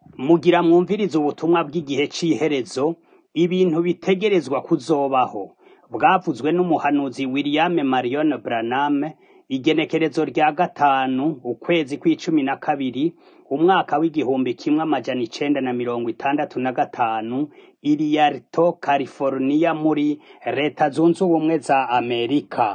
Mugira mwumvirize ubutumwa bw'igihe c'iherezo, ibintu bitegerezwa kuzobaho. Bwavuzwe n'umuhanuzi William Marion Branham, igenekerezo rya gatanu, ukwezi kw'icumi na kabiri, umwaka w'igihumbi kimwe amajana icenda na mirongo itandatu na gatanu, i Rialto, California muri leta zunze ubumwe za Amerika.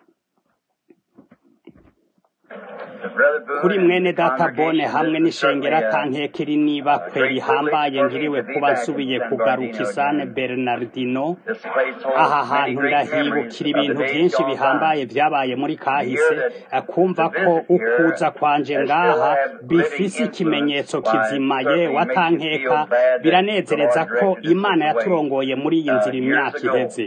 kuri mwene data bone hamwe n'ishengero atankekeri n'ibakwe rihambaye ngiriwe kuba nsubiye kugaruka isane bernardino aha hantu ndahibukira ibintu vyinshi bihambaye vyabaye muri kahise kumva ko ukuza kwanje ngaha bifise ikimenyetso kizima yewe atankeka biranezereza ko imana yaturongoye muri iyi nzira imyaka iheze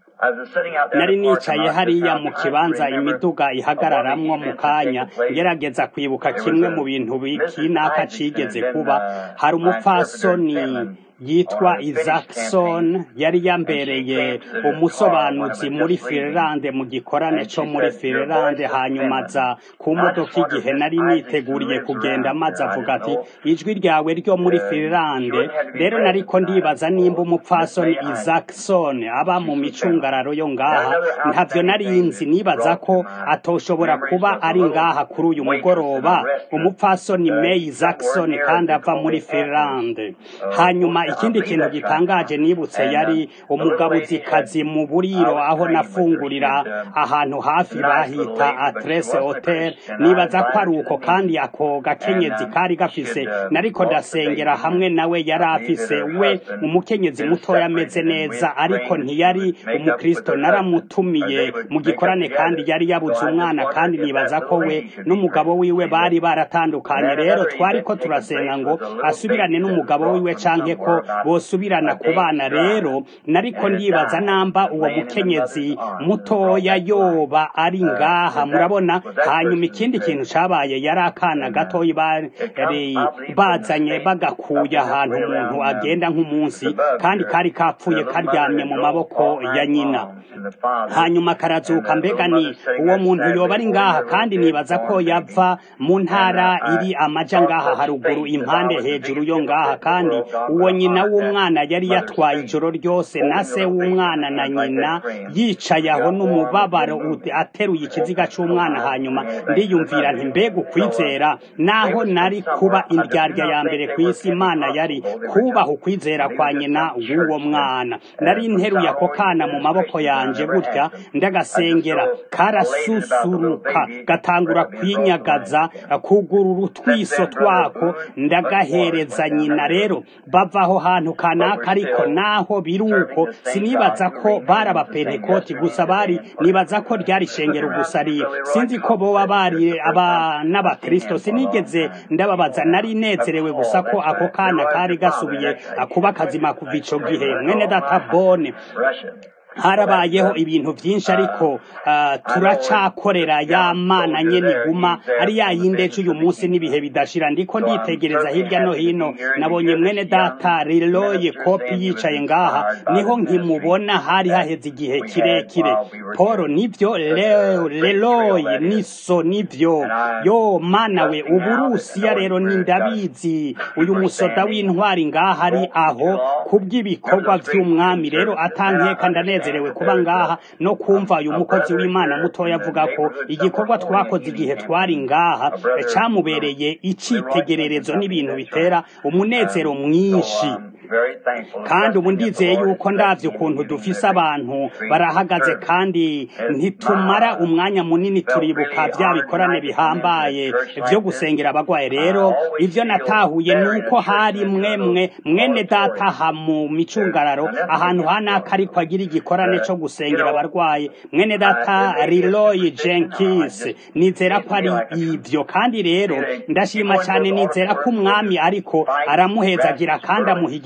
nari nicaye hariya mu kibanza imiduga ihagararamwo mu kanya ngerageza kwibuka kimwe mu bintu bikinaka cigeze kuba hari umupfasoni yitwa Isaacson yari yambereye umusobanuzi muri Finlande mu gikorane co muri Finlande hanyuma aza ku modoka igihe nari niteguriye kugenda maze avuga ati ijwi ryawe ryo muri Finlande rero nariko ndibaza nimba umupfasoni Isaacson aba mu micungararo yo ngaha ntavyo nari nzi nibaza ko atoshobora kuba ari ngaha kuri uyu mugoroba umupfasoni May Isaacson kandi ava muri Finlande hanyuma ikindi kintu gitangaje nibutse yari umugabuzikazi mu buriro aho nafungurira ahantu hafi bahita Atrese Hotel nibaza ko ari uko kandi ako gakenyezi kari gafise nariko ndasengera hamwe nawe yari afise we umukenyezi mutoya ameze neza ariko ntiyari umukristo naramutumiye mu gikorane kandi yari yabuze umwana kandi nibaza ko we n'umugabo wiwe bari baratandukanye rero twariko turasenga ngo asubirane n'umugabo wiwe canke ko bosubirana ku bana rero nariko ndibaza namba uwo mukenyezi mutoya yoba ari ngaha murabona hanyuma ikindi kintu cabaye yari akana gatoyi bari bazanye bagakuye ahantu umuntu agenda nk'umunsi kandi kari kapfuye karyamye mu maboko ya nyina hanyuma karazuka mbega ni uwo muntu yoba ari ngaha kandi nibaza ko yava mu ntara iri amaja ngaha haruguru impande hejuru yo ngaha kandi uwo nyina w'umwana yari yatwaye ijoro ryose na se w'umwana na nyina yicaye aho n'umubabaro ateruye ikiziga c'umwana hanyuma ndiyumvira nti mbega ukwizera naho nari kuba indyarya ya mbere ku isi imana yari kubaha ukwizera kwa nyina w'uwo mwana nari nteruye ako kana mu maboko yanje gutya ndagasengera karasusuruka gatangura kwinyagaza kugurura utwiso twako ndagahereza nyina rero bava aho hantu kanaka ariko naho biruko sinibaza ko bari abapentekoti gusa bari nibaza ko ryari shengero gusa ari sinzi ko boba bari aba n'abakristo sinigeze ndababaza nari nezerewe gusa ko ako kana kari gasubiye kuba kazima kuva ico gihe mwene data bone harabayeho ibintu byinshi ariko uh, turacakorera ya mana nyene iguma ari ya yindi ejo uyu munsi n'ibihe bidashira ndiko nditegereza hirya no hino nabonye mwene data Leroy kopi yicaye ngaha niho nkimubona hari haheze igihe kirekire Paul nivyo Leroy niso nivyo yo mana we uburusiya rero ni ndabizi uyu musoda w'intwari ngaha ari aho kubw'ibikorwa vy'umwami rero atankeka ndaneze tunezerewe kuba ngaha no kumva uyu mukozi w'imana mutoya avuga ko igikorwa twakoze igihe twari ngaha camubereye icitegererezo n'ibintu bitera umunezero mwinshi kandi ubu ndizeye yuko ndavye ukuntu dufise abantu barahagaze kandi ntitumara umwanya munini turibuka vya bikorane bihambaye vyo gusengera abagwaye rero ivyo natahuye nuko hari mwemwe mwene data ha mu micungararo ahantu hanaka ariko agira igikorane co gusengera abarwaye mwene data Leroy Jenkins nizera ko ari ivyo kandi rero ndashima cyane nizera ko umwami ariko aramuhezagira kandi amuha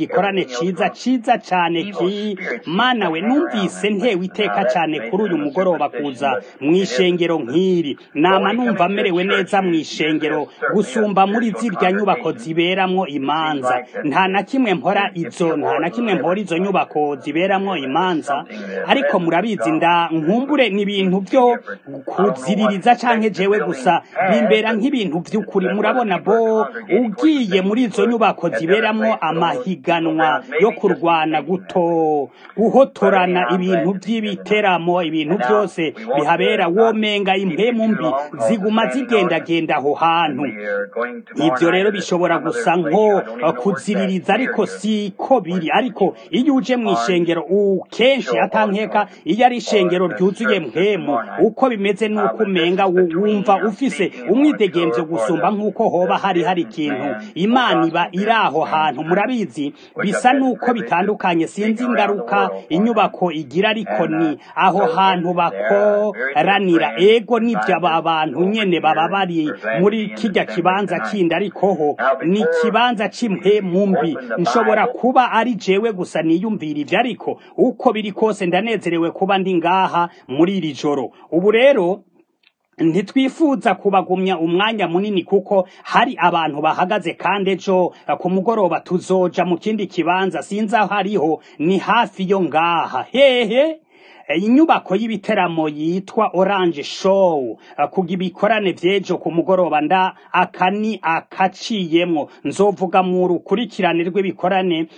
igikorane ciza ciza cane ki mana we numvise ntewe iteka cane kuri uyu mugoroba kuza mw'ishengero nk'iri nama numva merewe neza mw'ishengero gusumba muri zirya nyubako ziberamwo imanza nta na kimwe mpora izo nta na kimwe mpora izo nyubako ziberamwo imanza ariko murabizi nda nkumbure ni ibintu vyo kuziririza canke jewe gusa bimbera nk'ibintu vy'ukuri murabona bo ugiye muri izo nyubako ziberamwo amahiganwa yo kurwana guto guhotorana ibintu vy'ibiteramo ibintu vyose bihabera womenga impemu mbi ziguma zigendagenda aho hantu ivyo rero bishobora gusa nko kuziririza ariko siko biri ariko iyo uje mw'ishengero kenshi atankeka iyo ari ishengero ryuzuye mpemu uko bimeze nuko umenga wumva ufise umwidegemvyo gusumba nk'uko hoba hari hari ikintu imana iba iri aho hantu murabizi bisa nuko bitandukanye sinzi ingaruka inyubako igira ariko ni aho hantu bakoranira ego nivyo aba bantu nyene baba bari muri kirya kibanza kindi ariko ho ni ikibanza c'impemu mbi nshobora kuba ari jewe gusa niyumvira ivyo ariko uko biri kose ndanezerewe kuba ndi ngaha muri iri joro ubu rero ntitwifuza kubagumya umwanya munini kuko hari abantu bahagaze kandi ejo ku mugoroba tuzoja mu kindi kibanza sinzi aho hariho ni hafi yo ngaha hehe inyubako y'ibiteramo yitwa orange show kuga ibikorane vyejo ku mugoroba nda aka ni akaciyemwo nzovuga mu rukurikirane rw'ibikorane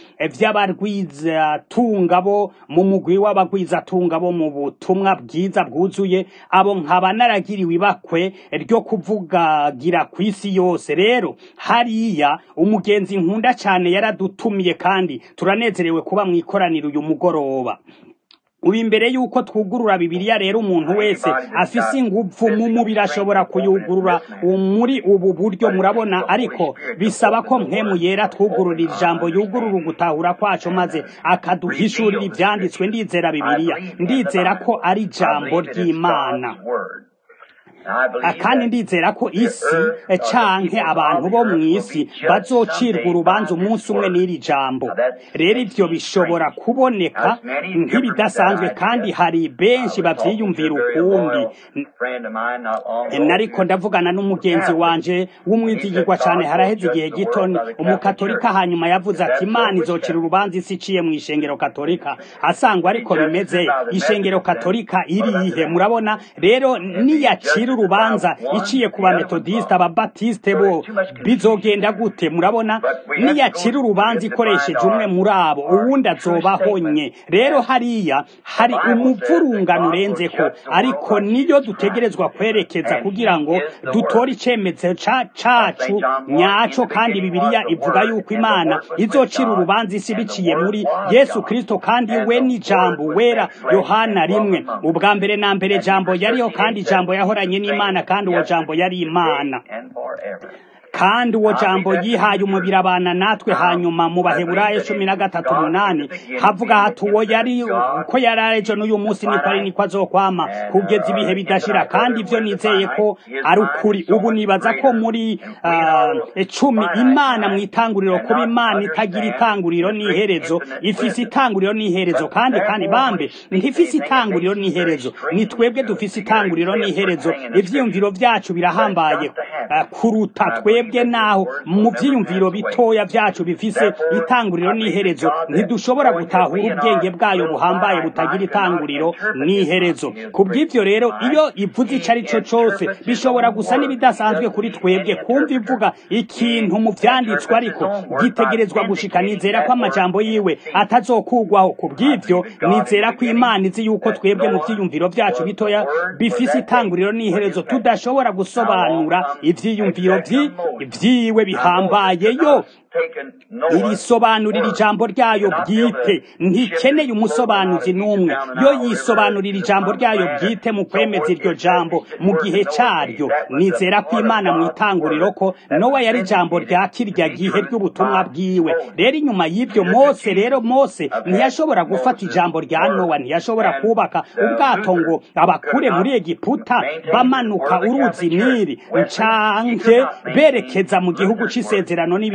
vy'abarwizatunga bo mu mugwi w'abagwizatunga bo mu butumwa bwiza bwuzuye abo nkaba naragiriwe ibakwe ryo kuvugagira kw'isi yose rero hariya umugenzi nkunda cane yaradutumiye kandi turanezerewe kuba mw'ikoraniro uyu mugoroba ubu imbere y'uko twugurura bibiliya rero umuntu wese afise inguvu mu mubiri ashobora kuyugurura muri ubu buryo murabona ariko bisaba ko mpemu yera twugurura ijambo yugurura ugutahura kwacu maze akaduhishurira ivyanditswe ndizera bibiliya ndizera ko ari ijambo ry'imana kandi ndizera ko isi canke abantu bo mw'isi bazocirwa urubanza umunsi umwe n'iri jambo rero ivyo bishobora kuboneka nk'ibidasanzwe kandi hari benshi bavyiyumvira ukundi nariko ndavugana n'umugenzi wanje w'umwizigirwa cane haraheze igihe gito umukatolika hanyuma yavuze ati imana izocira urubanza isi iciye mw'ishengero katolika asangwa ariko bimeze ishengero katolika irihe murabona rero niyacira urubanza iciye ku bametodiste ababatiste bo bizogenda gute murabona niyacira urubanza ikoresheje umwe muri abo uwundi azobahonye rero hariya hari umuvurungano urenzeko ariko niyo dutegerezwa kwerekeza kugira ngo dutore icemezo cacu nyaco kandi bibiliya ivuga yuko imana izocira urubanza isi biciye muri yesu kristo kandi we ni jambo wera yohana rimwe ubwa mbere na mbere jambo yariho kandi jambo yahoranye n'imana kandi uwo jambo yari imana kandi uwo jambo yihaye umubiri abana natwe hanyuma mu baheburayo cumi na gatatu umunani havuga hati uwo yari uko yari ejo n'uyu munsi niko ari niko azokwama kugeza ibihe bidashira kandi ivyo nizeye ko ari ukuri ubu nibaza ko muri uh, cumi imana mu itanguriro kuba imana itagira itanguriro n'iherezo ifise itanguriro n'iherezo kandi kandi bambe ntifise itanguriro n'iherezo ni twebwe dufise itanguriro n'iherezo ivyiyumviro vyacu birahambaye uh, kuruta twebwe twebwe naho mu vyiyumviro bitoya vyacu bifise itanguriro n'iherezo ntidushobora gutahura ubwenge bwayo buhambaye butagira itanguriro n'iherezo kubw'ivyo rero iyo ivuze ico ari co cose bishobora gusa n'ibidasanzwe kuri twebwe kumva ivuga ikintu mu vyanditswe ariko gitegerezwa gushika nizera ko amajambo yiwe atazokugwaho kubw'ivyo nizera ko imana izi yuko twebwe mu vyiyumviro vyacu bitoya bifise itanguriro n'iherezo tudashobora gusobanura ivyiyumviro vyi vyiwe bihambaye yo irisobanurira ijambo ryayo bwite ntikeneye umusobanuzi n'umwe yo yisobanurira ijambo ryayo bwite mu kwemeza iryo jambo mu gihe caryo nizera ko imana mu itanguriro ko nowa yari ijambo rya kirya gihe ry'ubutumwa bwiwe rero inyuma y'ibyo mose rero mose ntiyashobora gufata ijambo rya nowa ntiyashobora kubaka ubwato ngo abakure muri egiputa bamanuka uruzi nili ncanke berekeza mu gihugu c'isezerano n'ibindi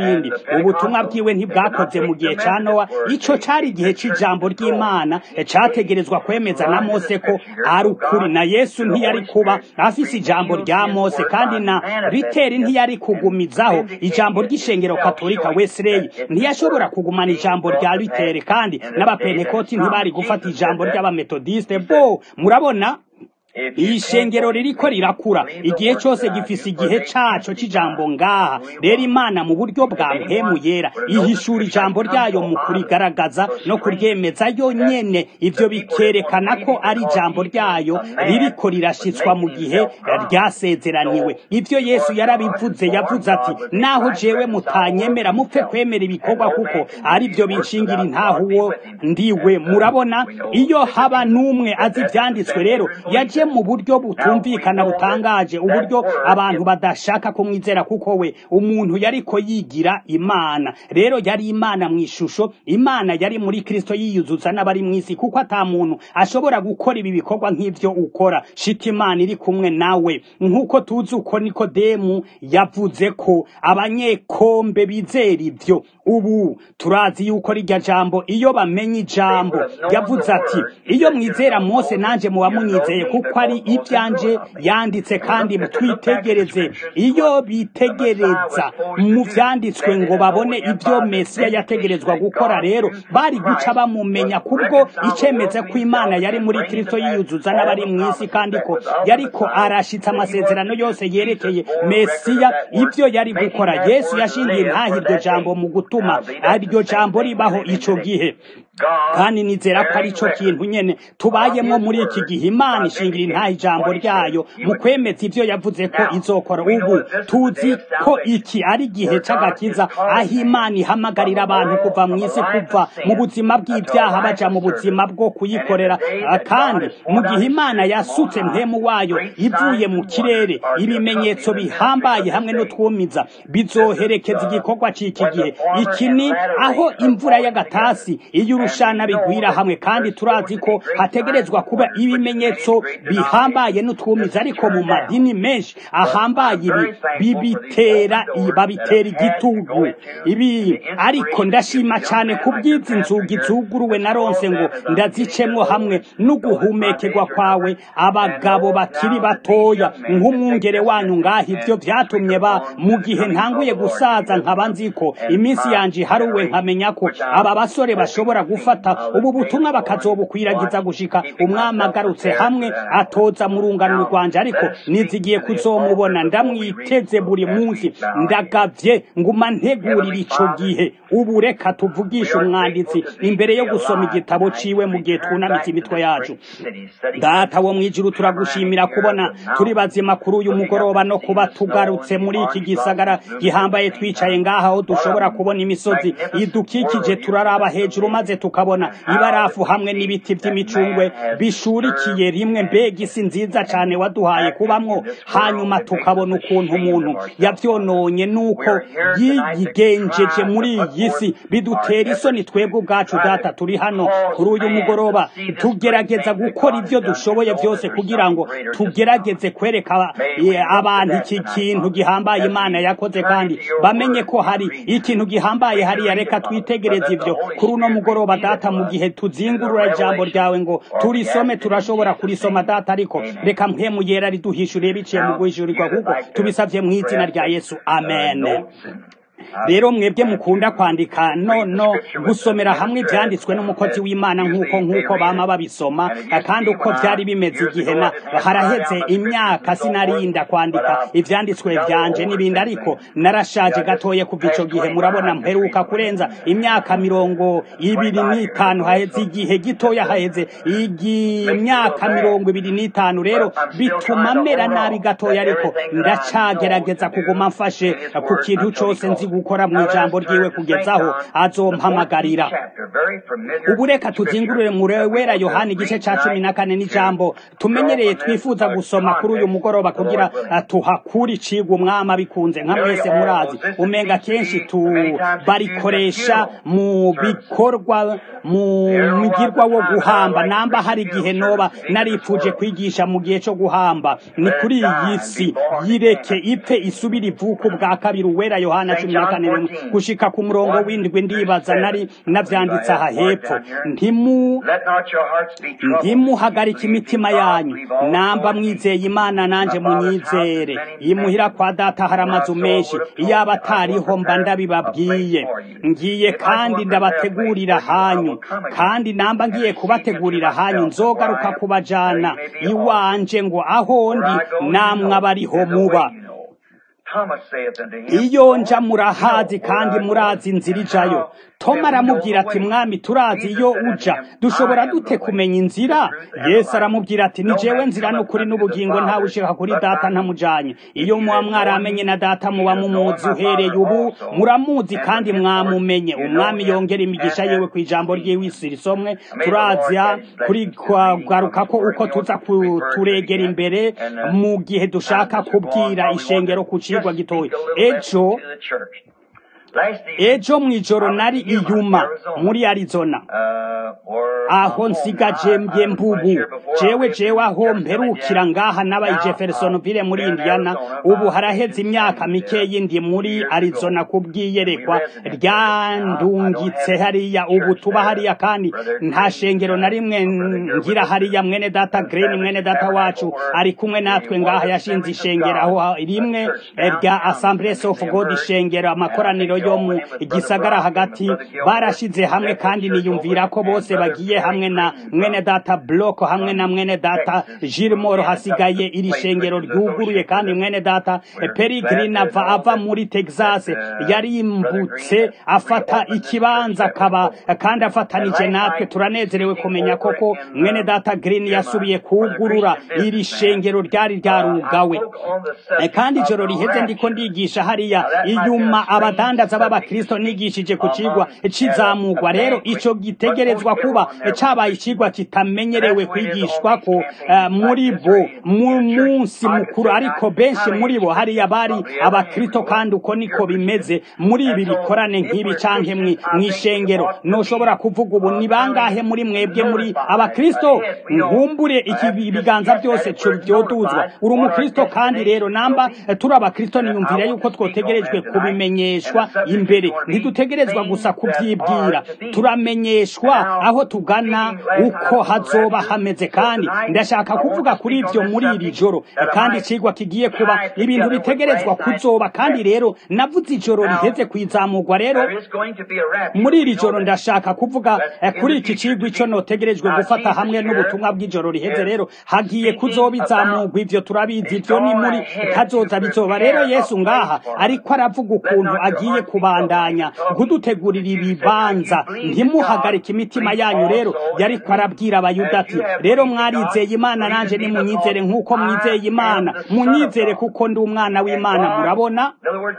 ubutumwa bwiwe ntibwakoze mu gihe ca nowa ico cari igihe c'ijambo ry'imana categerezwa kwemeza na mose ko ari ukuri na yesu ntiyari kuba afise ijambo rya mose kandi na riteri ntiyari kugumizaho ijambo ry'ishengero katolika wesley ntiyashobora kugumana ijambo rya ritere kandi n'abapentekoti ntibari gufata ijambo ry'abametodiste bo murabona iyi shengero ririko rirakura igihe cyose gifise igihe caco c'ijambo ngaha rero imana mu buryo bwa mpemu yera ihishura ijambo ryayo mu kurigaragaza no kuryemeza yo nyene ivyo bikerekana ko ari ijambo ryayo ririko rirashitswa mu gihe ryasezeraniwe ivyo yesu yarabivuze yavuze ati naho jewe mutanyemera mupfe kwemera ibikorwa kuko ari byo binshingira intaho uwo ndiwe murabona iyo haba n'umwe azi ivyanditswe rero yaje mu buryo butumvikana butangaje uburyo abantu badashaka kumwizera kuko we umuntu yariko yigira imana rero yari imana mu ishusho imana yari muri kristo yiyuzuza n'abari mu isi kuko ata muntu ashobora gukora ibi bikorwa nk'ivyo ukora shika imana iri kumwe nawe nk'uko tuzi uko nikodemu yavuze ko abanyekombe bizera ivyo ubu turazi yuko rirya jambo iyo bamenye ijambo yavuze ati iyo mwizera mose nanje muba munyizeye kuko ari ibyanje yanditse kandi twitegereze iyo bitegereza mu vyanditswe ngo babone ibyo mesiya yategerezwa gukora rero bari guca bamumenya kubwo icemeze ko imana yari muri kristo yiyuzuza n'abari mu isi kandi ko yariko arashitsa amasezerano yose yerekeye mesiya ibyo yari gukora yesu yashingiye ntaho iryo jambo mu gutuma iryo jambo ribaho ico gihe kandi nizera ko ari cyo kintu nyene tubayemo muri iki gihe imana ishingira intaha ijambo ryayo mu kwemeza ivyo yavuze ko izokora ubu tuzi ko iki ari igihe c'agakiza aho imana ihamagarira abantu kuva mu isi kuva mu buzima bw'ibyaha baja mu buzima bwo kuyikorera kandi mu gihe imana yasutse mpemu wayo ivuye mu kirere ibimenyetso bihambaye hamwe n'utwumiza bizoherekeza igikorwa c'iki gihe iki ni aho imvura y'agatasi iyo urushana bigwira hamwe kandi turazi ko hategerezwa kuba ibimenyetso bihambaye n'utwumiza ariko mu madini menshi ahambaye ibi bibitera babitera igitugu ibi ariko ndashima cyane ku bw'izi nzugi zuguruwe na ronse ngo ndazicemwo hamwe n'uguhumekerwa kwawe abagabo bakiri batoya nk'umwungere wanyu ngaho ibyo byatumye ba mu gihe ntanguye gusaza nkaba nzi ko iminsi yanje iharuwe nkamenya ko aba basore bashobora gufata ubu butumwa bakazobukwiragiza gushika umwami agarutse hamwe atoza mu rungano rwanje ariko nizigiye kuzomubona ndamwiteze buri munsi ndagavye nguma ntegurira ico gihe ubu reka tuvugishe umwanditsi imbere yo gusoma igitabo ciwe mu gihe twunamitse imitwe yacu data wo mwijuru turagushimira kubona turi bazima kuri uyu mugoroba no kuba tugarutse muri iki gisagara gihambaye twicaye ngaha aho dushobora kubona imisozi idukikije turaraba hejuru maze tukabona ibarafu hamwe n'ibiti by'imicungwe bishurikiye rimwe mbega isi nziza cyane waduhaye kubamwo hanyuma tukabona ukuntu umuntu yavyononye nuko yigenjeje muri iyi si bidutera isoni twebwe ubwacu data turi hano kuri uyu mugoroba tugerageza gukora ibyo dushoboye byose kugira ngo tugerageze kwereka abantu iki kintu gihambaye imana yakoze kandi bamenye ko hari ikintu gihambaye hariya reka twitegereze ibyo kuri uno mugoroba data mu gihe tuzingurura ijambo ryawe ngo turisome turashobora kurisoma data ariko reka mpemu yera riduhishuriye biciye mu guhishurirwa kuko tubisabye mu izina rya yesu amen rero mwebwe mukunda kwandika no no gusomera hamwe ibyanditswe n'umukozi w'imana nk'uko nk'uko bama babisoma kandi uko byari bimeze igihe na haraheze imyaka sinarinda kwandika ibyanditswe byanje n'ibindi ariko narashaje gatoye kuva ico gihe murabona mperuka kurenza imyaka mirongo ibiri n'itanu haheze igihe gitoya haheze imyaka mirongo ibiri n'itanu rero bituma mera nabi gatoya ariko ndacagerageza kuguma mfashe ku kintu cose nzi gukora mu ijambo ryiwe kugezaho azompamagarira ubu reka tuzingurure wera yohani igice ca cumi na kane n'ijambo tumenyereye twifuza gusoma kuri uyu mugoroba kugira tuhakura icigwa umwami abikunze nka mwese murazi umenga kenshi barikoresha mu bikorwa mu mugirwa wo guhamba namba hari igihe noba naripfuje kwigisha mu gihe cyo guhamba ni kuri iyi si yireke ipfe isubire ivuka ubwa kabiri uwera yohana cumi na imigenderanire gushika ku murongo w'indwi ndibaza nari navyanditse aha hepfo ntimu ntimuhagarika imitima yanyu namba mwizeye imana nanje munyizere imuhira kwa data hari amazu menshi iyaba atariho mba ndabibabwiye ngiye kandi ndabategurira hanyu kandi namba ngiye kubategurira hanyu nzogaruka kubajana iwanje ngo aho ndi namwe abariho muba iyo nja murahazi kandi murazi inzira ijayo toma aramubwira ati mwami turazi iyo uja dushobora dute kumenya inzira yesu aramubwira ati ni jewe nzira n'ukuri n'ubugingo ntawe ushika kuri data ntamujanye iyo muba mwaramenye na data muba mumuzi uhereye ubu muramuzi kandi mwamumenye umwami yongera imigisha yewe ku ijambo ry'iwisi risomwe turazya kuri garuka ko uko tuza kuturegera imbere mu gihe dushaka kubwira ishengero ku cigwa gitoya ejo ejo mw'ijoro nari iyuma muri arizona aho nsigaje mbye mbubu jewe jewe aho mperukira ngaha n'abayi jeffersonville muri indiana ubu haraheze imyaka mikeyi ndi muri arizona kubwiyerekwa ryandungitse hariya ubu tuba hariya kandi nta shengero na rimwe ngira hariya mwene data green mwene data wacu ari kumwe natwe ngaha yashinze ishengero aho rimwe rya assemblies of god ishengero amakoraniro yo mu gisagara hagati barashize hamwe kandi niyumvira ko bose bagiye hamwe na mwene data block hamwe na mwene data Gilmore hasigaye iri shengero ryuguruye kandi mwene data Peregrine ava ava muri Texas yarimbutse afata ikibanza kaba kandi afatanije natwe turanezerewe kumenya koko mwene data Green yasubiye kugurura iri shengero ryari ryarugawe kandi ijoro riheze ndiko ndigisha hariya inyuma abadandaza b'abakristo nigishije ku cigwa c'izamugwa rero ico gitegerezwa kuba cabaye icigwa kitamenyerewe kwigishwa ko uh, muri bo mu munsi mukuru ariko benshi muri bo hariya bari abakristo kandi uko niko bimeze muri ibi bikorane nk'ibi canke mw'ishengero noshobora kuvuga ubu ni bangahe muri mwebwe muri abakristo nkumbure iki biganza byose vyoduzwa uri umukristo kandi rero namba turi abakristo niyumvira yuko twotegerejwe kubimenyeshwa imbere ntidutegerezwa gusa kuvyibwira turamenyeshwa aho tugana uko hazoba hameze kandi ndashaka kuvuga kuri ivyo muri iri joro kandi icigwa kigiye kuba ibintu bitegerezwa kuzoba kandi rero navuze ijoro riheze kwizamurwa rero muri iri joro ndashaka kuvuga kuri iki cigwa ico notegerejwe gufata hamwe n'ubutumwa bw'ijoro riheze rero hagiye kuzoba izamurwa ivyo turabizi ivyo ni muri kazoza bizoba rero yesu ngaha ariko aravuga ukuntu agiye kubandanya kudutegurira ibibanza ntimuhagarike imitima yanyu rero yariko arabwira abayuda ati rero mwarizeye imana nanje nimunyizere nk'uko mwizeye imana munyizere kuko ndi umwana w'imana murabona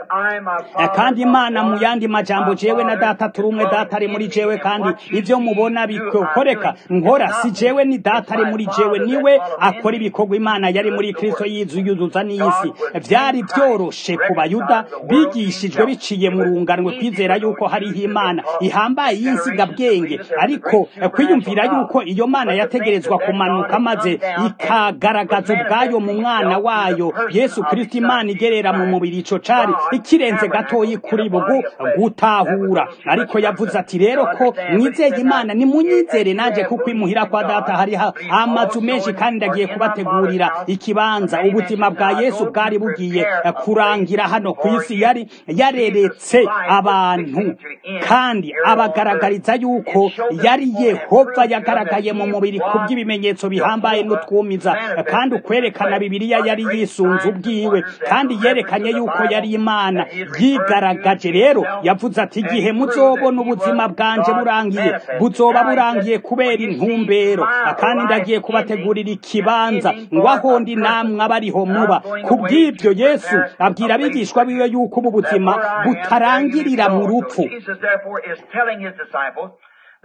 kandi imana mu yandi majambo jewe na data turi umwe data ari muri jewe kandi ivyo mubona bikoreka nkora si jewe ni data ari muri jewe niwe akora ibikorwa imana yari muri kristo yizuyuzuza n'isi vyari vyoroshe ku bayuda bigishijwe biciye mu runganwe kwizera yuko hariho imana ihambaye y'insigabwenge ariko kwiyumvira yuko iyo mana yategerezwa kumanuka maze ikagaragaza ubwayo mu mwana wayo yesu kristo imana igerera mu mubiri ico cari ikirenze gatoyi kuri bugu gutahura ariko yavuze ati rero ko mwizeye imana nimunyizere nanje kuko imuhira kwa data hariho amazu menshi kandi ndagiye kubategurira ikibanza ubuzima bwa yesu bwari bugiye kurangira hano ku isi yari yareretse abantu kandi abagaragariza yuko yari yehova yagaragaye mu mubiri ku bw'ibimenyetso bihambaye n'utwumiza kandi ukwerekana bibiliya yari yisunze ubwiwe kandi yerekanye yuko yari imana yigaragaje rero yavuze ati igihe muzobona ubuzima bwanje burangiye buzoba burangiye kubera intumbero kandi ndagiye kubategurira ikibanza ngo aho ndi namwe abariho muba kubw'ibyo yesu abwira abigishwa biwe yuko ubu buzima butarangirira mu rupfu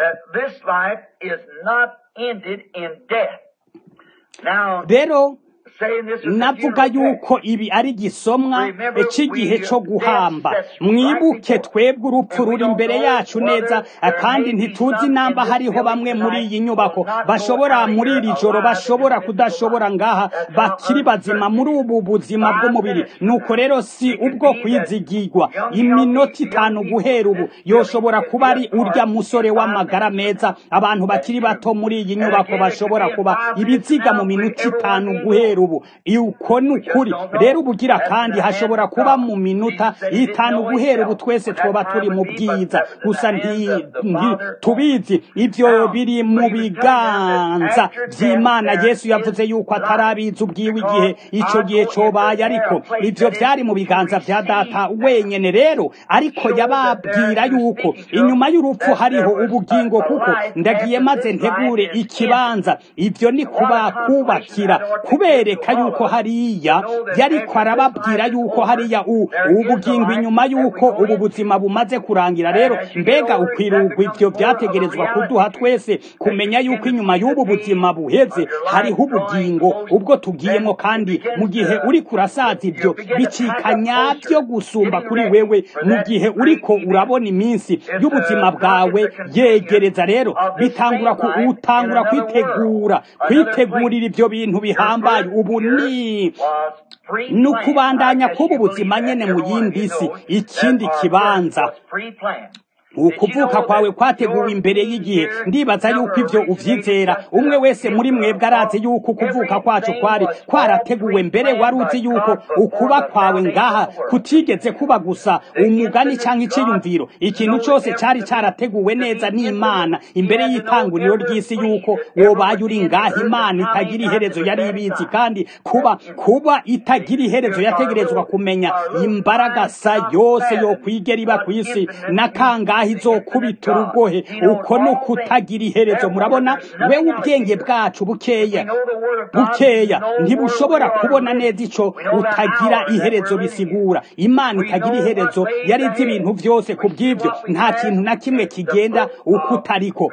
rero navuga yuko ibi ari igisomwa cy'igihe cyo guhamba mwibuke twebwe urupfu ruri imbere yacu neza kandi ntituzi namba hariho bamwe muri iyi nyubako bashobora muri iri joro bashobora kudashobora ngaha bakiri bazima muri ubu buzima bw'umubiri nuko rero si ubwo kwizigirwa iminota itanu guhera ubu yoshobora kuba ari urya musore w'amagara meza abantu bakiri bato muri iyi nyubako bashobora kuba ibiziga mu minota itanu guhera ubu uko ni ukuri rero ubugira kandi hashobora kuba mu minota itanu guhera ubu twese twoba turi mu bwiza gusa tubizi ibyo biri mu biganza by'imana yesu yavuze yuko atarabizi ubwiwe igihe icyo gihe cyobaye ariko ibyo byari mu biganza bya data wenyine rero ariko yababwira yuko inyuma y'urupfu hariho ubugingo kuko ndagiye maze ntegure ikibanza ibyo ni kuba kubakira kubereka yuko hariya yariko arababwira yuko hariya ubugingo inyuma yuko ubu buzima bumaze kurangira rero mbega ukwirugwa ibyo byategerezwa kuduha twese kumenya yuko inyuma y'ubu buzima buheze hariho ubugingo ubwo tugiyemo kandi mu gihe uri kurasaza ibyo bicika nyabyo gusumba kuri wewe mu gihe uriko urabona iminsi y'ubuzima bwawe yegereza rero bitangura utangura kwitegura kwitegurira ibyo bintu bihambaye ubu ni ni ukubandanya kuba ubuzima nyene mu yindi si ikindi kibanza ukuvuka kwawe kwateguwe imbere y'igihe ndibaza yuko ivyo uvyizera umwe wese muri mwebwe arazi yuko ukuvuka kwacu kwari kwarateguwe mbere wari uzi yuko ukuba kwawe ngaha kutigeze kuba gusa umugani canke iciyumviro ikintu cose cari carateguwe neza n'imana imbere y'itanguriro ry'isi yuko wobaye uri ngaha imana itagira iherezo yari ibizi kandi kuba kuba itagira iherezo yategerezwa kumenya imbaragasa yose yo kwigera iba kw'isi n'akangahe izokubita urugohe uko ni ukutagira iherezo murabona wewe ubwenge bwacu bukeya bukeya ntibushobora kubona neza ico utagira iherezo bisigura imana itagira iherezo yari izi ibintu vyose ku bw'ivyo nta kintu na kimwe kigenda uko utariko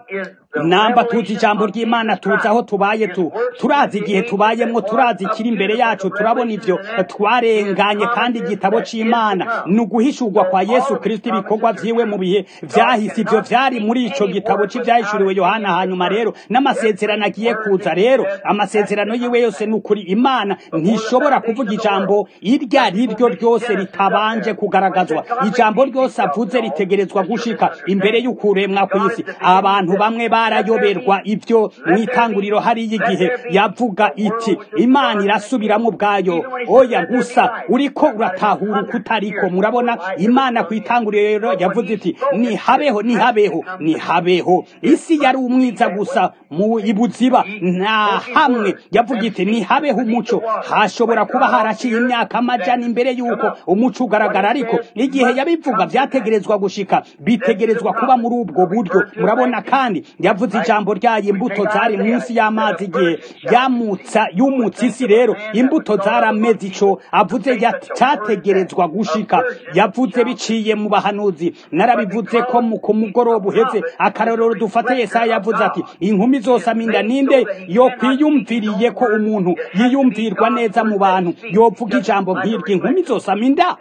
namba tuzi ijambo ry'imana tuzi aho tubaye tu turazi igihe tubayemwo turazi ikiri imbere yacu turabona ivyo twarenganye kandi igitabo c'imana ni uguhishurwa kwa yesu kristo ibikorwa vyiwe mu bihe vyahise ivyo vyari muri ico gitabo c'ivyahishuriwe yohana hanyuma rero n'amasezerano agiye kuza rero amasezerano yiwe yose ni ukuri imana ntishobora kuvuga ijambo iryo ari ryo ryose ritabanje kugaragazwa ijambo ryose avuze ritegerezwa gushika imbere y'ukuremwa kw'isi abantu bamwe barayoberwa ibyo mw'itanguriro hariyo igihe yavuga iti imana irasubiramo ubwayo oya gusa uriko uratahura uko utariko murabona imana ku itanguriro yavuze iti nihabeho nihabeho nihabeho isi yari umwiza gusa mu ibuziba nta hamwe yavuga iti nihabeho umuco hashobora kuba haraciye imyaka amajana imbere y'uko umuco ugaragara ariko igihe yabivuga byategerezwa gushika bitegerezwa kuba muri ubwo buryo murabona kandi yavuze ijambo ryayo imbuto zari munsi y'amazi igihe yamutsa yumutse isi rero imbuto zarameze ico avuze cyategerezwa gushika yavuze biciye mu bahanuzi narabivuze ko mu ku mugoroba uheze akarorero dufate yesaya yavuze ati inkumi zose aminda ninde yo kwiyumviriye ko umuntu yiyumvirwa neza mu bantu yovuga ijambo nk'iryo inkumi zose aminda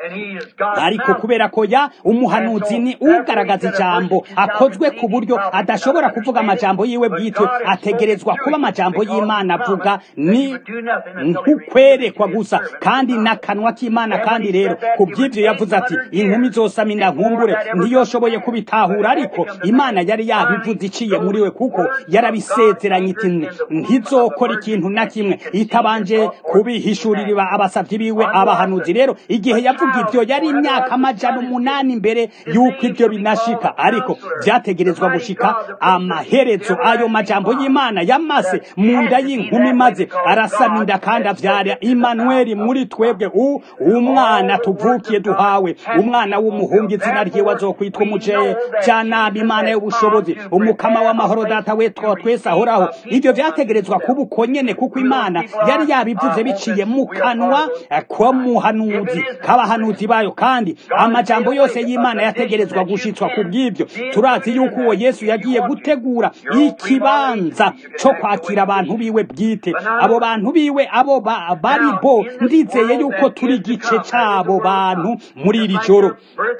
ariko kubera ko ya umuhanuzi ni ugaragaza ijambo akozwe ku buryo adashobora kuvuga amajambo yiwe bwite ategerezwa kuba amajambo y'imana avuga ni nk'ukwerekwa gusa kandi n'akanwa k'imana kandi rero ku by'ibyo yavuze ati inkumi zose amina nkumbure ntiyoshoboye kubitahura ariko imana yari yabivuze iciye muri we kuko yarabisezeranye iti ntizokora ikintu na kimwe itabanje kubihishurira abasabyi biwe abahanuzi rero igihe yavuga ibyo yari imyaka amajana umunani mbere y'uko ibyo binashika ariko byategerezwa gushika amaherezo ayo majambo y'imana yamaze mu nda y'inkumi maze arasama inda kandi avyara imanuweli muri twebwe umwana tuvukiye duhawe umwana w'umuhungu izina ryiwe azokwitwa witwa umujyanama imana y'ubushobozi umukama w'amahoro data we twese ahoraho ibyo byategerezwa kuba uko nyene kuko imana yari yabivuze biciye mu kanwa ko muhanuzi k'abahanuzi bayo kandi amajambo yose y'imana yategerezwa gushitswa ku bw'ibyo turazi yuko uwo yesu yagiye gutegura ikibanza cyo kwakira abantu biwe bwite abo bantu biwe abo bari bo ndizeye yuko turi igice cy'abo bantu muri iri joro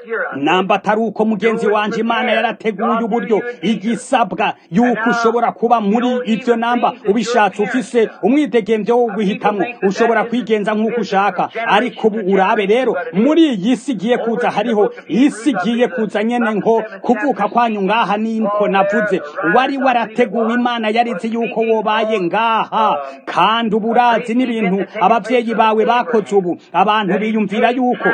namba atari uko mugenzi wanjye imana yarateguye uburyo igisabwa yuko ushobora kuba muri ibyo namba ubishatse ufise umwidegemvyo wo guhitamo ushobora kwigenza nk'uko ushaka ariko ubu urabe rero muri iyi si igiye kuza hariho isi igiye kuza nyene nko kuvuka kwanyu ngaha niko navuze wari warateguwe imana yarizi yuko wobaye ngaha kandi ubu urazi n'ibintu abavyeyi bawe bakoze ubu abantu biyumvira yuko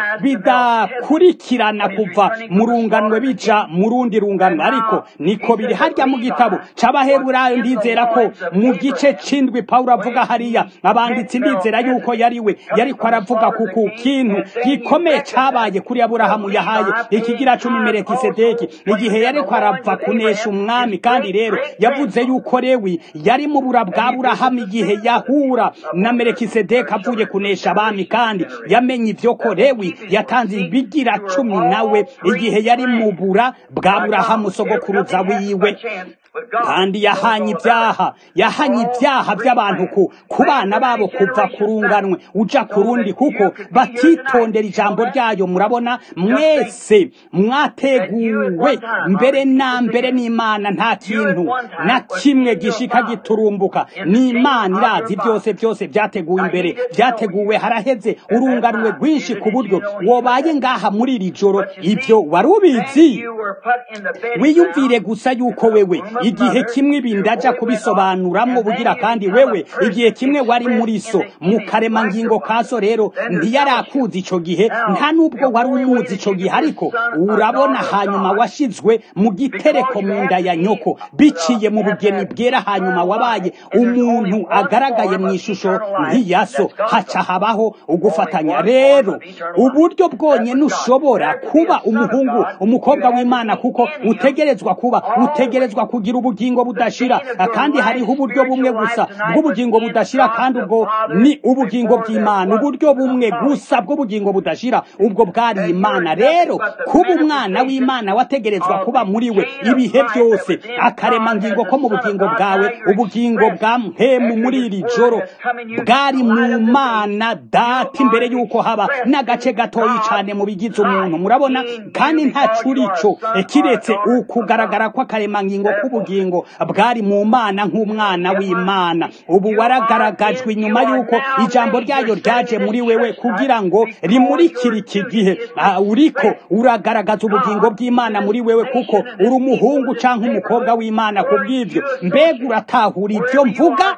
bidakurikirana kuva mu runganwe bija mu rundi runganwe ariko niko biri harya mu gitabo c'abaheburayo ndizera ko mu gice c'indwi pawulo avuga hariya abanditsi ndizera yuko yariwe yariko aravuga ku kintu gikomeye cabaye kuri aburahamu yahaye ikigira cumi merekisedeki igihe yariko arava kunesha umwami kandi rero yavuze yuko lewi yari mu bura bwa burahamu igihe yahura na merekisedeki avuye kunesha abami kandi yamenye ivyo ko lewi yatanze ibigira cumi nawe igihe yari mu bura bwa burahamu sogokuruza wiwe kandi yahanye ibyaha yahanye ibyaha by'abantu ku ku bana babo kuva ku runganwe uja ku rundi kuko batitondera ijambo ryayo murabona mwese mwateguwe mbere na mbere n'imana nta kintu na kimwe gishika giturumbuka n'imana irazi byose byose byateguwe imbere byateguwe haraheze urunganwe rwinshi ku buryo wobaye ngaha muri iri joro ibyo wari ubizi wiyumvire gusa yuko wewe igihe kimwe ibindi ajya kubisobanuramwo bugira kandi wewe igihe kimwe wari muri so mu karemangingo ka so rero ntiyarakuzi icyo gihe nta n'ubwo wari umuzi icyo gihe ariko urabona hanyuma washyizwe mu gitereko mu nda ya nyoko biciye mu bugeni bwera hanyuma wabaye umuntu agaragaye mu ishusho nk'iya so haca habaho ugufatanya rero uburyo bwonyine ushobora kuba umuhungu umukobwa w'imana kuko utegerezwa kuba utegerezwa kugira ubugingo budashira kandi hariho uburyo bumwe gusa bw'ubugingo budashira kandi ubwo ni ubugingo bw'imana uburyo bumwe gusa bw'ubugingo budashira ubwo bwari imana rero kuba umwana w'imana wategerezwa kuba muri we ibihe byose akaremangingo ko mu bugingo bwawe ubugingo bwa mpemu muri iri joro bwari mu mana data imbere y'uko haba n'agace gatoyi cyane mu bigize umuntu murabona kandi nta curico kiretse ukugaragara kw'akaremangingo k'ubugingo bwari mu mana nk'umwana w'imana ubu waragaragajwe inyuma y'uko ijambo ryayo ryaje muri wewe kugira ngo rimurikire iki gihe uriko uragaragaza ubugingo bw'imana muri wewe kuko uri umuhungu cyangwa umukobwa w'imana ku bw'ibyo mbega uratahura ibyo mvuga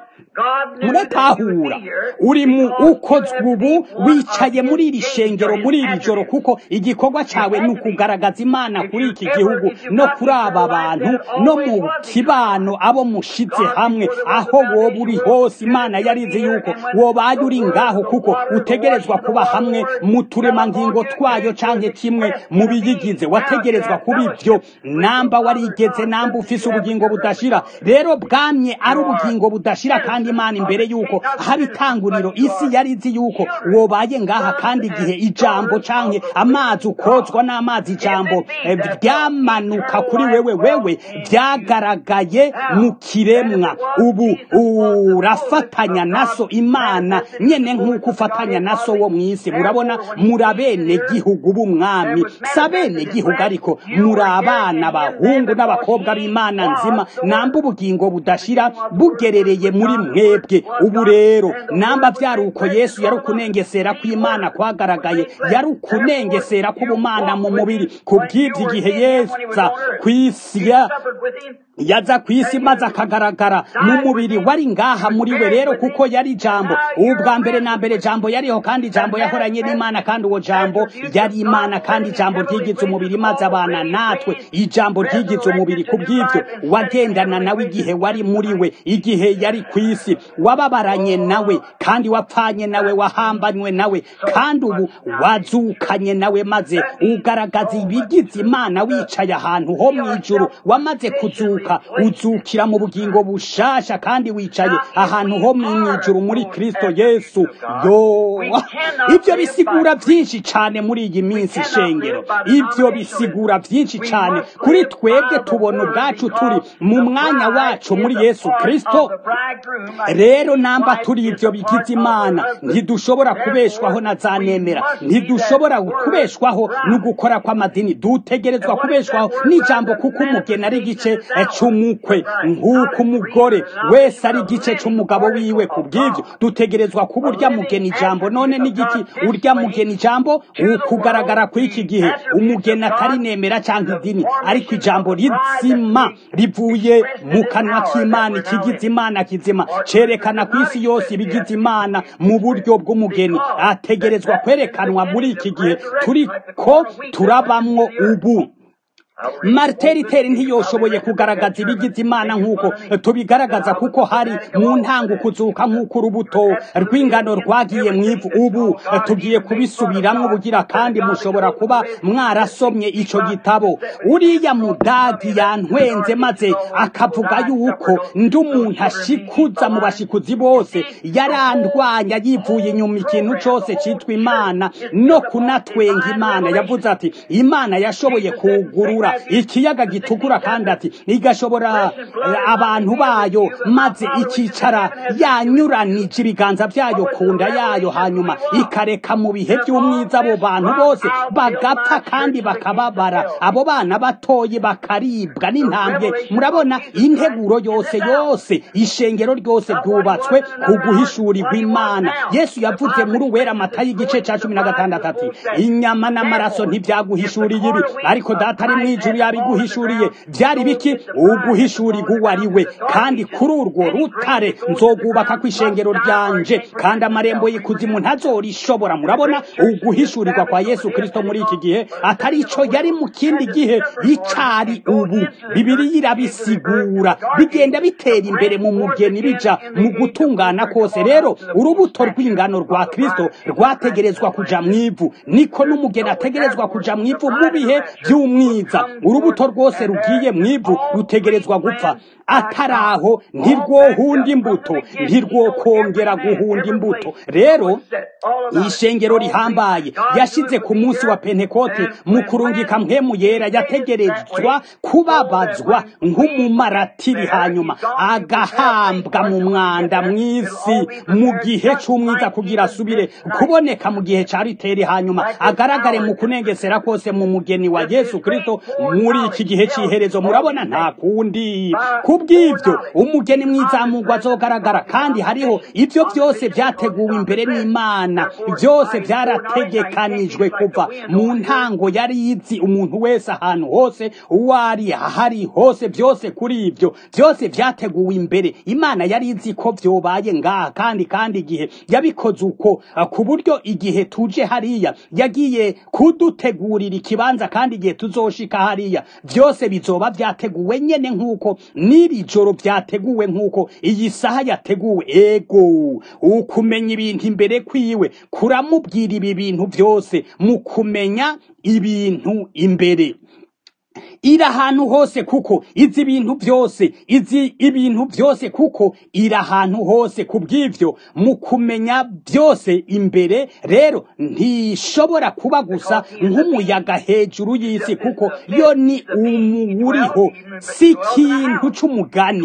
muratahura uri mu ukozwe ubu wicaye muri iri shengero muri iri joro kuko igikorwa cyawe ni ukugaragaza imana kuri iki gihugu no kuri aba bantu no mu kibano abo mushize hamwe aho woba uri hose imana yarizi yuko wobaye uri ngaho kuko utegerezwa kuba hamwe mu turemangingo twayo cyangwa kimwe mu biyigize wategerezwa kuba ibyo namba warigeze namba ufise ubugingo budashira rero bwamye ari ubugingo budashira kandi imana imbere yuko haba itanguriro isi yari izi yuko wobaye ngaha kandi igihe ijambo canke amazi ukozwa n'amazi ijambo ryamanuka kuri wewe wewe byagaragaye mu kiremwa ubu urafatanya naso imana nyene nk'uko ufatanya naso wo mw'isi murabona muri abene gihugu b'umwami si abene gihugu ariko muri abana bahungu n'abakobwa b'imana nzima namba ubugingo budashira bugerereye muri mwebwe ubu rero namba byari uko yesu yari ukunengesera kw'imana kwagaragaye yari ukunengesera k'ubumana mu mubiri ku bw'ibyo igihe yeza ku isi yaza ku isi maze akagaragara mu mubiri wari ngaha muri we rero kuko yari jambo ubwa mbere na mbere jambo yariho kandi jambo yahoranye n'imana kandi uwo jambo yari imana kandi jambo ryigize umubiri maze abana natwe ijambo ryigize umubiri ku bw'ibyo wagendana nawe igihe wari muri we igihe yari ku isi wababaranye nawe kandi wapfanye nawe wahambanywe nawe kandi ubu wazukanye nawe maze ugaragaza ibigize imana wicaye ahantu ho mu ijuru wamaze kuzuka uzukira mu bugingo bushasha kandi wicaye ahantu ho mu ijuru muri kristo yesu yo ibyo bisigura byinshi cyane muri iyi minsi shengero ibyo bisigura byinshi cyane kuri twebwe tubona ubwacu turi mu mwanya wacu muri yesu kristo rero namba turi ibyo bigize imana ntidushobora kubeshwaho na za nemera ntidushobora kubeshwaho no gukora kw'amadini dutegerezwa kubeshwaho n'ijambo kuko umugeni ari igice cy'umukwe nk'uko umugore wese ari igice cy'umugabo wiwe ku bw'ibyo dutegerezwa kuba urya mugeni ijambo none n'igiki urya mugeni ijambo ukugaragara ku iki gihe umugeni atari nemera cyangwa idini ariko ijambo rizima rivuye mu kanwa k'imana ikigize imana kizima cerekana ku isi yose ibigize imana mu buryo bw'umugeni ategerezwa kwerekanwa muri iki gihe turiko turabamwo ubu mariteriteri ntiyoshoboye kugaragaza ibigize imana nk'uko tubigaragaza kuko hari mu ntango kuzuka nk'uko urubuto rw'ingano rwagiye mu ivu ubu tugiye kubisubiramo ubugira kandi mushobora kuba mwarasomye icyo gitabo uriya mudagi yantwenze maze akavuga yuko ndi umuntu ashikuza mu bashikuzi bose yarandwanya yivuye inyuma ikintu cyose cyitwa imana no kunatwenga imana yavuze ati imana yashoboye kugurura ikiyaga gitukura kandi ati igashobora abantu bayo maze ikicara yanyuranije ibiganza byayo ku nda yayo hanyuma ikareka mu bihe by'umwiza abo bantu bose bagapfa kandi bakababara abo bana batoye bakaribwa n'intambwe murabona integuro yose yose ishengero ryose ryubatswe ku guhishurirwa imana yesu yavuze muri uwera amata y'igice cya cumi na gatandatu ati inyama n'amaraso ntibyaguhishuriye ibi ariko data ari mu ijuru yabiguhishuriye byari biki uguhishurirwa uwo ari we kandi kuri urwo rutare nzogubaka ku ishengero ryanje kandi amarembo y'ikuzimu ntazorishobora murabona uguhishurirwa kwa yesu kirisito muri iki gihe atari icyo yari mu kindi gihe icari ubu bibiri irabisigura bigenda bitera imbere mu mugeni bija mu gutungana kose rero urubuto rw'ingano rwa kirisito rwategerezwa kuja mu ivu niko n'umugeni ategerezwa kuja mu ivu mu bihe by'umwiza urubuto rwose rugiye mu ivu rutegerezwa gupfa atari aho ntirwohunda imbuto ntirwokongera guhunda imbuto rero ishengero rihambaye yashyize ku munsi wa pentekote mu kurungika mpemu yera yategerezwa kubabazwa nk'umumaratiri hanyuma agahambwa mu mwanda mu isi mu gihe cy'umwiza kugira asubire kuboneka mu gihe cya riteri hanyuma agaragare mu kunengesera kose mu mugeni wa yesu kirisito muri iki gihe cy'iherezo murabona nta kundi kubw'ibyo umugeni mwizamurwa azogaragara kandi hariho ibyo byose byateguwe imbere n'imana byose byarategekanijwe kuva mu ntango yari yizi umuntu wese ahantu hose uwo ari ahari hose byose kuri ibyo byose byateguwe imbere imana yari izi ko byobaye ngaha kandi kandi igihe yabikoze uko ku buryo igihe tuje hariya yagiye kudutegurira ikibanza kandi igihe tuzoshika hariya byose bizoba byateguwe nyene nk'uko n'iri joro byateguwe nk'uko iyi saha yateguwe ego ukumenya ibintu imbere kwiwe kuramubwira ibi bintu byose mu kumenya ibintu imbere iri ahantu hose kuko izi ibintu byose izi ibintu byose kuko iri ahantu hose ku bw'ibyo mu kumenya byose imbere rero ntishobora kuba gusa nk'umuyaga hejuru y'isi kuko yo ni umuwuriho si ikintu cy'umugani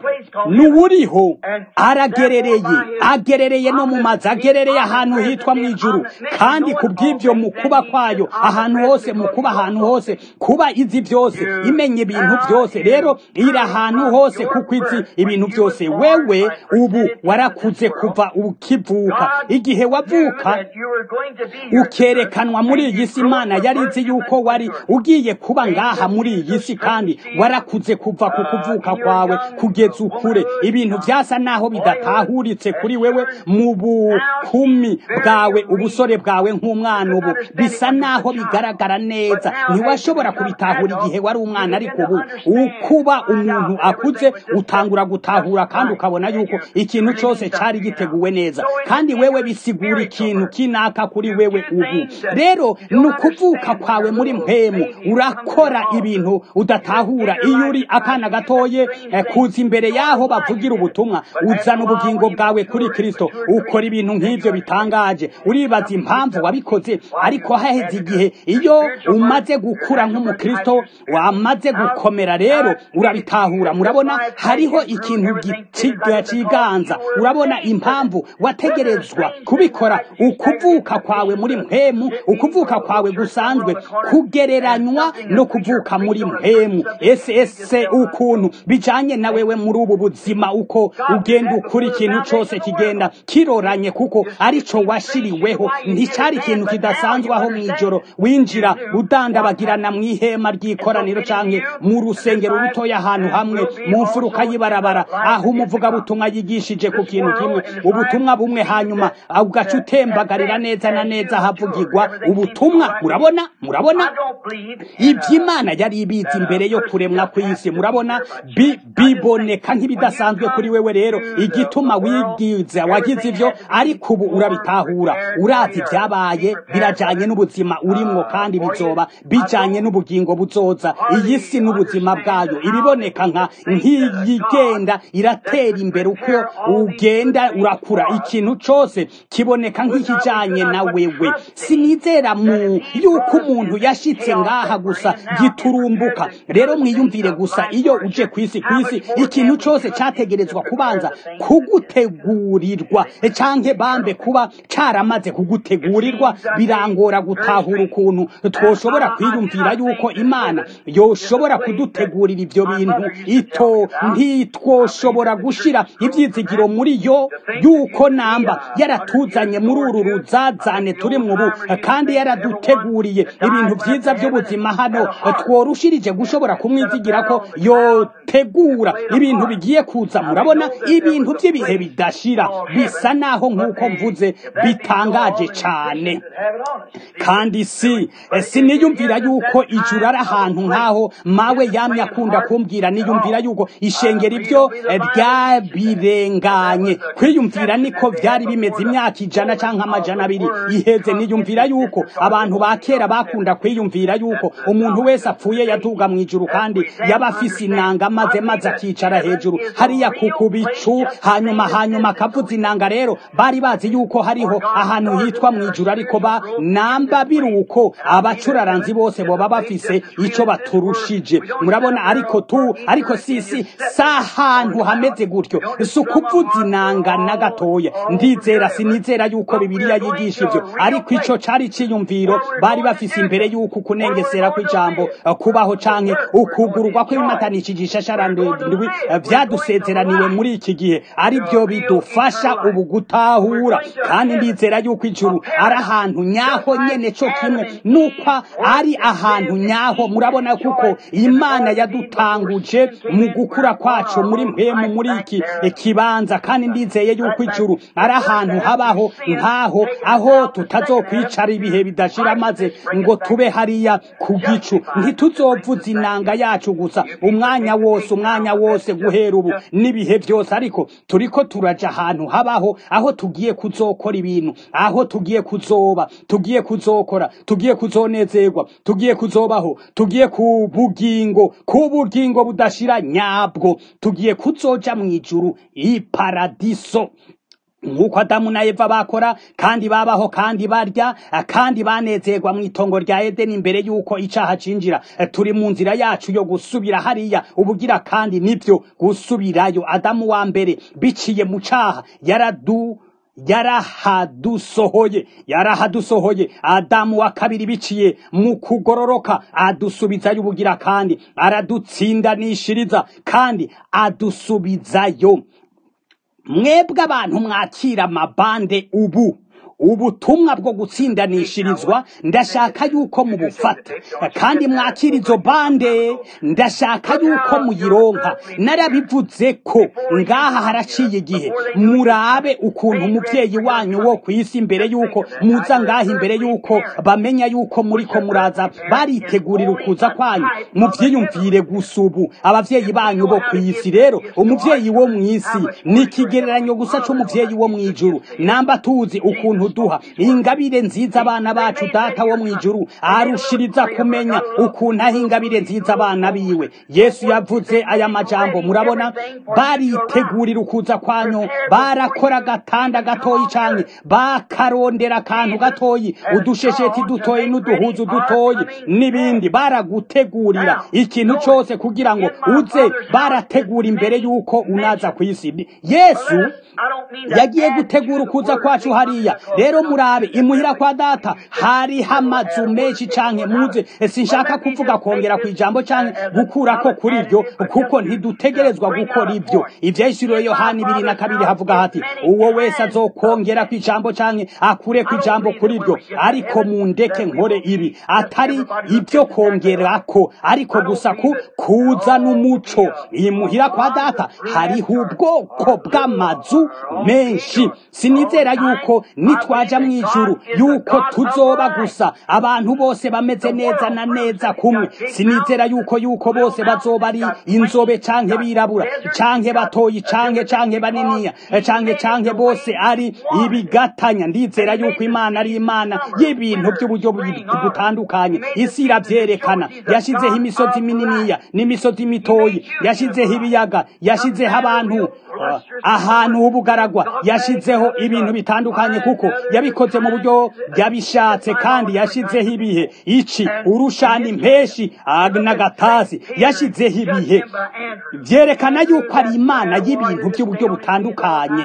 n'uwuriho aragerereye agerereye no mu mazi agerereye ahantu hitwa mu ijuru kandi ku bw'ibyo mu kuba kwayo ahantu hose mu kuba ahantu hose kuba izi byose byose imenya ibintu byose rero iri ahantu hose kuko izi ibintu byose wewe ubu warakuze kuva ukivuka igihe wavuka ukerekanwa muri iyi si imana yari izi yuko wari ugiye kuba ngaha muri iyi si kandi warakuze kuva ku kuvuka kwawe kugeza ukure ibintu byasa naho bidatahuritse kuri wewe mu bukumi bwawe ubusore bwawe nk'umwana ubu bisa naho bigaragara neza ntiwashobora kubitahura igihe wari umwana ariko ubu ukuba umuntu akuze utangura gutahura kandi ukabona yuko ikintu cyose cyari giteguwe neza kandi wewe bisigura ikintu kinaka kuri wewe ubu rero ni ukuvuka kwawe muri mpemu urakora ibintu udatahura iyo uri akana gatoye kuza imbere y'aho bavugira ubutumwa uzana ubugingo bwawe kuri kirisito ukora ibintu nk'ibyo bitangaje uribaza impamvu wabikoze ariko haheze igihe iyo umaze gukura nk'umukristo wamaze gukomera rero urabitahura murabona hariho ikintu kiganza urabona impamvu wategerezwa kubikora ukuvuka kwawe muri mpemu ukuvuka kwawe gusanzwe kugereranywa no kuvuka muri mpemu ese ese ukuntu bijanye na wewe muri ubu buzima uko ugenda ukura ikintu cyose kigenda kiroranye kuko arico washiriweho nticyari ikintu kidasanzwe aho mw'ijoro winjira udandabagirana mu ihema ry'ikoraniro canke mu rusengero rutoya ahantu hamwe mu mfuruka y'ibarabara aho umuvugabutumwa yigishije ku kintu kimwe ubutumwa bumwe hanyuma ugaca utembagarira neza na neza havugirwa ubutumwa murabona murabona iby'imana yari ibizi imbere yo kuremwa kw'isi murabona biboneka nk'ibidasanzwe kuri wewe rero igituma wigiza wagize ivyo ariko ubu urabitahura urazi ibyabaye birajanye n'ubuzima urimwo kandi bizoba bijanye n'ubugingo buzoza iyi si n'ubuzima bwayo ibiboneka nka nk'iyigenda iratera imbere uko ugenda urakura ikintu cose kiboneka nk'ikijanye na wewe sinizera mu yuko umuntu yashitse ngaha gusa giturumbuka rero mwiyumvire gusa iyo uje kwisi kwisi ikintu cose categerezwa kubanza kugutegurirwa canke bambe kuba caramaze kugutegurirwa birangora gutahura ukuntu twoshobora kwiyumvira yuko imana yoshobora kudutegurira ivyo bintu ito ntitwoshobora gushira ivyizigiro muri yo yuko namba yaratuzanye muri uru ruzazane turi mu bu kandi yaraduteguriye ibintu vyiza vy'ubuzima hano tworushirije gushobora kumwizigira ko yotegura ibintu bigiye kuza murabona ibintu by'ibihe bidashira bisa naho nk'uko mvuze bitangaje cane kandi si siniyumvira yuko ijuru ari ahantu nk'aho mawe yamye akunda kumbwira niyumvira yuko ishengero ibyo byabirenganye kwiyumvira niko byari bimeze imyaka ijana cyangwa amajana abiri iheze niyumvira yuko abantu ba kera bakunda kwiyumvira yuko umuntu wese apfuye yaduga mu ijuru kandi yaba afise inanga maze maze akicara hejuru hariya ku bicu hanyuma hanyuma akavuza inanga rero bari bazi yuko hariho ahantu hitwa mu ijuru ariko ba namba biruko abacuraranzi bose boba bafise ico baturushije murabona ariko tu ariko sisi sahantu hameze gutyo si ukuvuza inanga na gatoya ndizera sinizera yuko bibiliya yigisha ivyo ariko ico cari ciyumviro bari bafise imbere yuko kunengesera kw'ijambo kubaho canke ukugururwa kw'ibimatanishije ishashara ndwi vyadusezeraniwe muri iki gihe ari byo bidufasha ubu gutahura kandi ndizera yuko ijuru ari ahantu nyaho nyene co kimwe nuko ari ahantu nyaho murabona kuko imana yadutanguje mu gukura kwacu muri mpemu muri iki kibanza kandi ndizeye yuko ijuru ari ahantu habaho nkaho aho tutazokwicara ibihe bidashira maze ngo tube hariya ku gicu ntituzovuza inanga yacu gusa umwanya wose umwanya wose guhera ubu n'ibihe byose ariko turiko turaja ahantu habaho aho tugiye kuzokora ibintu aho tugiye kuzoba tugiye kuzokora tugiye kuzonezerwa tugiye kuzobaho tugiye ku bugingo ku bugingo budashira nyabwo tugiye kuzoja mu ijuru iparadiso nk'uko adamu na eva bakora kandi babaho kandi barya kandi banezerwa mu itongo rya edeni imbere y'uko icaha cinjira turi mu nzira yacu yo gusubira hariya ubugira kandi nibyo gusubirayo adamu wa mbere biciye mu caha yaradu yarahadusohoye yarahadusohoye adamu wa kabiri biciye mu kugororoka adusubizayo ubugira kandi aradutsindanishiriza kandi adusubizayo mwebwe abantu mwakira amabande ubu ubutumwa bwo gutsindanishirizwa ndashaka yuko mubufata kandi mwakira izo bande ndashaka yuko muyironka narabivuze ko ngaha haraciye igihe murabe ukuntu umubyeyi wanyu wo ku isi imbere yuko muza ngaha imbere yuko bamenya yuko muri ko muraza baritegurira ukuza kwanyu muvyiyumvire gusa ubu abavyeyi banyu bo ku isi rero umuvyeyi wo mu isi ni ikigereranyo gusa c'umuvyeyi wo mw'ijuru namba tuzi ukuntu duha ingabire nziza abana bacu data wo mw'ijuru arushiriza kumenya ukuntu aho ingabire nziza abana biwe yesu yavuze aya majambo murabona baritegurira ukuza kwanyu barakora agatanda gatoyi canke bakarondera akantu gatoyi udushesheti dutoyi n'uduhuzu dutoyi n'ibindi baragutegurira ikintu cose kugira ngo uze barategura imbere yuko unaza ku isi yesu yagiye gutegura ukuza kwacu hariya rero murabe imuhira kwa data hariho amazu menshi canke muze sinshaka kuvuga kongera ku ijambo canke gukurako kuri ibyo kuko ntidutegerezwa gukora ibyo ivyahishuriwe yohani ibiri na kabiri havuga hati uwo wese azokongera ku ijambo canke akure ku ijambo kuri ibyo ariko mundeke nkore ibi atari ibyo kongerako ariko gusa ku kuza n'umuco imuhira kwa data hariho ubwoko bw'amazu menshi sinizera yuko nitwaja mu ijuru yuko tuzoba gusa abantu bose bameze neza na neza kumwe sinizera yuko yuko bose bazoba ari inzobe canke birabura canke batoyi canke canke baniniya canke canke bose ari ibigatanya ndizera yuko imana ari imana y'ibintu by'uburyo butandukanye isi iravyerekana yashizeho imisozi mininiya n'imisozi mitoyi yashizeho ibiyaga yashizeho abantu uh, ahantu h'ubugaragwa yashizeho ibintu bitandukanye kuko yabikoze mu buryo yabishatse kandi yashizeho ibihe ici urushana impeshi n'agatasi yashizeho ibihe vyerekana yuko ari imana y'ibintu by'uburyo butandukanye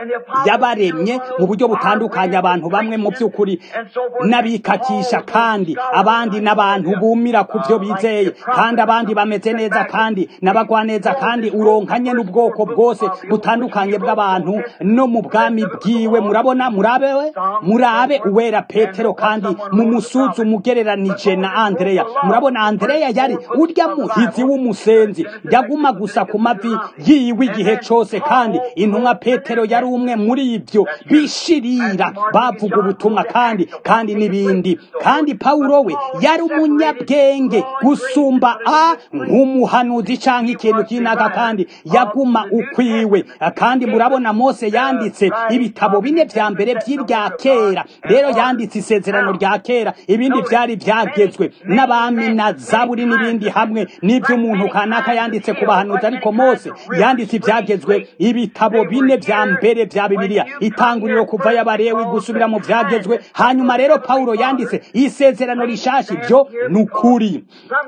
yabaremye mu buryo butandukanye abantu bamwe mu by'ukuri n'abikakisha kandi abandi n'abantu bumira ku byo bizeye kandi abandi bameze neza kandi n'abagwa neza kandi uronkanye n'ubwoko bwose butandukanye bw'abantu no mu bwami bwiwe murabona murabewe murabe uwera petero kandi mu musuzu umugereranije na andreya murabona andreya yari urya muhizi w'umusenzi yaguma gusa ku mavi yiwe igihe cose kandi intumwa petero yari umwe muri ibyo bishirira bavuga ubutumwa kandi kandi n'ibindi kandi pawulo we yari umunyabwenge gusumba a nk'umuhanuzi canke ikintu kinaka kandi yaguma ukwiwe kandi murabona mose yanditse ibitabo bine vya mbere vy'irya kera rero yanditse isezerano rya kera ibindi vyari vyagezwe n'abami na zaburi n'ibindi hamwe n'ivy'umuntu kanaka yanditse ku bahanuzi ariko mose yanditse ivyagezwe ibitabo bine vya mbere vya bibiliya itanguriro kuva y'abarewi gusubira mu vyagezwe hanyuma rero pawulo yanditse isezerano rishasha ivyo ni ukuri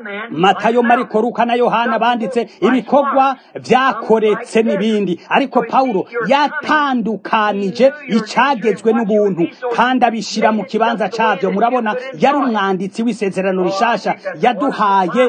matayo mariko luka na yohana banditse ibikorwa vyakoretse n'ibindi ariko pawulo yatandukanije icagezwe n'ubuntu kandi abishira mu kibanza cavyo murabona yari umwanditsi w'isezerano rishasha yaduhaye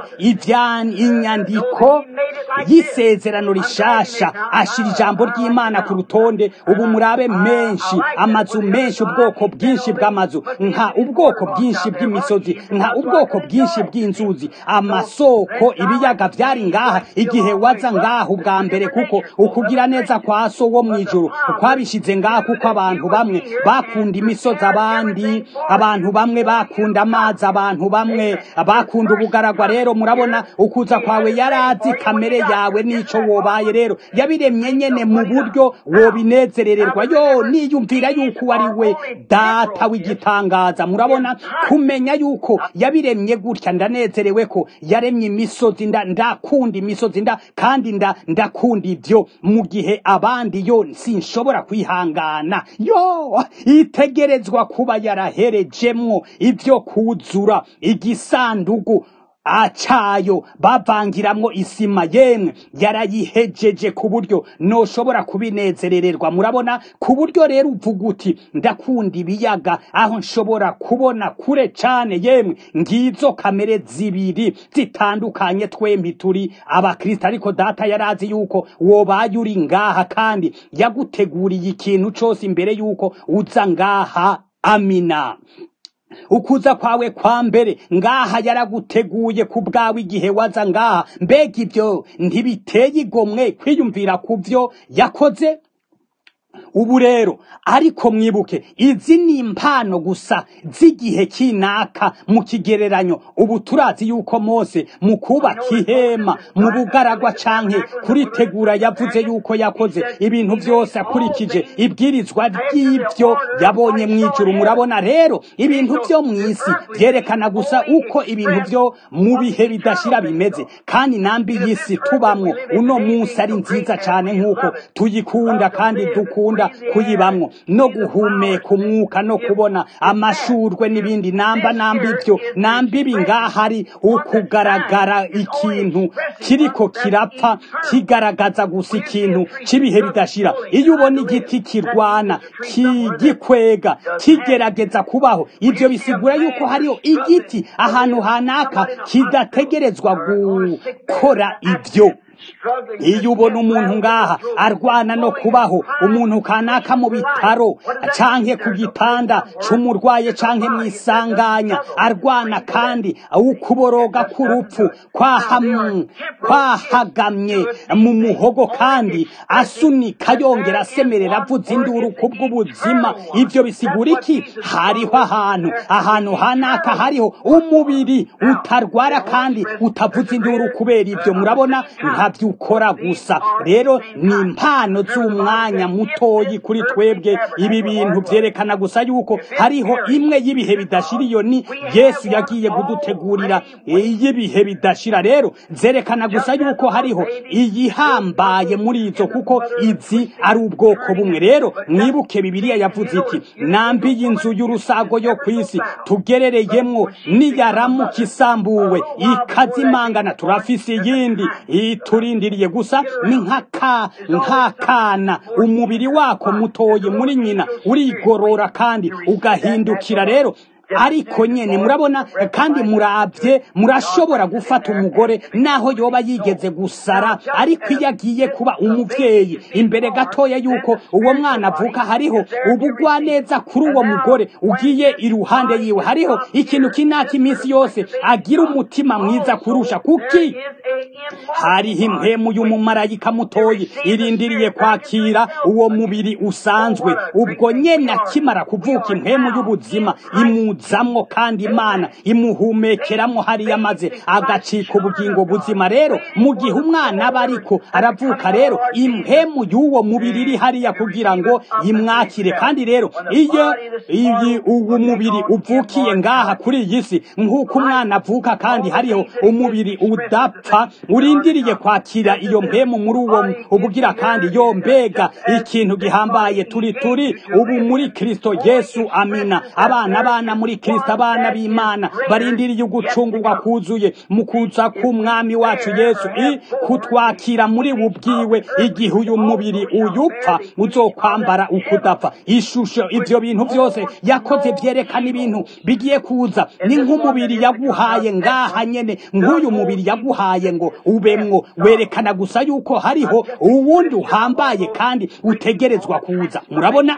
inyandiko y'isezerano rishasha ashira ijambo ry'imana ku rutonde ubu murabe menshi amazu menshi ubwoko bwinshi bw'amazu nka ubwoko bwinshi bw'imisozi nka ubwoko bwinshi bw'inzuzi amasoko ibiyaga vyari ngaha igihe waza ngaha ubwa mbere kuko ukugira neza kwa so wo mw'ijuru kwabishize ngaha kuko abantu bamwe bakunda imisozi abandi abantu bamwe bakunda amazi abantu bamwe bakunda ubugaragwa rero murabona ukuza kwawe yarazi kamere yawe n'ico wobaye rero yabiremye nyene mu buryo wobinezerererwa yo niyumvira yuko wari we data w'igitangaza murabona kumenya yuko yabiremye gutya ndanezerewe ko yaremye imisozi nda ndakunda imisozi nda kandi nda ndakunda ibyo mu gihe abandi yo sinshobora kwihangana yo itegerezwa kuba yaraherejemwo ibyo kuzura igisandugu acayo bavangiramwo isima yemwe yarayihejeje ku buryo noshobora kubinezerererwa murabona ku buryo rero uvuga uti ndakunda ibiyaga aho nshobora kubona kure cane yemwe ngizo kamere zibiri zitandukanye twembi turi abakristo ariko data yarazi yuko wobaye uri ngaha kandi yaguteguriye ikintu cose imbere yuko uza ngaha amina ukuza kwawe kwa mbere ngaha yaraguteguye ku bwawe igihe waza ngaha mbega ibyo ntibiteye igomwe kwiyumvira ku byo yakoze ubu rero ariko mwibuke izi ni impano gusa z'igihe kinaka mu kigereranyo ubu turazi yuko mose mu kubaka ihema mu bugaragwa canke kuritegura yavuze yuko yakoze ibintu byose akurikije ibwirizwa ry'ibyo yabonye mu ijuru murabona rero ibintu byo mu isi byerekana gusa uko ibintu byo mu bihe bidashira bimeze kandi nambi y'isi tubamwo uno munsi ari nziza cyane nk'uko tuyikunda kandi dukunda kuyibamwo no guhumeka umwuka no kubona amashurwe n'ibindi namba namba ibyo namba ibi ngaha ari ukugaragara ikintu kiriko kirapfa kigaragaza gusa ikintu cy'ibihe bidashira iyo ubona igiti kirwana kigikwega kigerageza kubaho ibyo bisigura yuko hariho igiti ahantu hanaka kidategerezwa gukora ibyo iyo ubona umuntu ngaha arwana no kubaho umuntu kanaka mu bitaro canke ku gitanda c'umurwaye canke mu isanganya arwana kandi ukuboroga k'urupfu kwahagamye mu muhogo kandi asunika yongera asemerera avuza induru kubw'ubuzima ivyo bisigura iki hariho ahantu ahantu hanaka hariho umubiri utarwara kandi utavuza induru kubera ivyo murabona ntabyo ukora gusa rero ni impano z'umwanya mutoyi kuri twebwe ibi bintu byerekana gusa yuko hariho imwe y'ibihe bidashira iyo ni yesu yagiye kudutegurira iy'ibihe bidashira rero zerekana gusa yuko hariho iyihambaye muri izo kuko izi ari ubwoko bumwe rero mwibuke bibiliya yavuze iti nambi y'inzu y'urusago yo ku isi tugerereyemwo niyaramuka isambuwe ikazimangana turafise iyindi iturindiriye gusa ni nk'akana umubiri wako mutoye muri nyina urigorora kandi ugahindukira rero ariko nyene murabona kandi murabye murashobora gufata umugore naho yoba yigeze gusara ariko iyo agiye kuba umuvyeyi imbere gatoya yuko uwo mwana avuka hariho ubugwaneza kuri uwo mugore ugiye iruhande yiwe hariho ikintu kinaka iminsi yose agira umutima mwiza kurusha kuki hariho impemu y'umumarayika mutoyi irindiriye kwakira uwo mubiri usanzwe ubwo nyene akimara kuvuka impemu y'ubuzima imu zamwo kandi imana imuhumekeramwo hariya maze agacika ubugingo buzima rero mu gihe umwana aba ariko aravuka rero impemu y'uwo mubiri iri hariya kugira ngo imwakire kandi rero iyo iyi uwo mubiri uvukiye ngaha kuri iyi si nk'uko umwana avuka kandi hariho umubiri udapfa urindiriye kwakira iyo mpemu muri uwo ubugira kandi yo mbega ikintu gihambaye turi turi ubu muri kristo yesu amina abana abana muri kristo abana b'imana barindiriye ugucungurwa kuzuye mu kuza k'umwami wacu yesu i kutwakira muri bubwiwe igihe uyu mubiri uyupfa uzokwambara ukudapfa ishusho ivyo bintu byose yakoze vyerekana ibintu bigiye kuza ni nk'umubiri yaguhaye ngaha nyene nk'uyu mubiri yaguhaye ngo ubemwo werekana gusa yuko hariho uwundi uhambaye kandi utegerezwa kuza murabona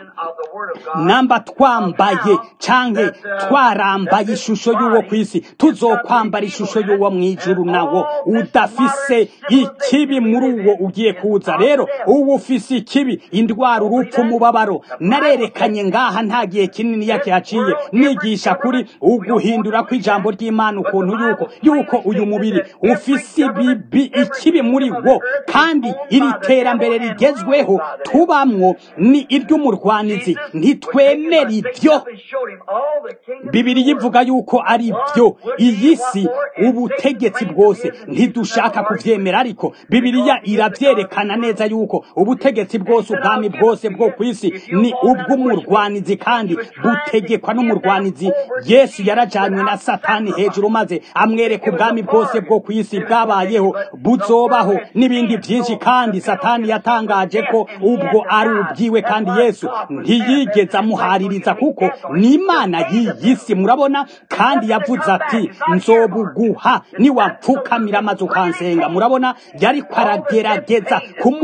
namba twambaye canke twarambaye ishusho y'uwo ku isi tuzokwambara ishusho y'uwo mu ijuru nawo udafise ikibi muri uwo ugiye kuza rero uwo ufise ikibi indwara urupfu umubabaro narerekanye ngaha nta gihe kinini yakihaciye nigisha kuri uguhindura kw'ijambo ry'imana ukuntu yuko yuko uyu mubiri ufise ibibi ikibi muri wo kandi iri terambere rigezweho tubamwo ni iry'umurwanizi ntitwemera ibyo bibiri yivuga yuko ari byo iyi si ubutegetsi bwose ntidushaka kuvyemera ariko bibiliya iravyerekana neza yuko ubutegetsi bwose ubwami bwose bwo ku isi ni ubw'umurwanizi kandi butegekwa n'umurwanizi yesu yarajanywe na satani hejuru maze amwereka ubwami bwose bwo ku isi bwabayeho buzobaho n'ibindi byinshi kandi satani yatangaje ko ubwo ari ubwiwe kandi yesu ntiyigeze amuhaririza kuko ni imana y'iyi si murabona kandi yavuze ati nzobuguha niwapfukamira amaze ukansenga murabona yariko aragerageza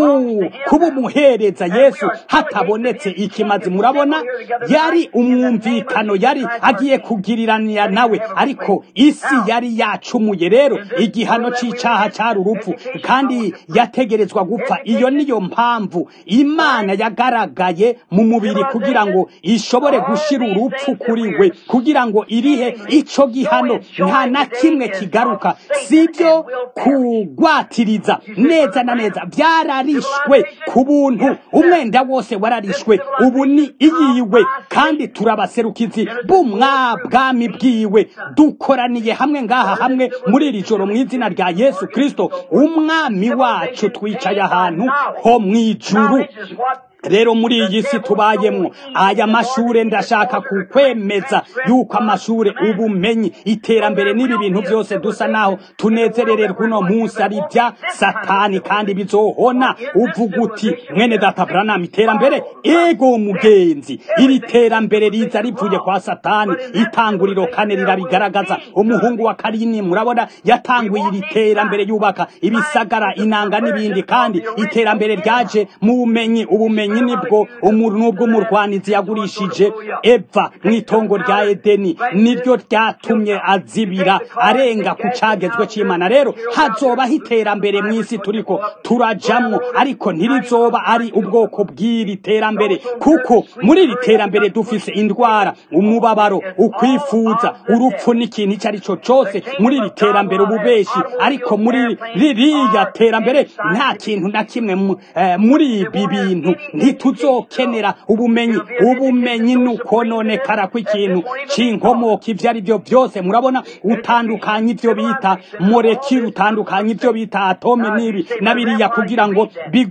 kubumuhereza yesu hatabonetse ikimazi murabona yari umwumvikano yari agiye kugiriranira nawe ariko isi yari yacumuye rero igihano c'icaha cari urupfu kandi yategerezwa gupfa iyo niyo mpamvu imana yagaragaye mu mubiri kugira ngo ishobore gushira urupfu kuri we kugira ngo irihe ico gihano nta na kimwe kigaruka sibyo kugwatiriza neza na neza byararishwe ku buntu umwenda wose wararishwe ubu ni iyiwe kandi turabaserukizi bw'umwabwami bwiwe dukoraniye hamwe ngaha hamwe muri iri joro mu izina rya yesu kristo umwami wacu twicaye ahantu ho mu ijuru rero muri iyi si tubayemwo aya mashure ndashaka kukwemeza yuko amashure ubumenyi iterambere n'ibi bintu byose dusa naho tunezerererwa uno munsi ari bya satani kandi bizohona uvuga uti mwene data branam iterambere ego mugenzi iri terambere riza rivuye kwa satani itanguriro kane rirabigaragaza umuhungu wa karini murabona yatanguye iri terambere yubaka ibisagara inanga n'ibindi kandi iterambere ryaje mu bumenyi ubumenyi ubumenyi nibwo nubwo umurwanizi yagurishije eva mu itongo rya edeni niryo ryatumye azibira arenga ku cagezwe c'imana rero hazobaho iterambere mu isi turiko turajamwo ariko ntirizoba ari ubwoko bw'iri terambere kuko muri iri terambere dufise indwara umubabaro ukwifuza urupfu n'ikintu icyo ari cyo cose muri iri terambere ububeshi ariko muri ririya terambere nta kintu na kimwe muri ibi bintu ntituzokenera ubumenyi ubumenyi ni ukononekara kw'ikintu c'inkomoka ivyo ari byo byose murabona utandukanya ivyo bita molekile utandukanya ivyo bita atome n'ibi na biriya kugira ngo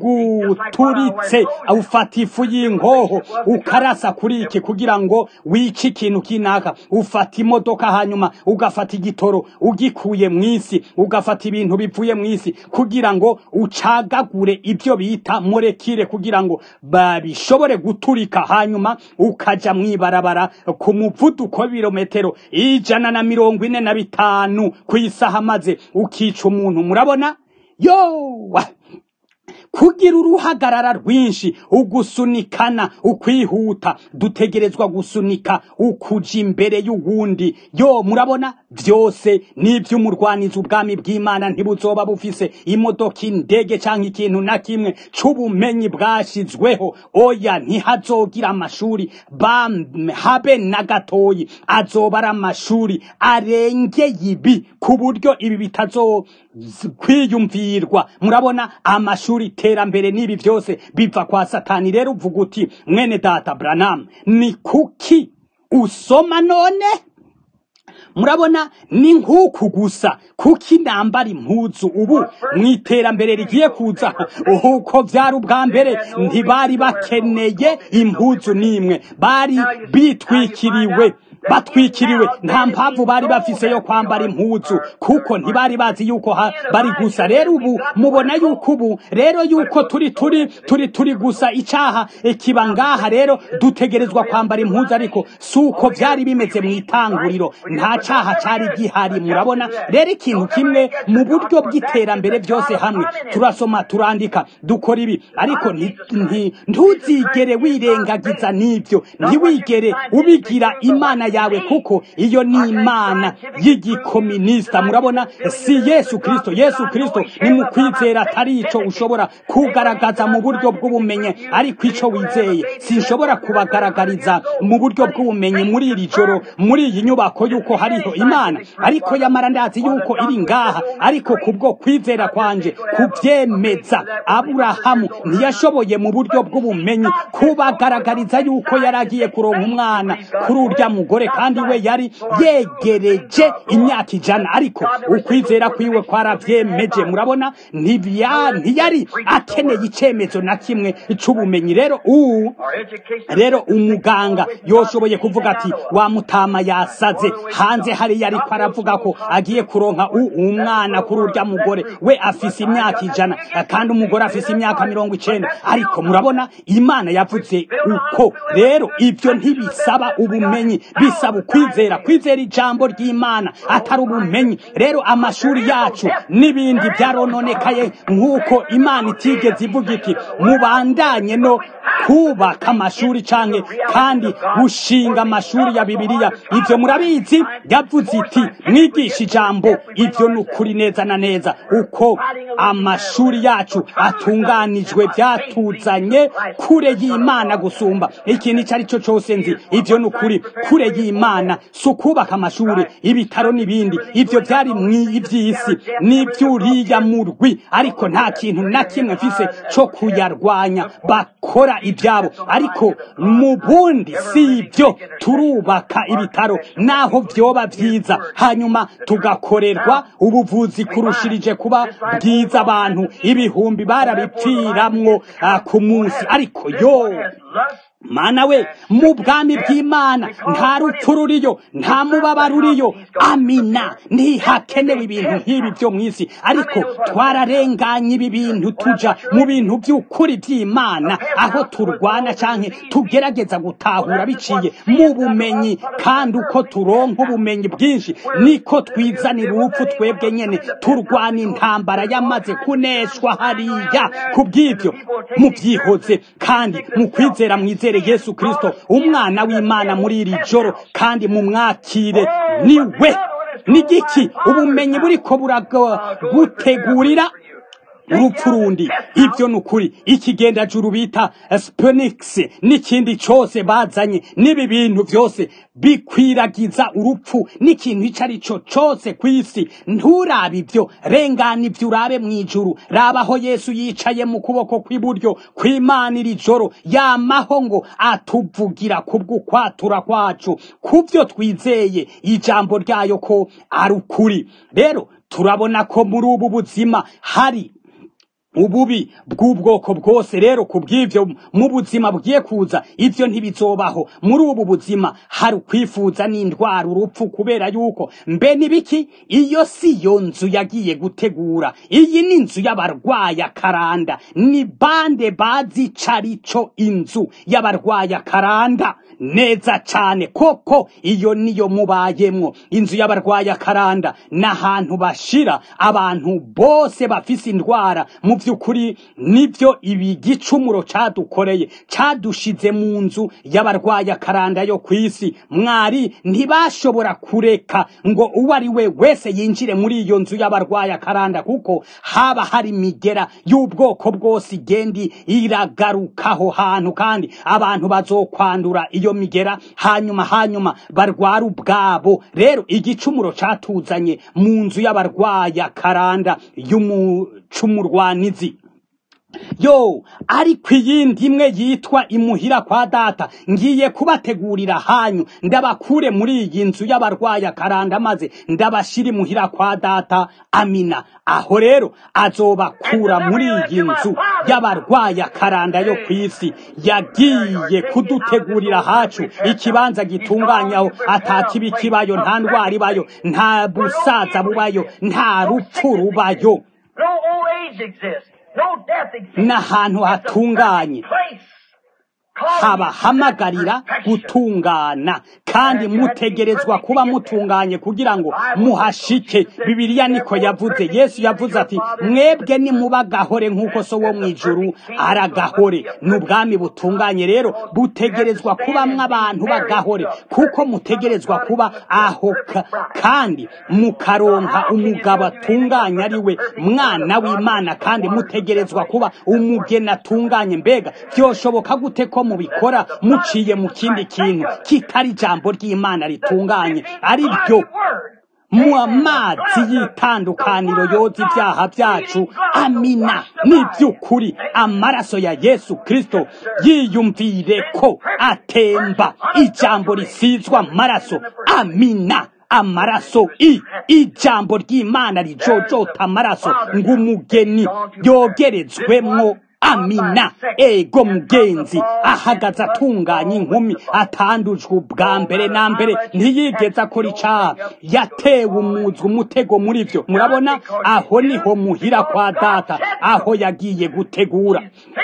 biguturitse ufata ifu y'inkoho ukarasa kuri iki kugira ngo wice ikintu kinaka ufata imodoka hanyuma ugafata igitoro ugikuye mu isi ugafata ibintu bivuye mu isi kugira ngo ucagagure ivyo bita molekile kugira ngo babishobore guturika hanyuma ukaja mwibarabara ku muvuduko w'ibirometero ijana na mirongo ine na bitanu ku isaha maze ukica umuntu murabona yowa kugira uruhagarara rwinshi ugusunikana ukwihuta dutegerezwa gusunika ukuja imbere y'uwundi yo murabona byose n'ivy'umurwanizi ubwami bw'imana ntibuzoba bufise imodoka indege canke ikintu na kimwe c'ubumenyi bwashizweho oya ntihazogira amashuri habe na gatoyi azoba ari amashuri arengeye ibi ku buryo ibi bitazo kwiyumvirwa murabona amashuri iterambere n'ibi byose biva kwa satani rero uvuga uti mwene data branam ni kuki usoma none murabona ni nk'uku gusa kuki nambara impuzu ubu mu iterambere rigiye kuza uko byari ubwa mbere ntibari bakeneye impuzu n'imwe bari bitwikiriwe batwikiriwe nta mpamvu bari bafise yo kwambara impuzu kuko ntibari bazi yuko bari gusa rero ubu mubona yuko ubu rero yuko turi turi turi turi gusa icaha kiba ngaha rero dutegerezwa kwambara impuzu ariko suko byari bimeze mu itanguriro nta caha cari gihari murabona rero ikintu kimwe mu buryo bw'iterambere byose hamwe turasoma turandika dukora ibi ariko ntuzigere wirengagiza n'ibyo ntiwigere ubigira imana yawe kuko iyo ni imana y'igikominisita murabona si yesu kirisito yesu kirisito ni mu kwizera atari ico ushobora kugaragaza mu buryo bw'ubumenyi ariko ico wizeye sinshobora kubagaragariza mu buryo bw'ubumenyi muri iri joro muri iyi nyubako yuko hariho imana ariko yamara ndazi yuko iri ngaha ariko kubwo kwizera kwanje kubyemeza aburahamu ntiyashoboye mu buryo bw'ubumenyi kubagaragariza yuko yaragiye kuronka umwana kuri urya mugore mugore kandi we yari yegereje imyaka ijana ariko ukwizera kwiwe kwaravyemeje murabona ntiyari akeneye icemezo na kimwe c'ubumenyi rero ubu rero umuganga yoshoboye kuvuga ati wa mutama yasaze hanze hariya ariko aravuga ko agiye kuronka umwana kuri urya mugore we afise imyaka ijana kandi umugore afise imyaka mirongo icenda ariko murabona imana yavuze uko rero ibyo ntibisaba ubumenyi bisaba ukwizera kwizera ijambo ry'imana atari ubumenyi rero amashuri yacu n'ibindi byarononekaye nk'uko imana itigeze ivuga iti mubandanye no kubaka amashuri canke kandi gushinga amashuri ya bibiliya ivyo murabizi yavuze iti mwigisha ijambo ivyo ni ukuri neza na neza uko amashuri yacu atunganijwe byatuzanye kure y'imana gusumba ikintu icyo ari cyo cyose nzi ivyo ni ukuri kure y'imana si ukubaka amashuri ibitaro n'ibindi ivyo byari mw'ivy'isi n'ivy'uriya murwi ariko nta kintu na kimwe mfise co kuyarwanya bakora ibyabo ariko mu bundi si ibyo turubaka ibitaro naho vyoba vyiza hanyuma tugakorerwa ubuvuzi kurushirije kuba bwiza abantu ibihumbi barabipfiramwo uh, ku munsi ariko yo mana we mu bwami bw'imana nta rupfu ruriyo nta mubabaro uriyo amina ntihakenewe ibintu nk'ibi byo mu isi ariko twararenganye ibi bintu tuja mu bintu by'ukuri by'imana aho turwana canke tugerageza gutahura biciye mu bumenyi kandi uko turonka ubumenyi bwinshi niko twizanira urupfu twebwe nyene turwana intambara yamaze kuneshwa hariya ku bw'ibyo mubyihoze kandi mu kwizera mwizera yesu kirisito umwana w'imana muri iri joro kandi mumwakire niwe n'igiki ubumenyi buriko buragutegurira urupfu rundi ibyo ni ukuri ikigendajuru bita spenix n'ikindi cyose bazanye n'ibi bintu byose bikwiragiza urupfu n'ikintu icyo ari cyo cyose ku isi nturabe ibyo rengana ibyo urabe mu ijuru rabaho yesu yicaye mu kuboko kw'iburyo kw'imana iri joro yamaho ngo atuvugira kubw'ukwatura kwacu ku byo twizeye ijambo ryayo ko ari ukuri rero turabona ko muri ubu buzima hari ububi bw'ubwoko bwose rero ku bw'ibyo mu buzima bugiye kuza ibyo ntibizobaho muri ubu buzima hari ukwifuza n'indwara urupfu kubera yuko mbe n'ibiki iyo si yo nzu yagiye gutegura iyi ni inzu y'abarwayi akaranda ni bande bazi carico inzu y'abarwayi akaranda neza cyane koko iyo niyo mubayemwo inzu y'abarwayi akaranda n'ahantu bashira abantu bose bafise indwara mu by'ukuri nibyo ibi gicumuro cadukoreye cadushize mu nzu y'abarwayi akaranda yo ku isi mwari ntibashobora kureka ngo uwo ari we wese yinjire muri iyo nzu y'abarwayi akaranda kuko haba hari imigera y'ubwoko bwose igendi iragarukaho hantu kandi abantu bazokwandura iyo migera hanyuma hanyuma barwara ubwabo rero igicumuro catuzanye mu nzu y'abarwayi akaranda y'umucumurwanizi yo ariko iyindi imwe yitwa imuhira kwa data ngiye kubategurira hanyu ndabakure muri iyi nzu y'abarwayi akaranda maze ndabashira imuhira kwa data amina aho rero azobakura muri iyi nzu y'abarwayi akaranda yo ku isi yagiye kudutegurira hacu ikibanza gitunganyaho atakibi kibayo nta ndwara ibayo nta busaza bubayo nta rupfu rubayo n'ahantu hatunganye habahamagarira gutungana kandi mutegerezwa kuba mutunganye kugira ngo muhashike bibiliya niko yavuze yesu yavuze ati mwebwe nimuba gahore nk'uko so wo mu ijuru aragahore ni ubwami butunganye rero butegerezwa kubamwo abantu bagahore kuko mutegerezwa kuba aho kandi mukaronka umugabo atunganye ari we mwana w'imana kandi mutegerezwa kuba umugeni atunganye mbega byoshoboka gute ko mubikora muciye mu kindi kintu kitari ijambo ry'imana ritunganye ari byo mu amazi y'itandukaniro yoza ibyaha byacu amina ni by'ukuri amaraso ya yesu kirisito yiyumvire ko atemba ijambo risizwa amaraso amina amaraso i ijambo ry'imana rijojota amaraso ngo umugeni yogerezwemwo amina ego mugenzi ahagaze atunganya inkumi atandujwe ubwa mbere na mbere ntiyigeze akora icaha yatewe umuzwa umutego muri vyo murabona aho niho muhira kwa data aho yagiye gutegura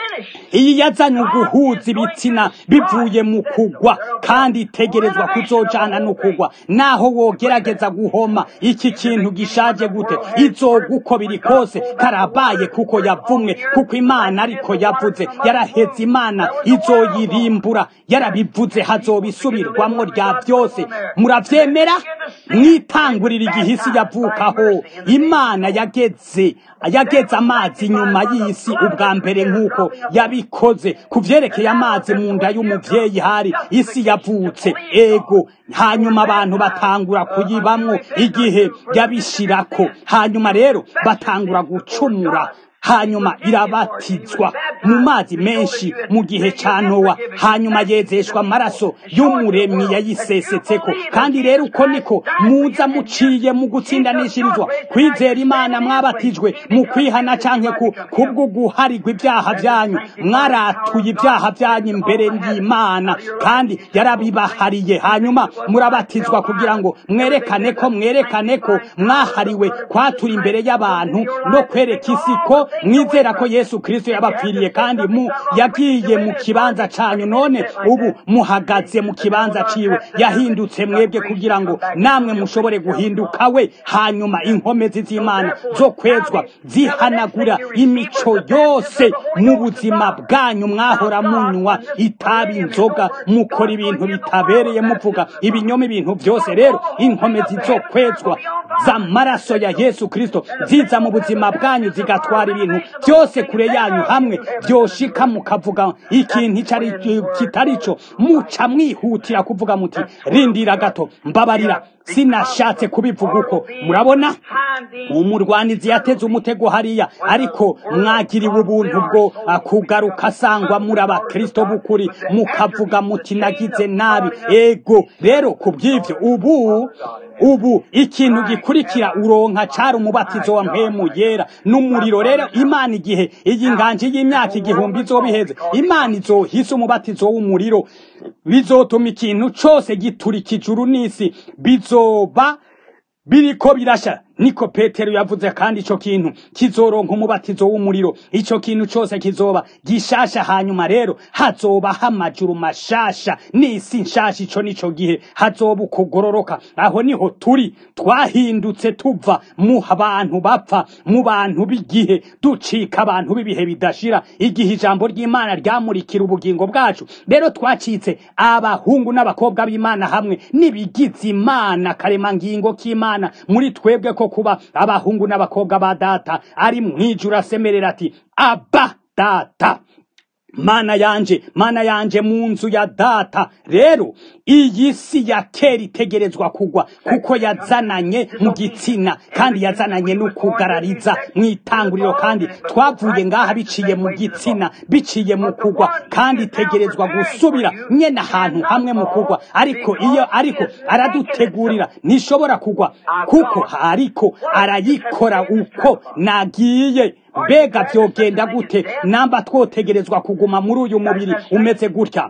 iyi yazanye uguhuza ibitsina bivuye mu kugwa kandi itegerezwa kuzojana no kugwa naho wogerageza guhoma iki kintu gishaje gute izoga uko biri kose karabaye kuko yavumwe kuko imana ariko yavuze yaraheze imana izoyirimbura yarabivuze hazobisubirwamwo rya byose muravyemera mwitangurira igihe isi yavukaho imana yageze yageze amazi nyuma y'isi ubwa mbere nk'uko yabikoze ku vyerekeye amazi mu nda y'umuvyeyi hari isi yavutse ego hanyuma abantu batangura kuyibamwo igihe yabishirako hanyuma rero batangura gucumura hanyuma irabatizwa mu mazi menshi mu gihe ca nowa hanyuma yezeshwa amaraso y'umuremyi yayisesetseko kandi rero uko niko muza muciye mu gutsindanishirizwa kwizera imana mwabatijwe mu kwihana canke ku kubwo guharigwa ibyaha byanyu mwaratuye ibyaha byanyu imbere y'imana kandi yarabibahariye hanyuma murabatizwa kugira ngo mwerekane ko mwerekane ko mwahariwe kwatura imbere y'abantu no kwereka isi ko mwizera ko yesu kirisito yabapfiriye kandi mu yagiye mu kibanza canyu none ubu muhagaze mu kibanza ciwe yahindutse mwebwe kugira ngo namwe mushobore guhinduka we hanyuma inkomezi z'imana zo kwezwa zihanagura imico yose mu buzima bwanyu mwahora munywa itabi inzoga mukora ibintu bitabereye muvuga ibinyoma ibintu byose rero inkomezi zo kwezwa z'amaraso ya yesu kirisito ziza mu buzima bwanyu zigatwara ibintu byose kure yanyu hamwe byoshika mukavuga ikintu icari kitari cyo muca mwihutira kuvuga muti rindira gato mbabarira sinashatse kubivuga uko murabona umurwanizi yateze umutego hariya ariko mwagiriwe ubuntu bwo kugaruka asangwa muri abakristo b'ukuri mukavuga muti nagize nabi ego rero ku bw'ivyo ubu ubu ikintu gikurikira uronka cari umubatizo wa mpemu yera n'umuriro rero imana igihe iyi nganje y'imyaka igihumbi izobiheze imana izohisa umubatizo w'umuriro bizotuma ikintu cose giturika ijuru n'isi bizoba biriko birasha niko petero yavuze kandi ico kintu kizoronka umubatizo w'umuriro ico kintu cose kizoba gishasha hanyuma rero hazoba amajuru mashasha n'isi nshasha ico nico gihe hazoba ukugororoka aho niho turi twahindutse tuva mu bantu bapfa mu bantu b'igihe ducika abantu b'ibihe bidashira igihe ijambo ry'imana ryamurikira ubugingo bwacu rero twacitse abahungu n'abakobwa b'imana hamwe n'ibigize imana karemangingo k'imana muri twebwe ko kuba abahungu n'abakobwa ba data ari mwijuru asemerera ati aba data mana yanje mana yanje mu nzu ya data rero iyi si ya kera itegerezwa kugwa kuko yazananye mu gitsina kandi yazananye no kugarariza mu itanguriro kandi twavuye ngaha biciye mu gitsina biciye mu kugwa kandi itegerezwa gusubira nyene ahantu hamwe mu kugwa ariko iyo ariko aradutegurira ntishobora kugwa kuko ariko arayikora uko nagiye mbega vyogenda gute namba twotegerezwa kuguma muri uyu mubiri umeze gutya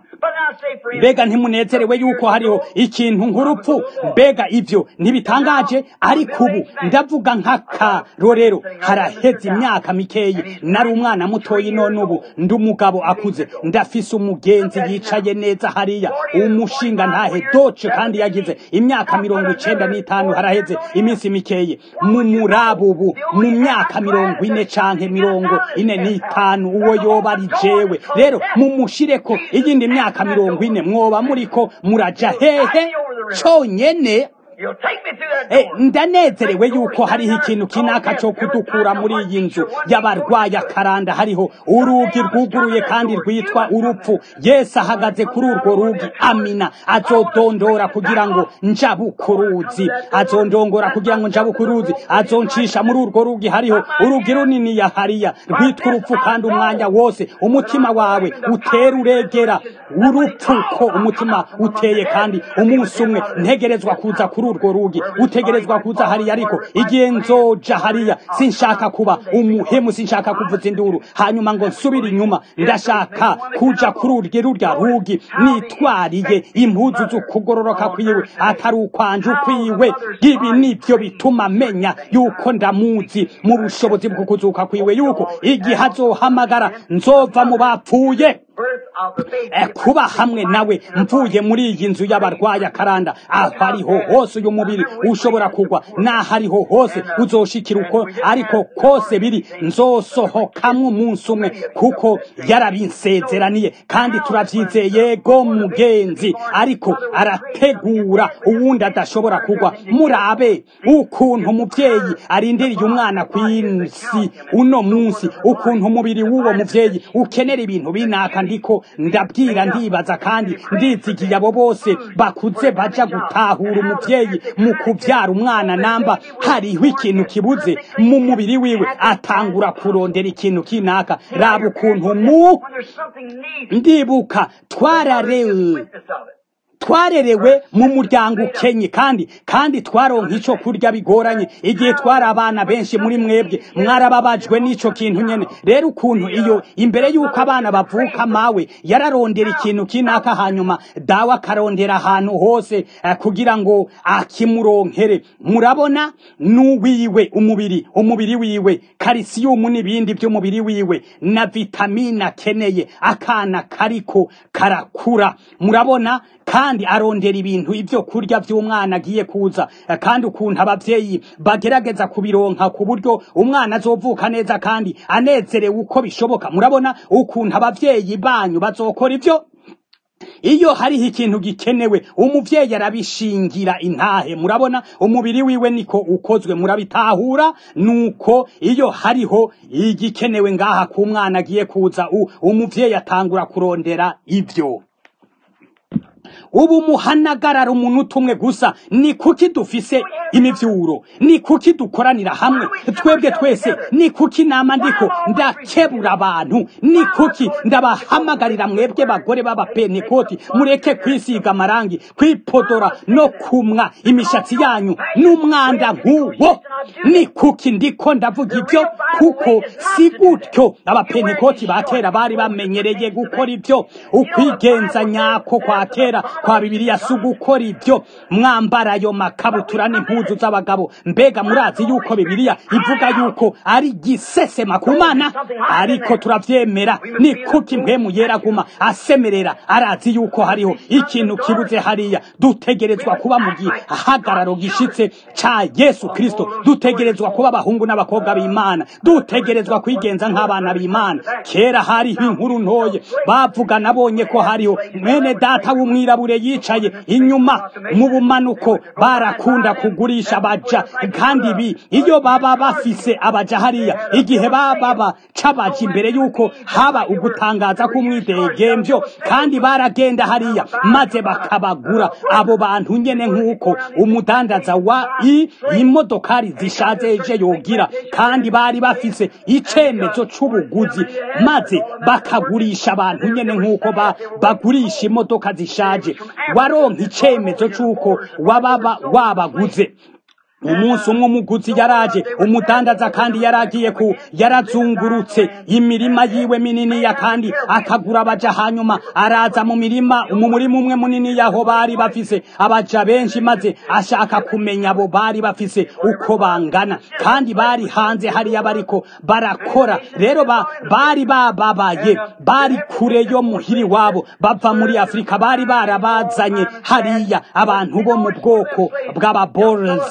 mbega ntimunezerewe yuko hariho ikintu nk'urupfu mbega ivyo ntibitangaje ariko ubu ndavuga nk'akarorero haraheze imyaka mikeyi nari umwana mutoyi none ubu ndi umugabo akuze ndafise umugenzi yicaye neza hariya umushinga ntahe doce kandi yagize imyaka mirongo icenda n'itanu haraheze iminsi mikeyi mu murabu ubu mu myaka mirongo ine canke mirongo ine n'itanu uwo yoba ari jewe rero mumushireko iyindi myaka mirongo ine mwoba muriko muraja hehe conyene ndanezerewe yuko hariho ikintu kinaka cyo kudukura muri iyi nzu y'abarwayi akaranda hariho urugi rwuguruye kandi rwitwa urupfu yesu ahagaze kuri urwo rugi amina azodondora kugira ngo njabukuruzi azondongora kugira ngo njabukuruzi azoncisha muri urwo rugi hariho urugi runini ya hariya rwitwa urupfu kandi umwanya wose umutima wawe utera uregera urupfu ko umutima uteye kandi umunsi umwe ntegerezwa kuza kuri urwo rugi utegerezwa kuza hariya ariko igihe nzoja hariya sinshaka kuba umuhemu sinshaka kuvuza induru hanyuma ngo nsubire inyuma ndashaka kuja kuri urwo rurya rugi nitwariye impuzu z'ukugororoka kwiwe atari ukwanje ukwiwe ibi nibyo bituma menya yuko ndamuzi mu bushobozi bwo kuzuka kwiwe yuko igihe azohamagara nzova mu bapfuye kuba hamwe nawe mvuye muri iyi nzu y'abarwayi akaranda aho ariho hose uyu mubiri ushobora kugwa n'aho ariho hose uzoshikira uko ariko kose biri nzosohokamwo umunsi umwe kuko yarabinsezeraniye kandi turabyizeye yego mugenzi ariko arategura uwundi adashobora kugwa murabe ukuntu umubyeyi arindiriye umwana ku isi uno munsi ukuntu umubiri w'uwo mubyeyi ukenera ibintu binaka ndiko ndabwira ndibaza kandi ndizigiye abo bose bakuze baja gutahura umuvyeyi mu kuvyara umwana namba hariho ikintu kibuze mu mubiri wiwe atangura kurondera ikintu kinaka raba ukuntu mu ndibuka twararewe twarerewe mu muryango ukenye kandi kandi twaronka icyo kurya bigoranye igihe twari abana benshi muri mwebwe mwarababajwe n'ico kintu nyene rero ukuntu iyo imbere y'uko abana bavuka mawe yararondera ikintu kinaka hanyuma dawe akarondera ahantu hose eh, kugira ngo akimuronkere murabona n'uwiwe umubiri umubiri wiwe karisiyumu n'ibindi by'umubiri wiwe na vitamine akeneye akana kariko karakura murabona kandi arondera ibintu ibyo kurya by'umwana agiye kuza kandi ukuntu ababyeyi bagerageza kubironka ku buryo umwana azovuka neza kandi anezerewe uko bishoboka murabona ukuntu ababyeyi banyu bazokora ibyo iyo hariho ikintu gikenewe umuvyeyi arabishingira intahe murabona umubiri wiwe niko ukozwe murabitahura nuko iyo hariho igikenewe ngaha ku mwana agiye kuza umuvyeyi atangura kurondera ivyo ubu muhanagarara umuntu umwe gusa ni kuki dufise imivyuro ni kuki dukoranira hamwe twebwe twese ni kuki nama ndiko ndakebura abantu ni kuki ndabahamagarira mwebwe bagore b'abapentekoti mureke kwisiga amarangi kwipodora no kumwa imishatsi yanyu n'umwanda nk'uwo ni kuki ndiko ndavuga ibyo kuko si gutyo abapentekoti ba kera bari bamenyereye gukora ibyo ukwigenza nyako kwa kera kwa bibiliya si ugukora ibyo mwambara ayo makabutura n'impuzu z'abagabo mbega murazi yuko bibiliya ivuga yuko ari gisesema ku mana ariko turabyemera ni kuko impwemu yeraguma asemerera arazi yuko hariho ikintu kibuze hariya dutegerezwa kuba mu gihagararo gishitse ca yesu kristo dutegerezwa kuba abahungu n'abakobwa b'imana dutegerezwa kwigenza nk'abana b'imana kera hariho inkuru ntoye bavuga nabonye ko hariho mwene data w'umwirabure yicaye inyuma mu bumanuko barakunda kugurisha abaja kandi ibi iyo baba bafise abaja hariya igihe baba bacabaja imbere yuko haba ugutangaza k'umwidegemvyo kandi baragenda hariya maze bakabagura abo bantu nyene nk'uko umudandaza wa i imodokari zishajeje yogira kandi bari bafise icemezo c'ubuguzi maze bakagurisha abantu nyene nk'uko ba, bagurisha imodoka zishaje waronka icemezo c'uko wababa wabaguze umunsi umwe umuguzi yaraje umudandaza kandi yaragiye ku yarazungurutse imirima yiwe minini ya kandi akagura abaja hanyuma araza mu mirima mu murima umwe munini yaho bari bafise abaja benshi maze ashaka kumenya abo bari bafise uko bangana kandi bari hanze hariya bariko barakora rero ba, bari bababaye bari kure yo muhiri wabo bava muri afurika bari barabazanye hariya abantu bo mu bwoko bw'ababoreze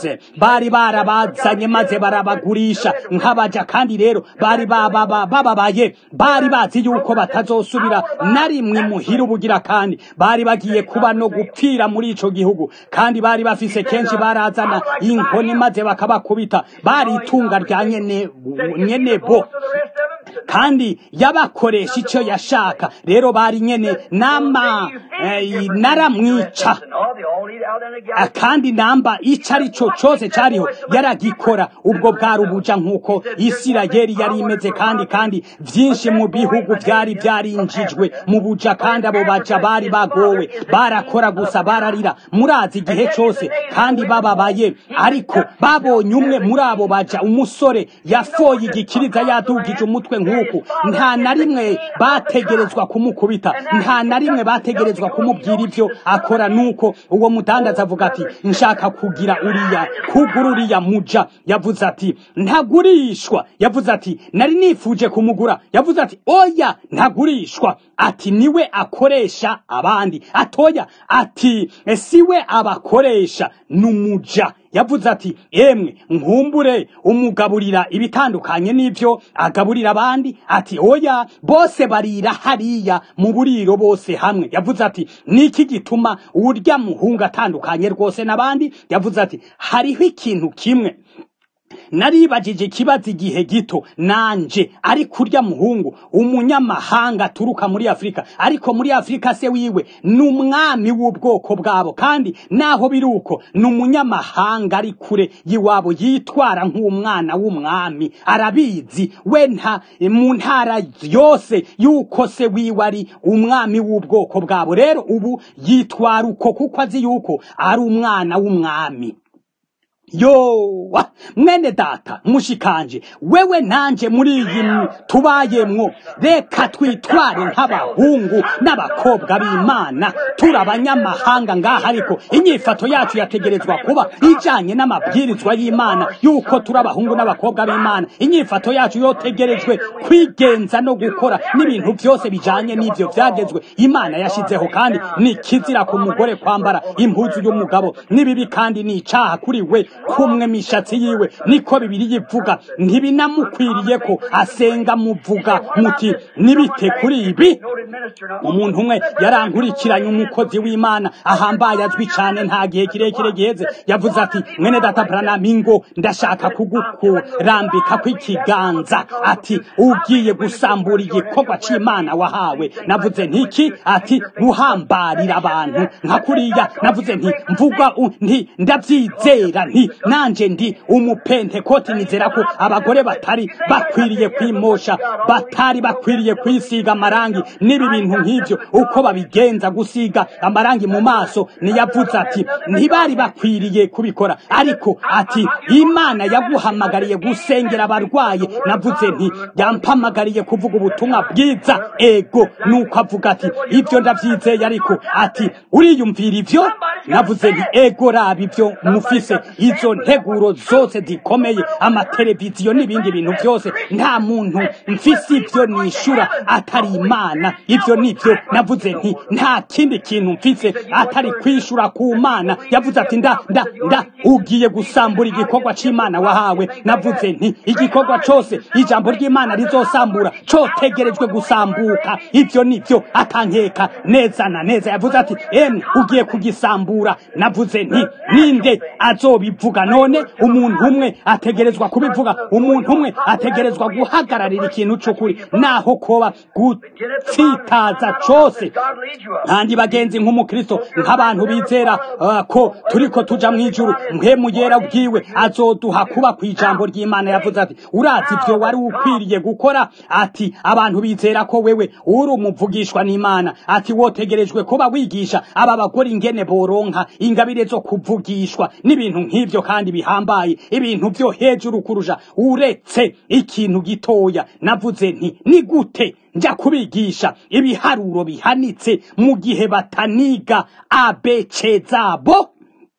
bari barabazanye maze barabagurisha nk'abaja kandi rero bari bababaye bari bazi yuko batazosubira na rimwe muhira ubugira kandi bari bagiye kuba no gupfira muri ico gihugu kandi bari bafise kenshi barazana inkoni maze bakabakubita bari itunga rya nyene nyene bo kandi yabakoresha icyo yashaka rero bari nyene nama eh, naramwica Ah, kandi namba ico ari cyo cyose cyariho yaragikora ubwo bwari ubuja nk'uko isirayeli yari imeze kandi kandi vyinshi mu bihugu vyari vyarinjijwe mu buja kandi abo baja bari bagowe barakora gusa bararira murazi igihe cyose kandi bababaye ariko babonye umwe muri abo baja umusore yafoye igikiriza yadugije umutwe nk'uku nta na rimwe bategerezwa kumukubita nta na rimwe bategerezwa kumubwira ivyo akora nuko uwo mudandaza avuga ati nshaka kugira uriya kugura uriya muja yavuze ati ntagurishwa yavuze ati nari nifuje kumugura yavuze ati oya ntagurishwa ati niwe akoresha abandi atoya ati siwe abakoresha n'umuja yavuze ati emwe nkumbure umugaburira ibitandukanye n'ibyo agaburira abandi ati oya bose barira hariya mu buriro bose hamwe yavuze ati niki gituma urya muhungu atandukanye rwose n'abandi yavuze ati hariho ikintu kimwe naribajije ikibazo igihe gito nanje ari kurya muhungu umunyamahanga aturuka muri afurika ariko muri afurika se wiwe ni umwami w'ubwoko bwabo kandi naho biri uko ni umunyamahanga ari kure y'iwabo yitwara nk'umwana w'umwami arabizi we nta mu ntara yose yuko se wiwe ari umwami w'ubwoko bwabo rero ubu yitwara uko kuko azi yuko ari umwana w'umwami yo mwene data mushikanje wewe nanje muri iyi tubayemwo reka twitware nk'abahungu n'abakobwa b'imana turi abanyamahanga ngaha ariko inyifato yacu yategerezwa kuba ijanye n'amabwirizwa y'imana yuko turi abahungu n'abakobwa b'imana inyifato yacu yotegerejwe kwigenza no gukora n'ibintu byose bijanye n'ivyo vyagezwe imana yashizeho kandi ni kizira ku mugore kwambara impuzu y'umugabo n'ibibi kandi ni icaha kuri we kumwe mishatsi yiwe niko bibiri yivuga ntibinamukwiriye ko asenga muvuga muti nibite kuri ibi umuntu umwe yarankurikiranye umukozi w'imana ahambaye azwi cyane nta gihe kirekire giheze yavuze ati mwene data branam ingo ndashaka kugukurambika kw'ikiganza ati ugiye gusambura igikorwa c'imana wahawe navuze ntiki ati guhambarira abantu nka kuriya navuze nti mvuga nti ndabyizera nti nanje ndi umupentekoti nizera ko abagore batari bakwiriye kwimosha batari bakwiriye kwisiga amarangi n'ibi bintu nk'ivyo uko babigenza gusiga amarangi mu maso niyavuze ati ntibari bakwiriye kubikora ariko ati imana yaguhamagariye gusengera abarwaye navuze nti yampamagariye kuvuga ubutumwa bwiza ego nuko avuga ati ivyo ndavyizeye ariko ati uriyumvira ivyo navuze nti ego raba ivyo mufise izo nteguro zose zikomeye amateleviziyo n'ibindi bintu byose nta muntu mfise ivyo nishura atari imana ivyo nivyo navuze nti nta kindi kintu mfise atari kwishura ku mana yavuze ati nda nda nda ugiye gusambura igikorwa c'imana wahawe navuze nti igikorwa cose ijambo ry'imana rizosambura cotegerejwe gusambuka ivyo nivyo atankeka neza na neza yavuze ati emwe ugiye kugisambura navuze nti ninde azobivuga none umuntu umwe ategerezwa kubivuga umuntu umwe ategerezwa guhagararira ikintu c'ukuri naho koba gutsitaza cose kandi bagenzi nk'umukristo nk'abantu bizera uh, ko turiko tuja mw'ijuru mpemu yera bwiwe azoduha kuba kw'ijambo ry'imana yavuze ati urazi ivyo wari ukwiriye gukora ati abantu bizera ko wewe uri umuvugishwa n'imana ati wotegerejwe kuba wigisha aba bagore ingene boronka ingabire zo kuvugishwa n'ibintu nk'ivyo kandi bihambaye ibintu vyo hejuru kurusha uretse ikintu gitoya navuze nti ni gute nja kubigisha ibiharuro bihanitse mu gihe bataniga abc zabo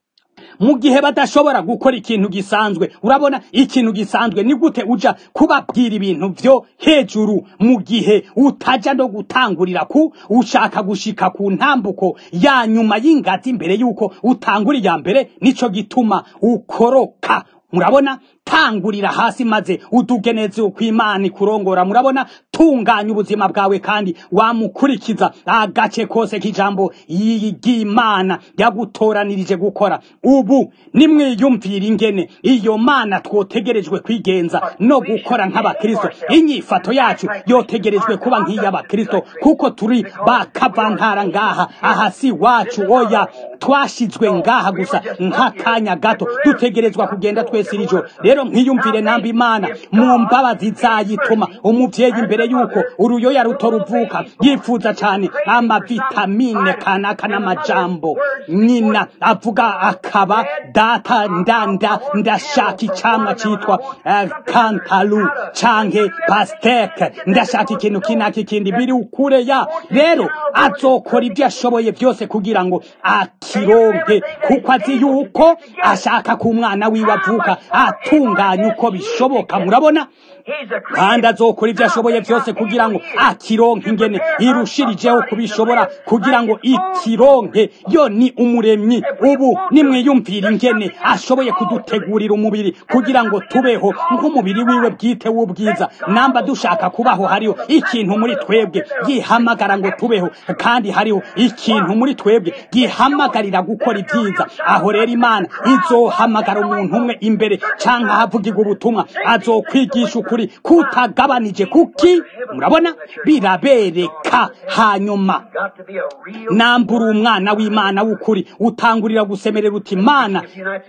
mu gihe badashobora gukora ikintu gisanzwe urabona ikintu gisanzwe ni gute uja kubabwira ibintu vyo hejuru mu gihe utaja no gutangurira ku ushaka gushika ku ntambuko ya nyuma y'ingazi imbere yuko utangura iya mbere nico gituma ukoroka murabona tangurira hasi maze utugeneze kw'imana ikurongora murabona tunganya ubuzima bwawe kandi wamukurikiza agace kose k'ijambo y'imana yagutoranirije gukora ubu nimwiyumvira ingene iyo mana twotegerejwe kwigenza no gukora nk'abakristo inyifato yacu yotegerejwe kuba nk'iy'abakristo kuko turi bakavantara ngaha aha si wacu oya twashizwe ngaha gusa nk'akanya gato dutegerezwa kugenda twese iri joro rero nkiyumvire namba imana mu mbabazi zayituma umuvyeyi imbere yuko uruyoya ruto ruvuka yifuza cane amavitamine kanaka n'amajambo nyina avuga akaba data ndanda ndashaka icamwa citwa uh, kantalu canke pasteke ndashaka ikintu kinaka ikindi biri ukure ya rero azokora ibyo ashoboye byose kugira ngo akironke kuko azi yuko ashaka ko umwana wiwe avuka atunganya uko bishoboka murabona kandi azokora ibyo ashoboye byose kugira ngo akironke ingene irushirijeho kubishobora kugira ngo ikironke yo ni umuremyi ubu nimwiyumvira ingene ashoboye kudutegurira umubiri kugira ngo tubeho nk'umubiri wiwe bwite w'ubwiza namba dushaka kubaho hariho ikintu muri twebwe gihamagara ngo tubeho kandi hariho ikintu muri twebwe gihamagarira gukora ibyiza aho rero imana izohamagara umuntu umwe imbere canke ahavugirwa ubutumwa azokwigisha ukuri kutagabanije kuki murabona birabereka hanyuma nambura umwana w'imana w'ukuri utangurira gusemerera uti imana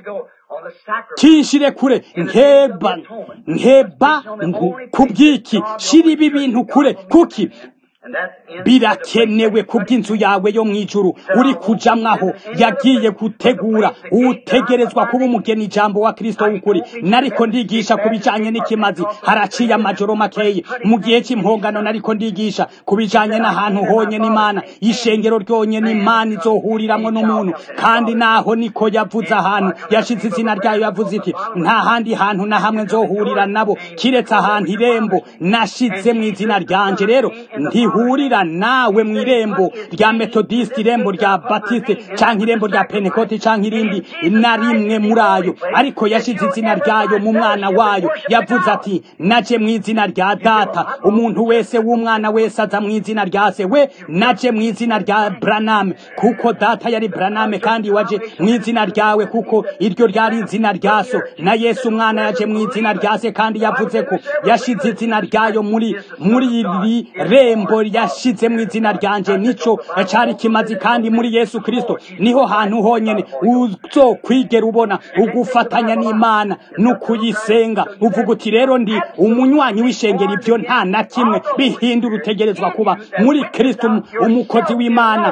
kinshire kure nkeba nkeba kubwiki shira ibi bintu kure kuki birakenewe kubw'inzu yawe yo mu ijuru uri kujamwaho yagiye gutegura utegerezwa kuba umugeni ijambo wa kristo w'ukuri nariko ndigisha ku bijanye n'ikimazi haraciye amajoro makeyi mu gihe cy'impongano nariko ndigisha ku bijanye n'ahantu honye n'imana ishengero ryonye n'imana izohuriramwo n'umuntu kandi naho niko yavuze ahantu yashize izina ryayo yavuze iti nta handi hantu na hamwe nzohurira nabo kiretse ahantu irembo nashize mu izina ryanje rero ntihurira nawe mu irembo rya metodisite irembo rya batiste canke irembo rya penekoti canke irindi na rimwe muri ayo ariko yashize izina ryayo mu mwana wayo yavuze ati naje mu izina rya data umuntu wese w'umwana wese aza mu izina rya se we naje mu izina rya braname kuko data yari braname kandi waje mu izina ryawe kuko iryo ryari izina rya so na yesu umwana yaje mu izina rya se kandi yavuze ko yashize izina ryayo muri muri iri rembo yashize mu izina ryanje nico cari kimazi kandi muri yesu kristo niho hantu honyene uzokwigera ubona ugufatanya n'imana no kuyisenga uvuga uti rero ndi umunywanyi w'ishengero ibyo nta na kimwe bihindura utegerezwa kuba muri kristo umukozi w'imana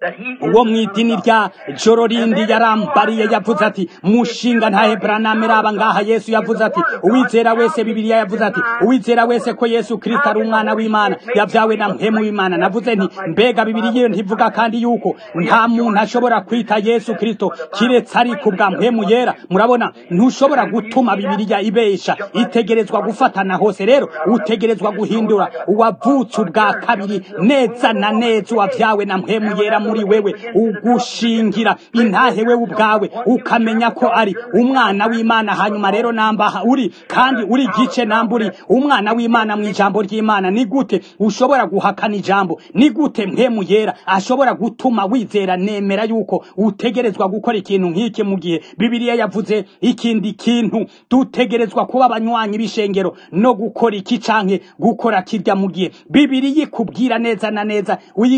uwo mu idini rya joro rindi yarambariye yavuze ati mushinga nta hebraname raba ngaha yesu yavuze ati uwizera wese bibiliya yavuze ati uwizera wese ko yesu kristo ari umwana w'imana yabyawe na mpemu w'imana navuze nti mbega bibiliya ntivuga kandi yuko nta muntu ashobora kwita yesu kristo kiretse ari ku bwa mpemu yera murabona ntushobora gutuma bibiliya ibesha itegerezwa gufatana hose rero utegerezwa guhindura uwavutse ubwa kabiri neza na neza uwabyawe na mpemu yera muri wewe ugushingira intahe wewe ubwawe ukamenya ko ari umwana w'imana hanyuma rero namba uri kandi uri gice namba uri umwana w'imana mu ijambo ry'imana ni gute ushobora guhakana ijambo ni gute mpemu yera ashobora gutuma wizera nemera yuko utegerezwa gukora ikintu nk'iki mu gihe bibiliya yavuze ikindi kintu dutegerezwa kuba abanywanyi b'ishengero no gukora iki canke gukora kirya mu gihe bibiliya ikubwira neza na neza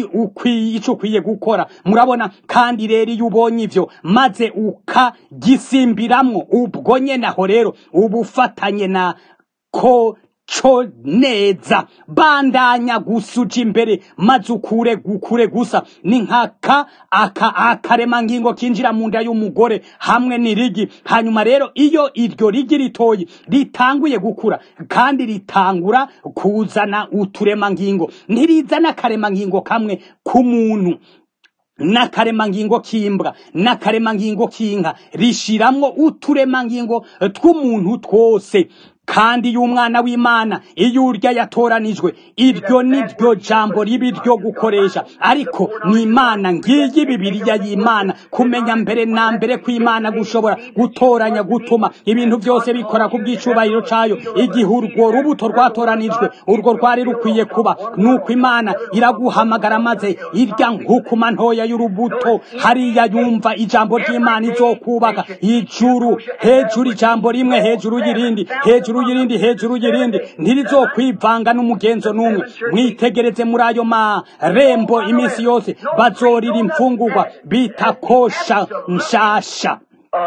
icyo ukwiye gukora murabona kandi rero iyo ubonye ivyo maze ukagisimbiramwo ubwo nyene aho rero uba ufatanye na ko co neza bandanya gusuja imbere maze ukure gukure gusa ni nkaka aka akarema ngingo kinjira mu nda y'umugore hamwe n'irigi hanyuma rero iyo iryo rigi ritoyi ritanguye gukura kandi ritangura kuzana uturema ngingo ntirizana akarema ngingo kamwe k'umuntu n'akaremangingo k'imbwa n'akaremangingo k'inka rishiramwo uturemangingo tw'umuntu twose kandi y'umwana w'imana iyo urya yatoranijwe iryo ni ryo jambo ribi ryo gukoresha ariko ni imana ngiyi bibiriya y'imana kumenya mbere na mbere kw'imana gushobora gutoranya gutuma ibintu byose bikora ku bw'icubahiro cayo igihe urwo rubuto rwatoranijwe urwo rwari rukwiye kuba nuko imana iraguhamagara maze irya nkukuma ntoya y'urubuto hariya yumva ijambo ry'imana izokubaka ijuru hejuru ijambo rimwe hejuru y'irindi hejuru y'irindi hejuru y'irindi ntirizokwivanga n'umugenzo n'umwe mwitegereze muri ayo marembo iminsi yose bazorira imfungurwa bita kosha nshasha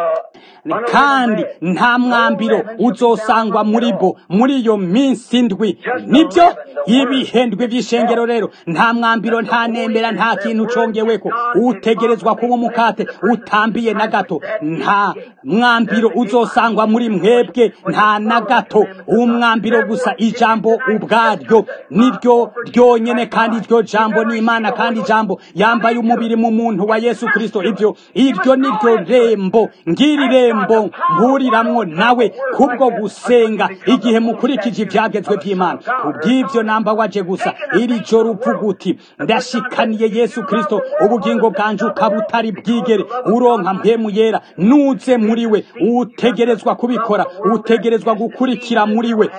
kandi nta mwambiro uzosangwa muri bo muri iyo minsi indwi nibyo ibihendwe by'ishengero rero nta mwambiro nta nemera nta kintu congeweko utegerezwa kuba umukate utambiye na gato nta mwambiro uzosangwa muri mwebwe nta na gato umwambiro gusa ijambo ubwaryo niryo ryonyene kandi iryo jambo ni imana kandi ijambo yambaye umubiri mu muntu wa yesu kristo ibyo iryo niryo rembo ngiri rembo mpuriramwo nawe kubwo gusenga igihe mukurikije ibyagezwe by'imana kubw'ibyo namba waje gusa iri joro uvuga uti ndashikaniye yesu kristo ubugingo bwanje ukaba utari bwigere uronka mpemu yera nuze muri we utegerezwa kubikora utegerezwa gukurikira muri we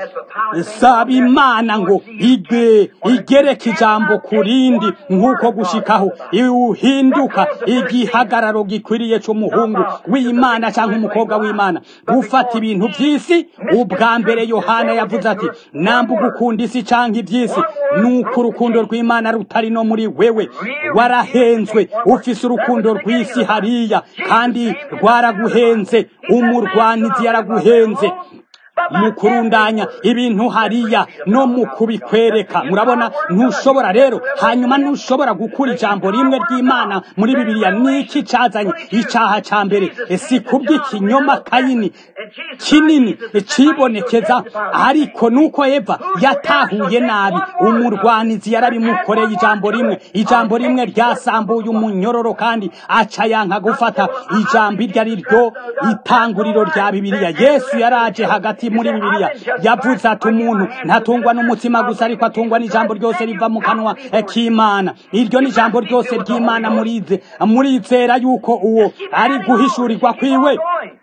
saba imana ngo ige igereke ijambo ku rindi nk'uko gushikaho uhinduka igihagararo gikwiriye c'umuhungu w'imana cyangwa umukobwa w'imana gufata ibintu by'isi ubwa mbere yohana yavuze ati namba ugukunda isi cyangwa iby'isi nuko urukundo rw'imana rutari no muri wewe warahenzwe ufise urukundo rw'isi hariya kandi rwaraguhenze umurwanizi yaraguhenze mu kurundanya ibintu hariya no mu kubikwereka murabona ntushobora rero hanyuma ntushobora gukura ijambo rimwe ry'imana muri bibiliya niki cazanye icaha ca mbere si kubw'ikinyoma kayini kinini cibonekeza ariko nuko eva yatahuye nabi umurwanizi yarabimukoreye ijambo rimwe ijambo rimwe ryasambuye umunyororo kandi aca yanka gufata ijambo iryo ari ryo itanguriro rya bibiliya yesu yaraje hagati muri bibiliya yavuze ati umuntu ntatungwa n'umutima gusa ariko atungwa n'ijambo ryose riva mu kanwa k'imana iryo ni ijambo ryose ry'imana murize murizera yuko uwo ari guhishurirwa kwiwe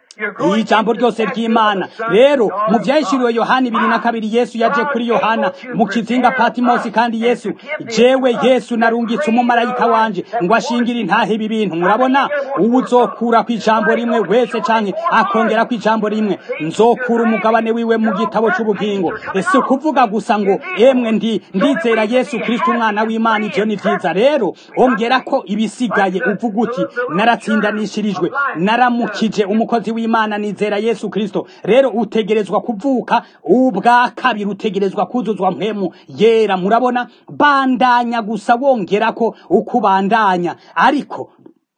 iyi jambo ryose ry'imana rero mu byahishuriwe yohana ibiri na kabiri yesu yaje kuri yohana mu kizinga patimosi kandi yesu jewe yesu narungitse umumarayika wanje ngo ashingire intahe ibi bintu murabona ubu uzokura ku ijambo rimwe wese canke akongera ku ijambo rimwe nzokura umugabane wiwe mu gitabo c'ubugingo si ukuvuga gusa ngo emwe ndi ndizera yesu kristo umwana w'imana ivyo ni vyiza rero ongera ko ibisigaye uvuga uti naratsindanishirijwe naramukije umukozi w'imana imana nizera yesu kristo rero utegerezwa kuvuka ubwa kabiri utegerezwa kuzuzwa mpemu yera murabona bandanya gusa wongera ko uko ubandanya ariko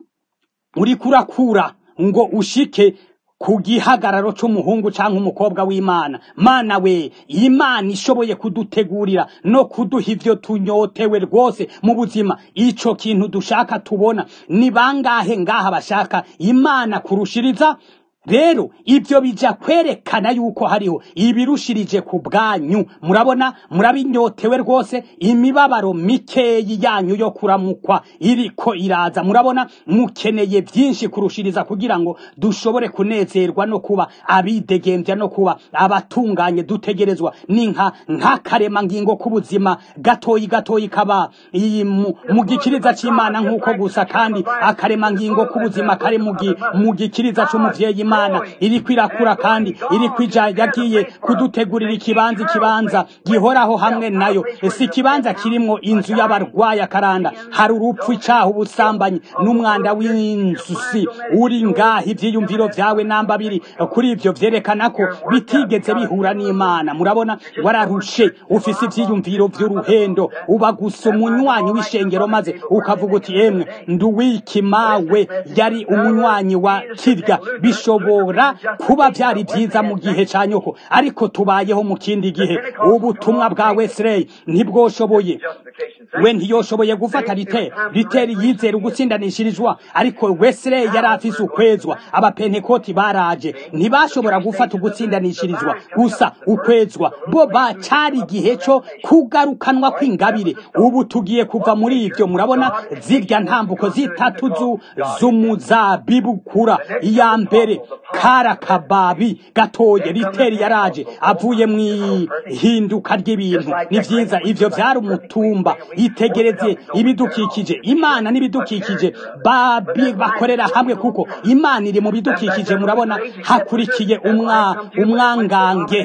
uriko urakura ngo ushike ku gihagararo c'umuhungu canke umukobwa w'imana mana we imana ishoboye kudutegurira no kuduha ivyo tunyotewe rwose mu buzima ico kintu dushaka tubona ni bangahe ngaha bashaka imana kurushiriza rero ibyo bija kwerekana yuko hariho ibirushirije ku bwanyu murabona murabinyotewe rwose imibabaro mikeyi yanyu yo kuramukwa iriko iraza murabona mukeneye byinshi kurushiriza kugira ngo dushobore kunezerwa no kuba abidegembya no kuba abatunganye dutegerezwa ninka nk'akarema ngingo k'ubuzima gatoyi gatoyi kaba mu gikiriza c'imana nk'uko gusa kandi akarema ngingo k'ubuzima kari mu gikiriza c'umuvyeyi imana iriko irakura kandi iriko ija yagiye kudutegurira ikibanza ikibanza gihoraho hamwe nayo si ikibanza kirimwo inzu y'abarwayi akaranda hari urupfu icaha ubusambanyi n'umwanda w'inzusi uri ngaha ivyiyumviro vyawe namba biri kuri ivyo vyerekana ko bitigeze bihura n'imana murabona wararushe ufise ivyiyumviro vy'uruhendo uba gusa umunywanyi w'ishengero maze ukavuga uti emwe nduwiki mawe yari umunywanyi wa kirya bishoboka bishobora kuba byari byiza mu gihe cya nyoko ariko tubayeho mu kindi gihe ubutumwa bwa wesley ntibwoshoboye we ntiyoshoboye gufata riteri riteri yizera ugutsindanishirizwa ariko wesley yari afise ukwezwa abapentekoti baraje ntibashobora gufata ugutsindanishirizwa gusa ukwezwa bo bacari igihe cyo kugarukanwa kw'ingabire ubu tugiye kuva muri ibyo murabona zirya ntambuko zitatu z'umuzabibu kura iya mbere kara kababi gatoye riteri yaraje avuye mu ihinduka ry'ibintu ni byiza ivyo byari umutumba itegereze ibidukikije imana n'ibidukikije bakorera hamwe kuko imana iri mu bidukikije murabona hakurikiye umwa umwangange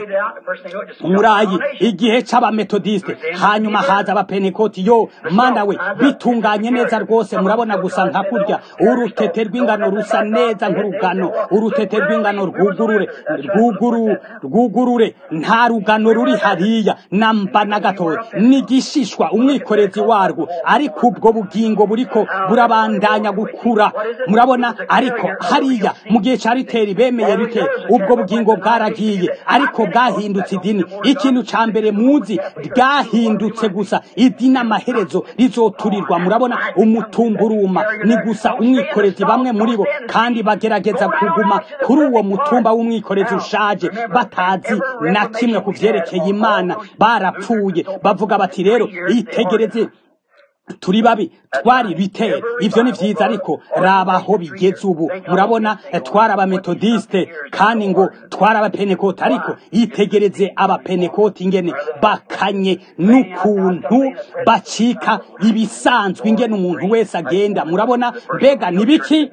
umurayi igihe c'abametodiste hanyuma haza abapenekoti yo mana we bitunganye neza rwose murabona gusa nka kurya urutete rw'ingano rusa neza nk'urugano urutete rw'ingano rwugurure rwuguru rwugurure nta rugano ruri hariya namba na gatoya n'igishishwa umwikorezi warwo ariko ubwo bugingo buriko burabandanya gukura murabona ariko hariya mu gihe cya riteri bemeye riteri ubwo bugingo bwaragiye ariko bwahindutse idini ikintu cya mbere muzi bwahindutse gusa idini amaherezo rizoturirwa murabona umutumburuma ni gusa umwikorezi bamwe muri bo kandi bagerageza kuguma kuri uwo mutumba w'umwikorezi ushaje batazi na kimwe ku byerekeye imana barapfuye bavuga bati rero itegereze turi babi twari bitera ivyo ni vyiza ariko raba aho bigeze ubu murabona twari abametodiste kandi ngo twari abapenekoti ariko itegereze abapenekoti ingene bakanye n'ukuntu bacika ibisanzwe ingene umuntu wese agenda murabona mbega ni biki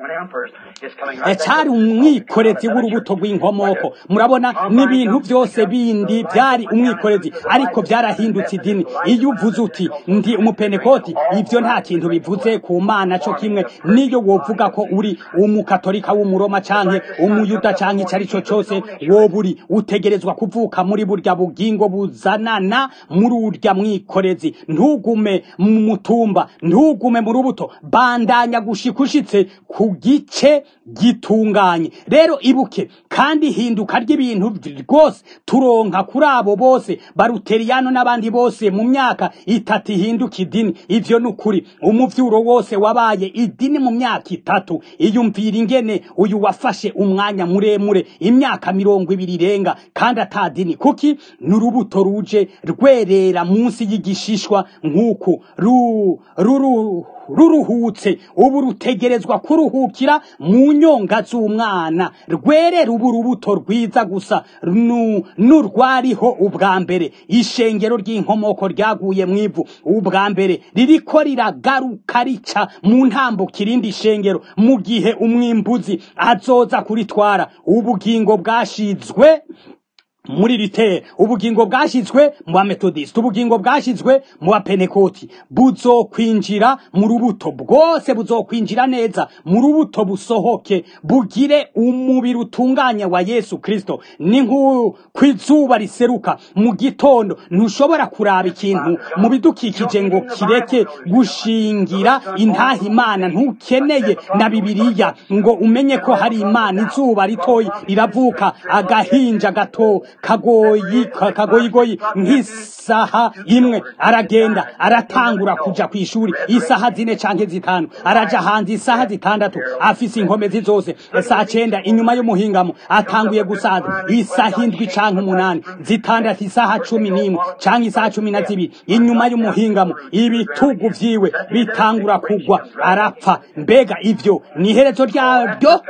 cyari umwikorezi w'urubuto rw'inkomoko murabona n'ibintu byose bindi byari umwikorezi ariko byarahindutse idini iyo uvuze uti ndi umupenekoti ibyo nta kintu bivuze ku mana cyo kimwe niyo wovuga ko uri umukatolika w'umuroma canke umuyuda canke icyo ari cyo cyose woba uri utegerezwa kuvuka muri burya bugingo buzanana muri urya mwikorezi ntugume mu mutumba ntugume mu rubuto bandanya gushika ushitse ku gice gitunganye rero ibuke kandi hinduka ry'ibintu rwose turonka kuri abo bose baruteriyano n'abandi bose mu myaka itatu ihinduka idini ivyo ni ukuri umuvyuro wose wabaye idini mu myaka itatu iyumvira ingene uyu wafashe umwanya muremure imyaka mirongo ibiri irenga kandi atadini kuki ni urubuto ruje rwerera munsi y'igishishwa nk'uku ruru ruruhutse ubu rutegerezwa kuruhukira mu nyonga z'umwana rwerera ubu rubuto rwiza gusa n'urwariho ubwa mbere ishengero ry'inkomoko ryaguye mu ivu ubwa mbere ririko riragaruka rica mu ntambuko irindi shengero mu gihe umwimbuzi azoza kuritwara ubugingo bwashizwe muri ritere ubugingo bwashyizwe mu bametodisite ubugingo bwashyizwe mu bapenekoti buzokwinjira mu rubuto bwose buzokwinjira neza mu rubuto busohoke bugire umubiri utunganye wa yesu kirisito ni nk'uko izuba riseruka mu gitondo ntushobora kuraba ikintu mu bidukikije ngo kireke gushingira intaha imana ntukeneye na bibiliya ngo umenye ko hari imana izuba ritoyi riravuka agahinja gato kagoyi kagoyigoyi nk'isaha imwe aragenda aratangura kuja ku ishuri isaha zine canke zitanu araja hanze isaha zitandatu afise inkomezi zose saa cenda inyuma y'umuhingamo atanguye gusaza isaha indwi canke umunani zitandatu isaha cumi n'imwe canke isaha cumi na zibiri inyuma y'umuhingamo ibitugu vyiwe bitangura kugwa arapfa mbega ivyo ni iherezo ryaryo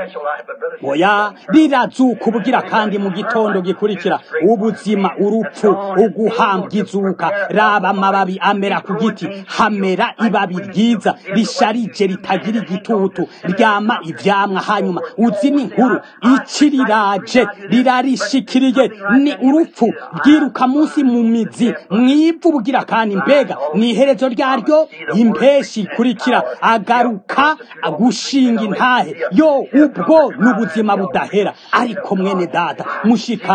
oya rirazuka ubugira kandi mu gitondo gikurikira ubuzima urupfu uguhambwa izuka raba amababi amera ku giti hamera ibabi ryiza risharije ritagira igitutu ryama ivyamwa hanyuma uzi ni inkuru ici riraje rirarishikiriye ni urupfu rwiruka munsi mu mizi mwivu bugira kandi mbega ni iherezo ryaryo impeshi ikurikira agaruka gushinga intahe yo ubwo n'ubuzima budahera ariko mwene data mushikanje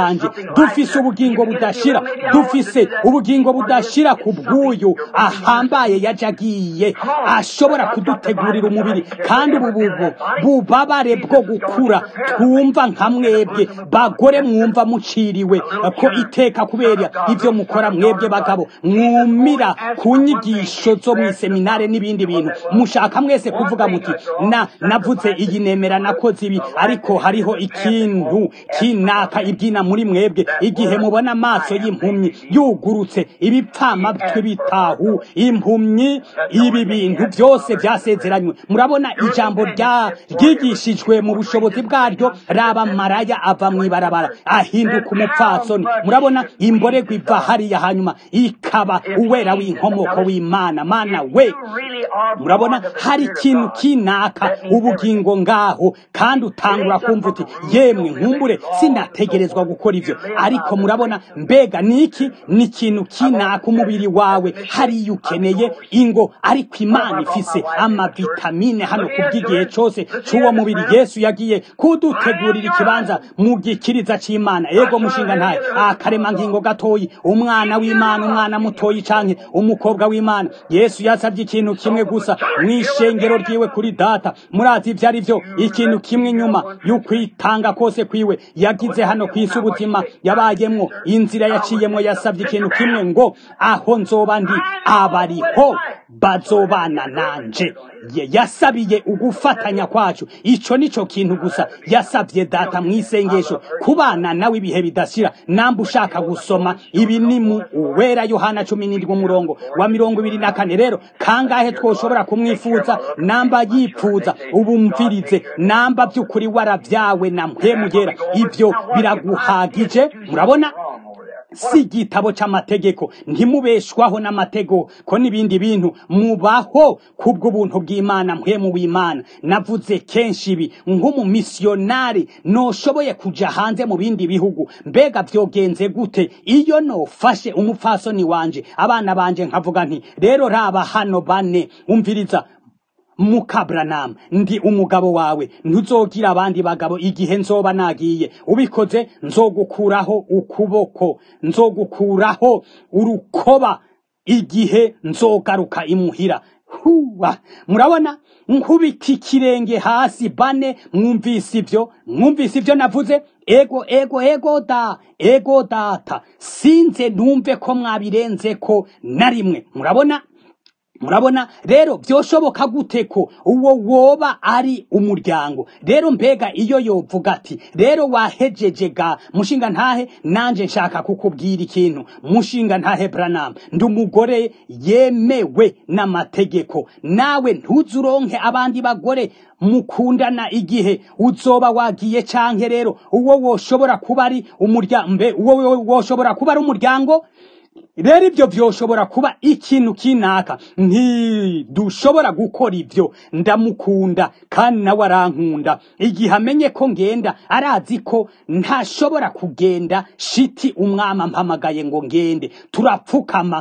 dufise ubugingo budashira dufise ubugingo budashira ku bw'uyu ahambaye yaje agiye ashobora kudutegurira umubiri kandi ubu bubu bubabare bwo gukura twumva nka mwebwe bagore mwumva muciriwe ko iteka kubera ibyo mukora mwebwe bagabo mwumira ku nyigisho zo mu iseminare n'ibindi bintu mushaka mwese kuvuga muti na navuze iyi nemera nakoze ibi ariko hariho ikintu kinaka ibyina muri mwebwe igihe mubona amaso y'impumyi yugurutse ibipfamatwi bitahu impumyi ibi bintu byose byasezeranywe murabona ijambo rya ryigishijwe mu bushobozi bwaryo raba maraya ava mu ibarabara ahinduka umupfasoni murabona imborego iva hariya hanyuma ikaba uwera w'inkomoko w'imana mana we murabona hari ikintu kinaka ubugingo ngaho kandi utangura kumva uti yemwe nkumbure sinategerezwa gukora ibyo ariko murabona mbega niki ni ikintu kinaka umubiri wawe hariya ukeneye ingo ariko imana ifise amavitamine hano ku bw'igihe cyose cy'uwo mubiri yesu yagiye kudutegurira ikibanza mu gikiriza cy'imana yego mushinga ntayo akaremangingo gatoyi umwana w'imana umwana mutoyi canke umukobwa w'imana yesu yasabye ikintu kimwe gusa mu ishengero ryiwe kuri data murazi ibyo ari byo ikintu kimwe inyuma y'ukwitanga kose kwiwe yagize hano ku isi ubuzima yabayemwo inzira yaciyemwo yasabye ikintu kimwe ngo aho nzoba ndi abariho bazobana nanje yasabiye ugufatanya kwacu ico nico kintu gusa yasabye data mu isengesho kubana nawe ibihe bidashira namba ushaka gusoma ibi ni mu uwera yohana cumi n'indwi umurongo wa mirongo ibiri na kane rero kangahe twoshobora kumwifuza namba yipfuza ubumvirize namba by'ukuri warabyawe na mpemugera ibyo biraguhagije murabona si igitabo cy'amategeko ntimubeshwaho n'amategeko ko n'ibindi bintu mubaho kubw'ubuntu bw'imana mpemu w'imana navuze kenshi ibi nk'umumisiyonari noshoboye kuja hanze mu bindi bihugu mbega byogenze gute iyo nofashe umupfasoni wanje abana banje nkavuga nti rero raba hano bane umviriza mukabranam ndi umugabo wawe ntuzogira abandi bagabo igihe nzoba nagiye ubikoze nzogukuraho ukuboko nzogukuraho urukoba igihe nzogaruka imuhira huwa murabona nkubita ikirenge hasi bane mwumvise ibyo mwumvise ibyo navuze ego ego ego da ego data sinze numve ko mwabirenze ko na rimwe murabona murabona rero byoshoboka gute ko uwo woba ari umuryango rero mbega iyo yovuga ati rero wahejeje ga mushinga ntahe nanje nshaka kukubwira ikintu mushinga ntahe branam ndi umugore yemewe n'amategeko nawe ntuzuronke abandi bagore mukundana igihe uzoba wagiye canke rero uwo woshobora kuba ari umuryango mbe uwo woshobora kuba ari umuryango rero ibyo byoshobora kuba ikintu kinaka ntidushobora gukora ibyo ndamukunda kandi nawe arankunda igihe amenye ko ngenda arazi ko ntashobora kugenda shiti umwama mpamagaye ngo ngende turapfukama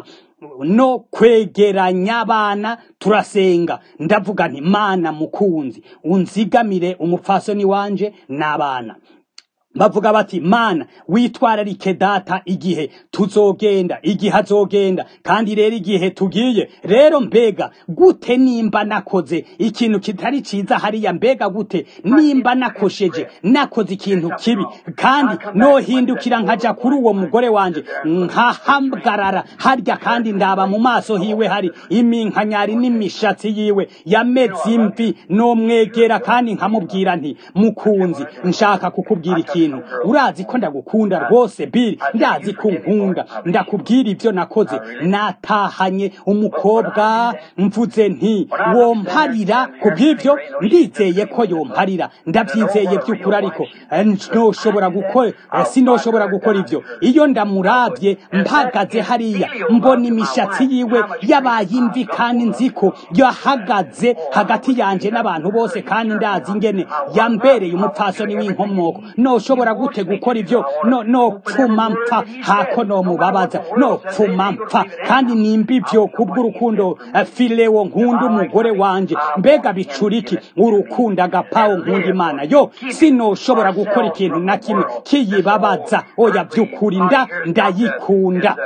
no kwegeranya abana turasenga ndavuga nti mana mukunzi unzigamire umupfasoni wanje n'abana bavuga bati mana witwararike data igihe tuzogenda igihe azogenda kandi rero igihe tugiye rero mbega gute nimba nakoze ikintu kitari ciza hariya mbega gute nimba nakosheje nakoze ikintu kibi kandi nohindukira nkaja kuri uwo mugore wanje nkahamgarara harya kandi ndaba mu maso hiwe hari iminkanyari n'imishatsi yiwe yameze imvi nomwegera kandi nkamubwira nti mukunzi nshaka kukubwira ikintu ikintu urazi ko ndagukunda rwose biri ndazi ko nkunda ndakubwira ibyo nakoze natahanye umukobwa mvuze nti womparira ku bw'ibyo ndizeye ko yomparira ndabyizeye by'ukuri ariko ntoshobora gukora sinoshobora gukora ibyo iyo ndamurabye mpagaze hariya mbona imishatsi yiwe yabaye imvi kandi nzi ko yahagaze hagati yanje n'abantu bose kandi ndazi ingene yambereye umupfasoni w'inkomoko nosho noshobora gute gukora ivyo no no pfuma mpfa hako no mubabaza no pfuma mpfa kandi nimba ivyo kubw'urukundo eh, filewo nkunda umugore wanje mbega bicuriki urukundo agapawo nkunda imana yo sinoshobora gukora ikintu na kimwe kiyibabaza oya vy'ukuri nda ndayikunda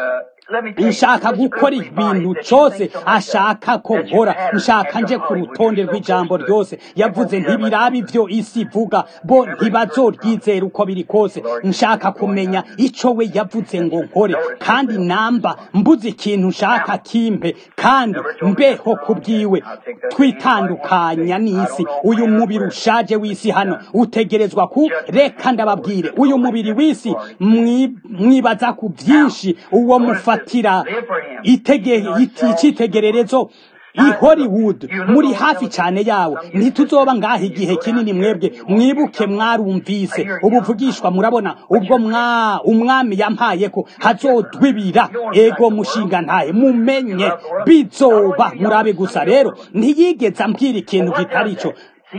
nshaka gukora ibintu cyose ashaka ko nkora nshaka nje ku rutonde rw'ijambo ryose yavuze ntibiraba ibyo isi ivuga bo ntibazoryizera uko biri kose nshaka kumenya icyo we yavuze ngo nkore kandi namba mbuze ikintu nshaka kimpe kandi mbeho ku bwiwe twitandukanya n'isi uyu mubiri ushaje w'isi hano utegerezwa ku reka ndababwire uyu mubiri w'isi mwi- mwibaza ku byinshi uwo mufatira itege iti- icyitegererezo i Hollywood muri hafi cyane yawo ntituzoba ngaho igihe kinini mwebwe mwibuke mwarumvise ubuvugishwa murabona ubwo mwa umwami yampaye ko hazodwibira ego mushinga ntaye mumenye bizoba murabe gusa rero ntiyigeze ambwira ikintu kitari cyo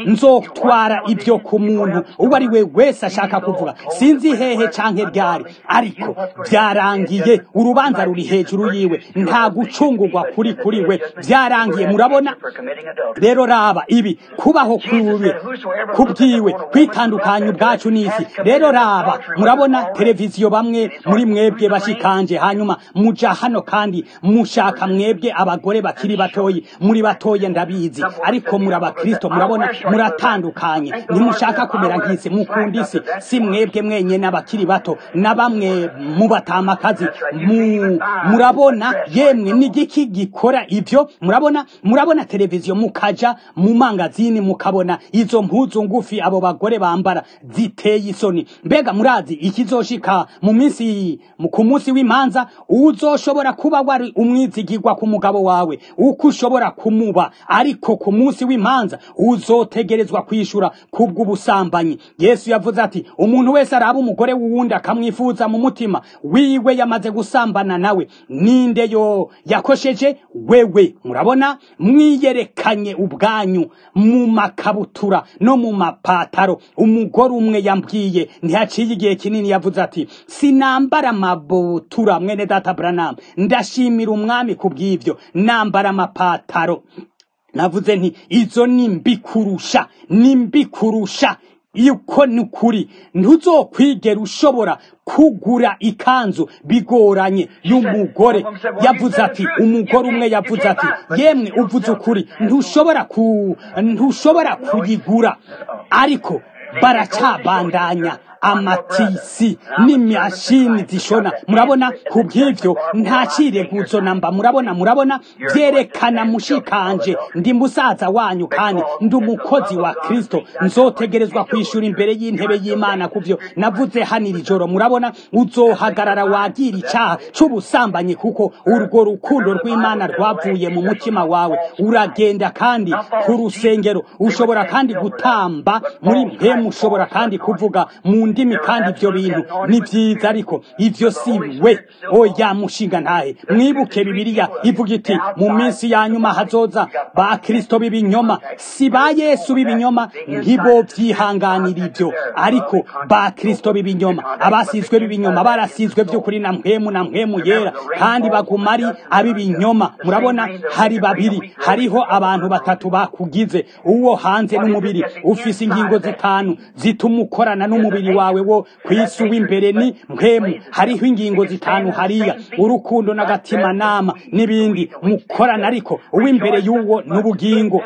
nzotwara ibyo ku muntu uwo ari we wese ashaka kuvuga sinzi hehe canke ryari ariko byarangiye urubanza ruri hejuru yiwe nta gucungurwa kuri kuri we byarangiye murabona rero raba ibi kubaho kuwe kubwiwe kwitandukanya ubwacu n'isi rero raba murabona televiziyo bamwe muri mwebwe bashikanje hanyuma muja hano kandi mushaka mwebwe abagore bakiri batoyi muri batoye ndabizi ariko muri abakristo murabona muratandukanye ntimushaka kumera nk'isi mukunda isi si mwebwe mwenye n'abakiri bato na bamwe mu batamakazi mu- murabona yemwe n'igiki gikora ibyo murabona murabona televiziyo mukaja mu mangazini mukabona izo mpuzu ngufi abo bagore bambara ziteye isoni mbega murazi ikizoshika mu minsi mu- ku munsi w'imanza uzoshobora kuba wari umwizigirwa ku mugabo wawe uko ushobora kumuba ariko ku munsi w'imanza uzotegerezwa kwishura kubw'ubusambanyi yesu yavuze ati umuntu wese araba umugore w'uwundi akamwifuza mu mutima wiwe yamaze gusambana nawe ninde yo yakosheje wewe murabona mwiyerekanye ubwanyu mu makabutura no mu mapataro umugore umwe yambwiye ntihaciye igihe kinini yavuze ati sinambara amabutura mwene data Branham ndashimira umwami kubw'ivyo nambara amapataro navuze nti izo ni mbi kurusha ni mbi kurusha yuko ni ukuri ntuzokwigera ushobora kugura ikanzu bigoranye y'umugore yavuze ati umugore umwe yavuze ati yemwe uvuze ukuri ntushobora ku ntushobora kuyigura ariko baracabandanya amatisi n'imashini zishona murabona ku bw'ivyo nta cireguzo namba murabona murabona vyerekana mushikanje ndi musaza wanyu kandi ndi umukozi wa kristo nzotegerezwa kwishura imbere y'intebe y'imana kuvyo navuze hano iri joro murabona uzohagarara wagira icaha c'ubusambanyi kuko urwo rukundo rw'imana rwavuye mu mutima wawe uragenda kandi ku rusengero ushobora kandi gutamba muri mpemu ushobora kandi kuvuga mu ndimi kandi ibyo bintu ni byiza ariko ivyo si we oya mushinga ntahe mwibuke bibiliya ivuga iti mu minsi ya nyuma hazoza ba kristo b'ibinyoma si ba yesu b'ibinyoma ntibo vyihanganira ivyo ariko ba kristo b'ibinyoma abasizwe b'ibinyoma barasizwe vy'ukuri na mpemu na mpemu yera kandi baguma ari ab'ibinyoma murabona hari babiri hariho abantu batatu bakugize uwo hanze n'umubiri ufise ingingo zitanu zituma ukorana n'umubiri wawe wo kwisi w'imbere ni mpemu hariho ingingo zitanu hariya urukundo n'agatima nama n'ibindi mukorana ariko uw'imbere y'uwo n'ubugingo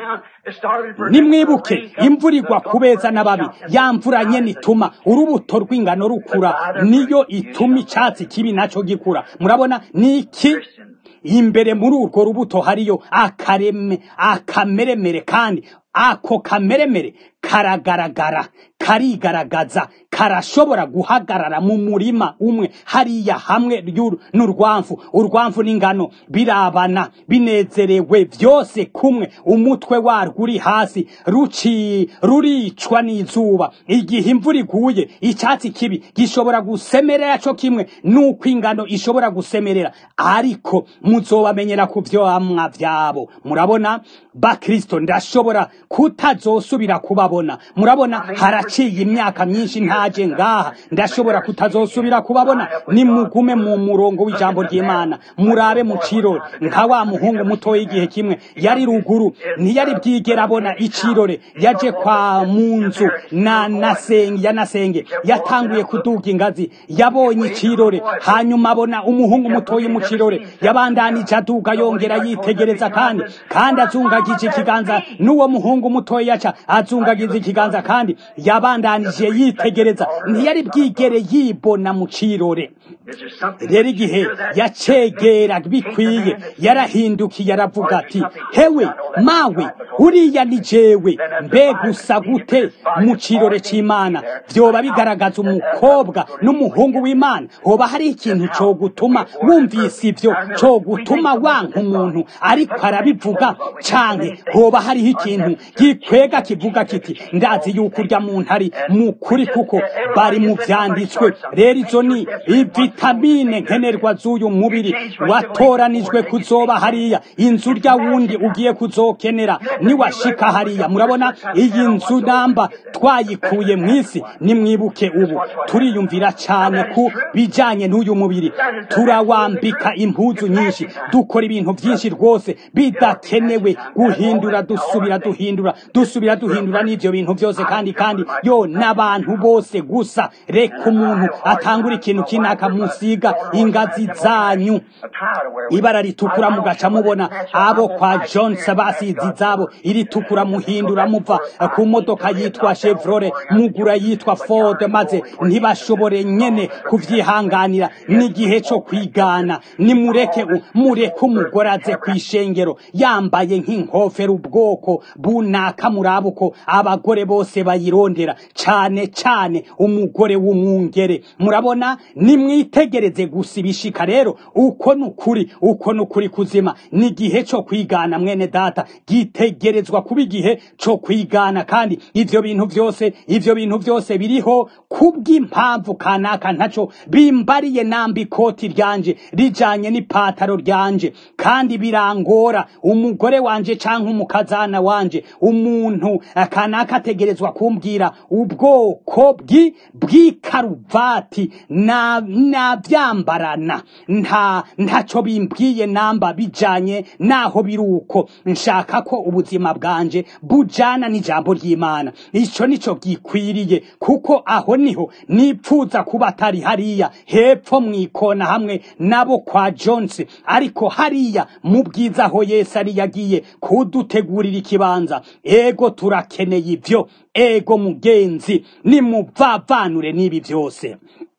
nimwibuke imvura igwa kubeza n'ababi ya mvura nyene ituma urubuto rw'ingano rukura niyo ituma icatsi kibi naco gikura murabona niki imbere muri urwo rubuto hariyo akareme akameremere kandi ako kameremere karagaragara karigaragaza karashobora guhagarara mu murima umwe hariya hamwe ry'uru- n'urwamfu urwamfu n'ingano birabana binezerewe byose kumwe umutwe warwo uri hasi ruci ruricwa n'izuba igihe imvura iguye icyatsi kibi gishobora gusemerera cyo kimwe nuko ingano ishobora gusemerera ariko muzobamenyera ku vyamwa vyabo murabona bakristo ndashobora kutazosubira kubabona murabona haraca haciye imyaka myinshi ntaje ngaha ndashobora kutazosubira kubabona nimugume mu murongo w'ijambo ry'imana murabe mu cirore nka wa muhungu mutoya igihe kimwe yari ruguru ntiyari bwigera abona icirore yaje kwa mu nzu na nasenge ya nasenge yatanguye kuduga ingazi yabonye icirore hanyuma abona umuhungu mutoya mu cirore yabandanije aduga yongera yitegereza kandi kandi azungagije ikiganza n'uwo muhungu mutoya yaca azungagiza ikiganza kandi yabandanije yitegereza ntiyari bwigere yibona mu cirore rero igihe yacegera bikwiye yarahindukiye aravuga ati hewe mawe uriya ni jewe mbe gusa gute mu cirore c'imana vyoba bigaragaza umukobwa n'umuhungu w'imana hoba hari ikintu co gutuma wumvise ivyo co gutuma wanka umuntu ariko arabivuga canke hoba hariho ikintu gikwega kivuga kiti ndazi yuko urya muntu ari mukuri kuko bari mu vyanditswe rero izo ni ivitamine nkenerwa z'uyu mubiri watoranijwe kuzoba hariya inzu rya wundi ugiye kuzokenera niwashika hariya murabona iyi nzu namba twayikuye mw'isi nimwibuke ubu turiyumvira cyane ku bijanye n'uyu mubiri turawambika impuzu nyinshi dukora ibintu byinshi rwose bidakenewe guhindura dusubira duhindura dusubira duhindura n'ivyo bintu byose kandi kandi yo n'abantu bose gusa reka umuntu atangura ikintu kinaka musiga ingazi zanyu ibara ritukura mugaca mubona abo kwa Jones basize izabo iritukura muhindura muva ku modoka yitwa Chevrolet mugura yitwa Ford maze ntibashobore nyene kuvyihanganira n'igihe co kwigana nimureke mureke umugore aze kwishengero yambaye nk'inkofero ubwoko bunaka murabuko abagore bose bayirondera cane cane umugore w'umwungere murabona nimwitegereze gusa ibishika rero uko nukuri uko nukuri kuzima n'igihe co kwigana mwene data gitegerezwa kuba igihe co kwigana kandi ivyo bintu vyose ivyo bintu vyose biriho kubw'impamvu kanaka ntaco bimbariye namba ikoti ryanje rijanye n'ipataro ryanje kandi birangora umugore wanje canke umukazana wanje umuntu kanaka ategerezwa kumbwira ubwoko bwi bw'ikaruvati na navyambarana nta ntaco bimbwiye namba bijanye naho biruko nshaka ko ubuzima bwanje bujana n'ijambo ry'Imana ico nico gikwiriye kuko aho niho nipfuza kuba atari hariya hepfo mwikona hamwe nabo kwa Jones ariko hariya mu bwiza aho Yesu ari yagiye kudutegurira ikibanza ego turakeneye ivyo ego mugenzi nimuvavanure n'ibi vyose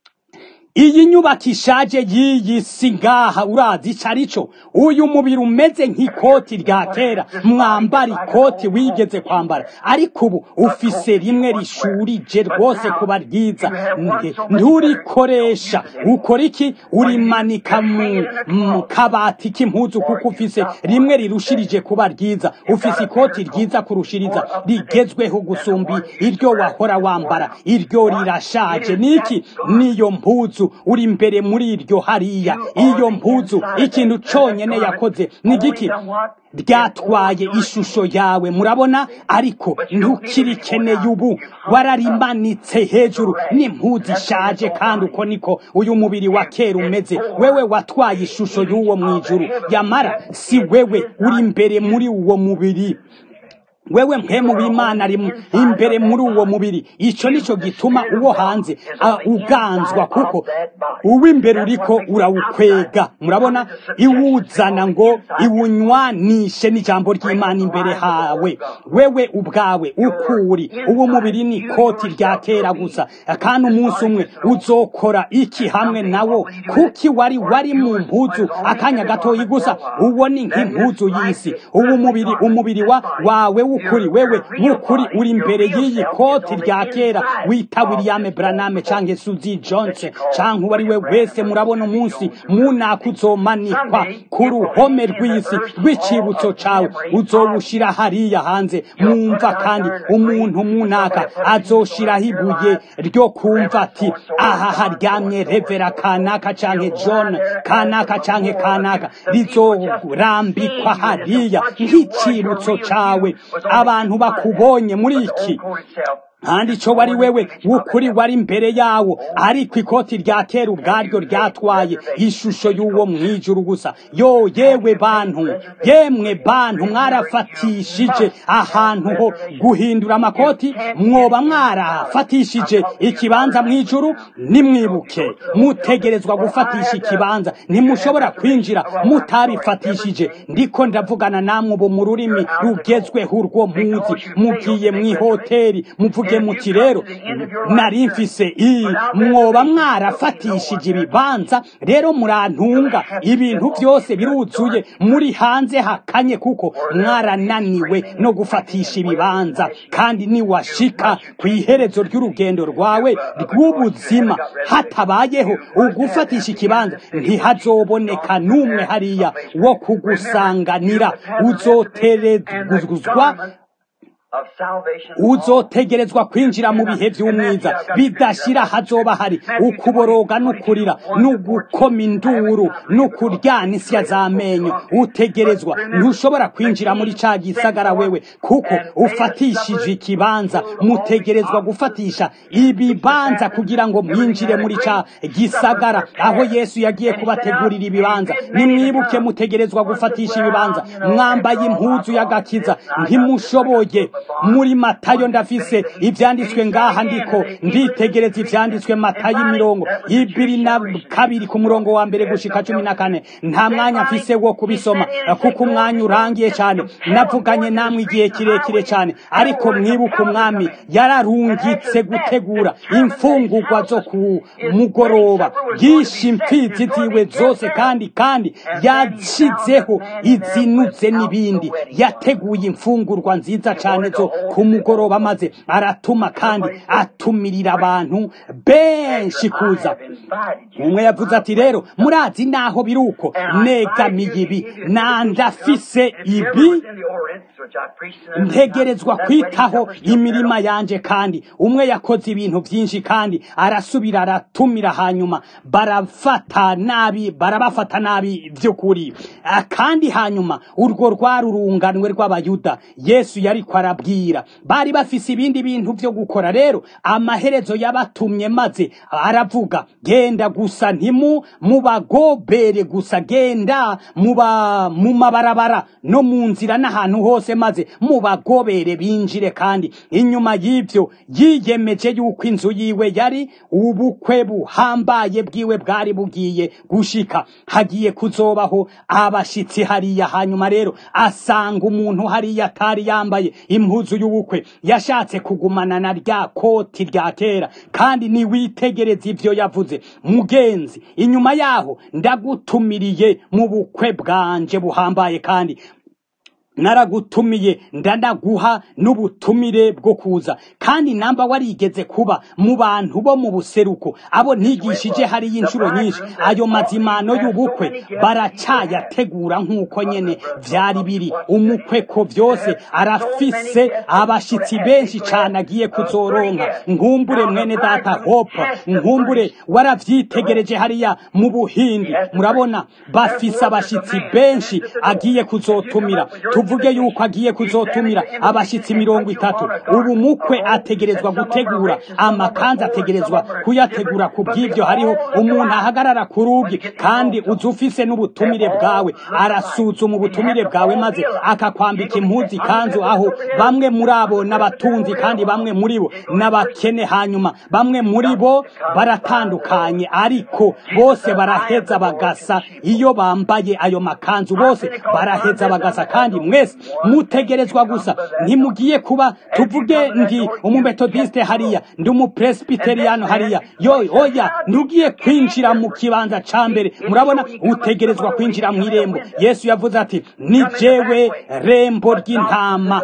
iyi nyubako ishaje y'iyi si ngaha urazi ico arico uyu mubiri umeze nk'ikoti rya kera mwambara ikoti wigeze kwambara ariko ubu ufise rimwe rishurije rwose kuba ryiza nturikoresha ukora iki urimanika mu kabati k'impuzu kuko ufise rimwe rirushirije kuba ryiza ufise ikoti ryiza kurushiriza rigezweho gusumba iryo wahora wambara iryo rirashaje niki niyo mpuzu uri imbere muri iryo hariya iyo mpuzu ikintu conyene yakoze ni giki ryatwaye ishusho yawe murabona ariko ntukirikeneye ubu wararimanitse hejuru n'impuzu ishaje kandi uko niko uyu mubiri wa kera umeze wewe watwaye ishusho y'uwo mwijuru yamara si wewe uri imbere muri uwo mubiri wewe mpemu w'imana ari imbere muri uwo mubiri ico nico gituma uwo hanze uganzwa kuko uw'imbere uriko urawukwega murabona iwuzana ngo iwunywanishe n'ijambo ry'imana imbere hawe wewe ubwawe ukuri uwo mubiri ni koti rya kera gusa kandi umunsi umwe uzokora iki hamwe nawo kuki wari wari mu mpuzu akanya gatoyi gusa uwo ni nk'impuzu y'isi uwo mubiri umubiri wa wawe w'ukuri wewe w'ukuri uri imbere y'iyi koti rya kera wita William Branham canke Suzy Jones canke uwo ari we wese murabona umunsi munaka uzomanikwa ku ruhome rw'isi rw'icibutso cawe uzowushira hariya hanze mwumva kandi umuntu munaka azoshiraho ibuye ryo kumva ati aha haryamye revera kanaka canke John kanaka canke kanaka rizorambikwa hariya nk'icibutso cawe abantu bakubonye muri iki kandi icyo wari wewe w'ukuri wari imbere yawo ariko ikoti rya kera ubwaryo ryatwaye ishusho y'uwo mwijuru gusa yo yewe bantu yemwe bantu mwarafatishije ahantu ho guhindura amakoti mwoba mwarafatishije ikibanza mwijuru nimwibuke mutegerezwa gufatisha ikibanza ntimushobora kwinjira mutabifatishije ndiko ndavugana namwe ubu mu rurimi rugezweho urwo muzi mugiye mu ihoteli muvuge muti rero nari mfise iyi mwoba mwarafatishije ibibanza rero murantunga ibintu byose biruzuye muri hanze hakanye kuko mwarananiwe no gufatisha ibibanza kandi niwashika ku iherezo ry'urugendo rwawe rw'ubuzima hatabayeho ugufatisha ikibanza ntihazoboneka n'umwe hariya wo kugusanganira uzoterezwa uzotegerezwa kwinjira mu bihe by'umwiza bidashira hazoba hari ukuboroga n'ukurira n'ugukoma induru n'ukuryana isya z'amenyo utegerezwa ntushobora kwinjira muri ca gisagara wewe kuko ufatishije ikibanza mutegerezwa gufatisha ibibanza kugira ngo mwinjire muri ca gisagara aho yesu yagiye kubategurira ibibanza nimwibuke mutegerezwa gufatisha ibibanza mwambaye impuzu y'agakiza ntimushoboye muri matayo ndafise ivyanditswe ngaha ndiko nditegereza ivyanditswe matayo imirongo ibiri na kabiri ku murongo wa mbere gushika cumi na kane nta mwanya mfise wo kubisoma kuko umwanya urangiye cyane navuganye namwe igihe kirekire cyane ariko mwibuka umwami yararungitse gutegura imfungurwa zo ku mugoroba yishe imfizi ziwe zose kandi kandi yashyizeho izinuze n'ibindi yateguye imfungurwa nziza cyane zo ku mugoroba maze aratuma kandi atumirira abantu benshi kuza umwe yavuze ati rero murazi naho biri uko negamiye ibi nandafise ibi ntegerezwa kwitaho imirima yanje kandi umwe yakoze ibintu byinshi kandi arasubira aratumira hanyuma barafata nabi barabafata nabi by'ukuri kandi hanyuma urwo rwari urunganwe rw'abayuda yesu yari arabwira bari bafise ibindi bintu byo gukora rero amaherezo yabatumye maze aravuga genda gusa ntimu mubagobere gusa genda muba mu mabarabara no mu nzira n'ahantu hose maze mubagobere binjire kandi inyuma y'ibyo yiyemeje yuko inzu yiwe yari ubukwe buhambaye bwiwe bwari bugiye gushika hagiye kuzobaho abashitsi hariya hanyuma rero asanga umuntu hariya atari yambaye impuzu y'ubukwe yashatse kugumana na rya koti rya kera kandi niwitegereza ibyo yavuze mugenzi inyuma yaho ndagutumiriye mu bukwe bwanje buhambaye kandi naragutumiye ndanaguha n'ubutumire bwo kuza kandi namba warigeze kuba mu bantu bo mu buseruko abo ntigishije hariyo inshuro nyinshi ayo mazimano y'ubukwe baracayategura nk'uko nyene vyari biri umukwe ko byose arafise abashitsi benshi cane agiye kuzoronka nkumbure mwene data hope nkumbure waravyitegereje hariya mu buhindi murabona bafise abashitsi benshi agiye kuzotumira tuvuge yuko agiye kuzotumira abashitsi mirongo itatu ubu mukwe ategerezwa gutegura amakanzu ategerezwa kuyategura ku bw'ibyo hariho umuntu ahagarara ku rugi kandi uzi ufise n'ubutumire bwawe arasuzuma ubutumire bwawe maze akakwambika impuzu ikanzu aho bamwe muri abo n'abatunzi kandi bamwe muri bo n'abakene hanyuma bamwe muri bo baratandukanye ariko bose baraheza bagasa iyo bambaye ayo makanzu bose baraheza bagasa kandi mwese mutegerezwa gusa ntimugiye kuba tuvuge ndi umumetodiste hariya ndi umupresbiteriyano hariya yo oya ntugiye kwinjira mu kibanza ca mbere murabona utegerezwa kwinjira mu irembo yesu yavuze ati ni jewe rembo ry'intama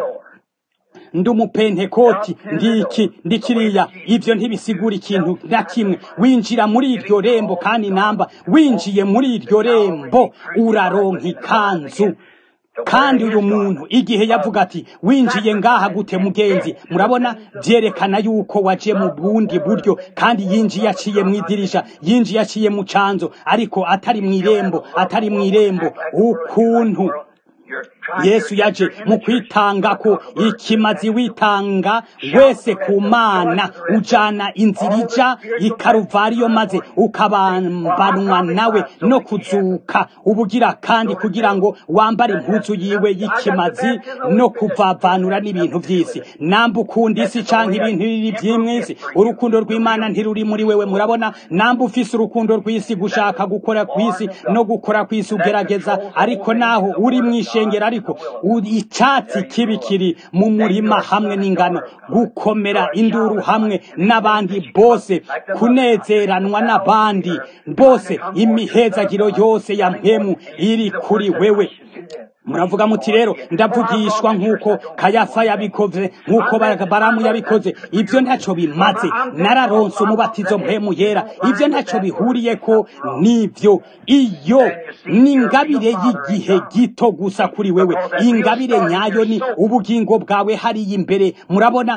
ndi umupentekoti ndiki ndikiriya ivyo ntibisigura ikintu na kimwe winjira muri iryo rembo kandi namba winjiye muri iryo rembo uraronka ikanzu kandi uyu muntu igihe yavuga ati winjiye ngaha gute mugenzi murabona byerekana yuko waje mu bundi buryo kandi yinjiye aciye mu idirisha yinjiye aciye mu canzo ariko atari mu irembo atari mu irembo ukuntu yesu yaje mu kwitanga ko ikimazi witanga wese ku mana ujana inzira ija ikaruvariyo maze ukabambanwa nawe no kuzuka ubugira kandi kugira ngo wambare impuzu yiwe y'ikimazi no kuvavanura n'ibintu by'isi namba ukunda isi canke ibintu biri by'imwisi urukundo rw'imana ntiruri muri wewe murabona namba ufise urukundo rw'isi gushaka gukora kw'isi no gukora kw'isi ugerageza ariko naho uri mw'ishengero ariko icatsi kibi kiri mu murima hamwe n'ingano gukomera induru hamwe n'abandi bose kunezeranwa n'abandi bose imihezagiro yose ya mpemu iri kuri wewe muravuga muti rero ndavugishwa nk'uko kayafa yabikoze nk'uko baramu yabikoze ibyo ntacyo bimaze nararonse umubatizo mpemu yera ibyo ntacyo bihuriye ko n'ibyo iyo ni ingabire y'igihe gito gusa kuri wewe ingabire nyayo ni ubugingo bwawe hariya imbere murabona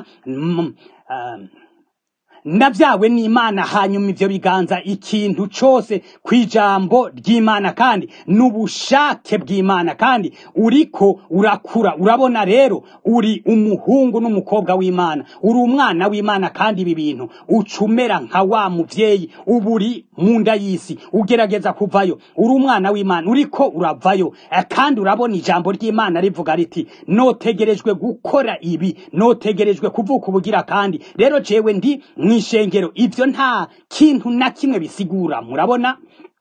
nabyawe n'imana hanyuma ibyo biganza ikintu cyose ku ijambo ry'imana kandi n'ubushake bw'imana kandi uriko urakura urabona rero uri umuhungu n'umukobwa w'imana uri umwana w'imana kandi ibi bintu ucumera nka wa mubyeyi uba uri mu nda y'isi ugerageza kuvayo uri umwana w'imana uriko uravayo kandi urabona ijambo ry'imana rivuga riti notegerejwe gukora ibi notegerejwe kuvuka ubugira kandi rero jewe ndi mw'ishengero ibyo nta kintu na kimwe bisigura murabona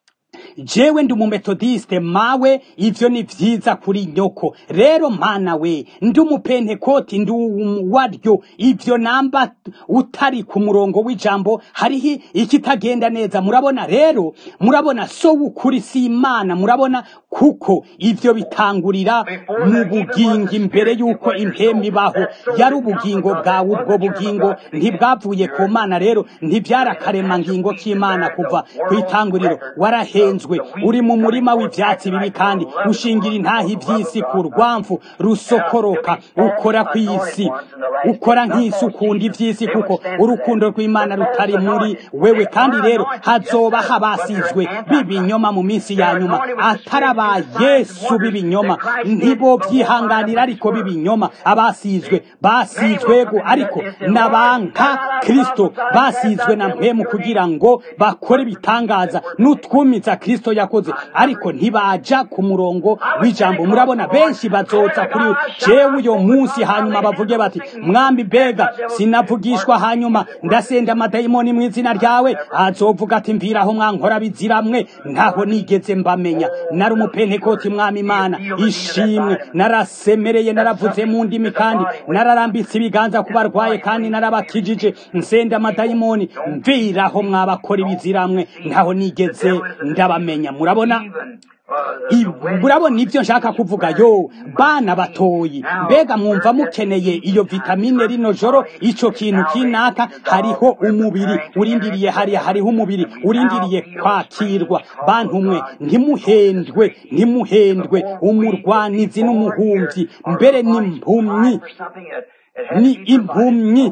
jewe ndi umumetodiste mawe ivyo ni vyiza kuri nyoko rero mana we ndi umupentekoti ndi waryo ivyo namba utari ku murongo w'ijambo hariho ikitagenda neza murabona rero murabona so w'ukuri si imana murabona kuko ivyo bitangurira mu bugingo imbere y'uko impembe ibaho yari ubugingo bwawe ubwo bugingo ntibwavuye ku mana rero ntibyari akaremangingo k'imana kuva ku itanguriro warahenzwe uri mu murima w'ivyatsi bibi kandi ushingira intaha ivy'isi ku rwamfu rusokoroka ukora kw'isi ukora nk'isi ukunda ivy'isi kuko urukundo rw'imana rutari muri wewe kandi rero hazoba habasizwe b'ibinyoma mu minsi ya nyuma atari aba yesu b'ibinyoma ntibo vyihanganira ariko b'ibinyoma abasizwe basizwego ariko n'abanka kristo basizwe na mpemu kugira ngo bakore ibitangaza n'utwumiza kristo yakoze ariko ntibaja ku murongo w'ijambo murabona benshi bazoza kuri jewe uyo munsi hanyuma bavuge bati mwambi bega sinavugishwa hanyuma ndasenda amadayimoni mu izina ryawe azovuga ati mviraho mwankora biziramwe ntaho nigeze mbamenya nari umupentekoti mwami imana ishimwe narasemereye naravuze mu ndimi kandi nararambitse ibiganza ku barwaye kandi narabakijije nsenda amadayimoni mviraho mwabakora ibiziramwe ntaho nigeze ndabamenya murabona murabona ibyo nshaka kuvuga yo bana batoyi mbega mwumva mukeneye iyo vitamine rino joro ico kintu kinaka hariho umubiri urindiriye hariya hariho umubiri urindiriye kwakirwa bantu mwe ntimuhendwe ntimuhendwe umurwanizi n'umuhumvyi mbere n'impumyi ni impumyi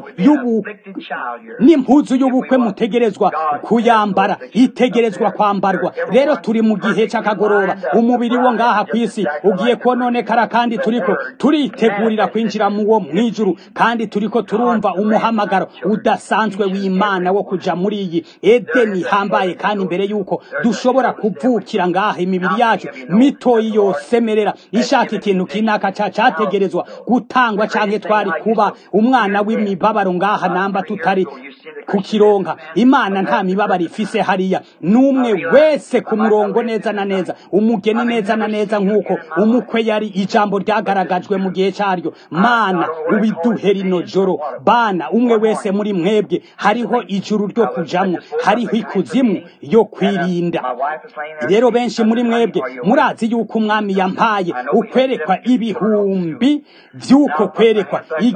n'impuzu y'ubukwe mutegerezwa kuyambara itegerezwa kwambarwa rero turi mu gihe cy'akagoroba umubiri wo ngaha ku isi ugiye kononekara kandi turiko turitegurira kwinjira mu wo mwijuru kandi turiko turumva umuhamagaro udasanzwe w'imana wo kuja muri iyi edeni ihambaye kandi imbere y'uko dushobora kuvukira ngaha imibiri yacu mitoyi yosemerera ishaka ikintu kinaka ca categerezwa gutangwa canke twari kuba umwana w'imibabaro ngaha namba tutari kukironka imana nta mibabaro ifise hariya n'umwe wese ku murongo neza na neza umugeni neza na neza nk'uko umukwe yari ijambo ryagaragajwe mu gihe cyaryo mana ubiduhe rino joro bana umwe wese muri mwebwe hariho ijuru ryo kujamwo hariho ikuzimu yo kwirinda rero benshi muri mwebwe murazi yuko umwami yampaye ukwerekwa ibihumbi vy'uko kwerekwa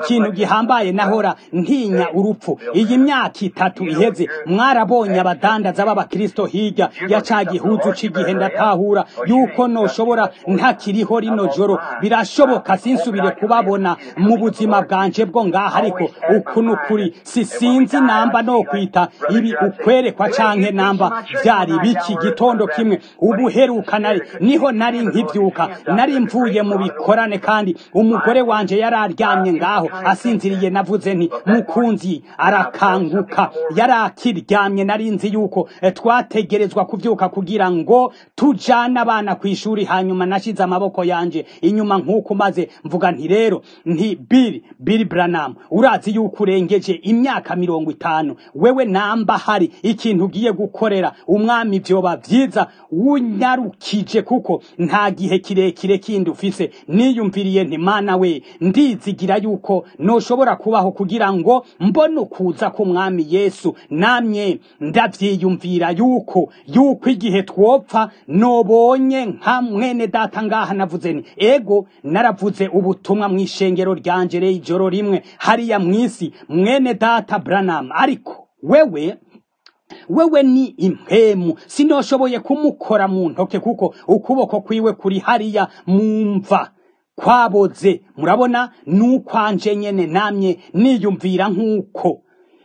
ikintu gihambaye nahora ntinya urupfu iyi myaka itatu iheze mwarabonye abadandaza b'abakristo hirya ya ca gihuzu c'igihe ndatahura yuko noshobora ntakiriho rino joro birashoboka sinsubire kubabona mu buzima bwanje bwo ngaha ariko uku n'ukuri sisinzi namba no kwita ibi ukwerekwa canke namba vyari biki gitondo kimwe ubuheruka nari niho nari nkivyuka nari mvuye mu bikorane kandi umugore wanje yari aryamye ngaho asinziriye navuze nti mukunzi arakanguka yari akiryamye nari nzi yuko eh, twategerezwa kuvyuka kugira ngo tujane abana kw'ishuri hanyuma nashize amaboko yanje inyuma nk'uko maze mvuga nti rero nti Bill Bill Branham urazi yuko urengeje imyaka mirongo itanu wewe namba hari ikintu ugiye gukorera umwami vyoba vyiza unyarukije kuko nta gihe kirekire kindi ufise niyumviriye nti mana we ndizigira yuko noshobora kubaho kugira ngo mbone ukuza k'umwami yesu namye ndavyiyumvira yuko yuko igihe twopfa nobonye nka mwene data ngaha navuze ni ego naravuze ubutumwa mw'ishengero ryanje rero ijoro rimwe hariya mw'isi mwene data Branham ariko wewe wewe ni impemu sinoshoboye kumukora mu ntoke kuko ukuboko kwiwe kuri hariya mumva kwaboze murabona nukwanje nyene namye niyumvira nk'uko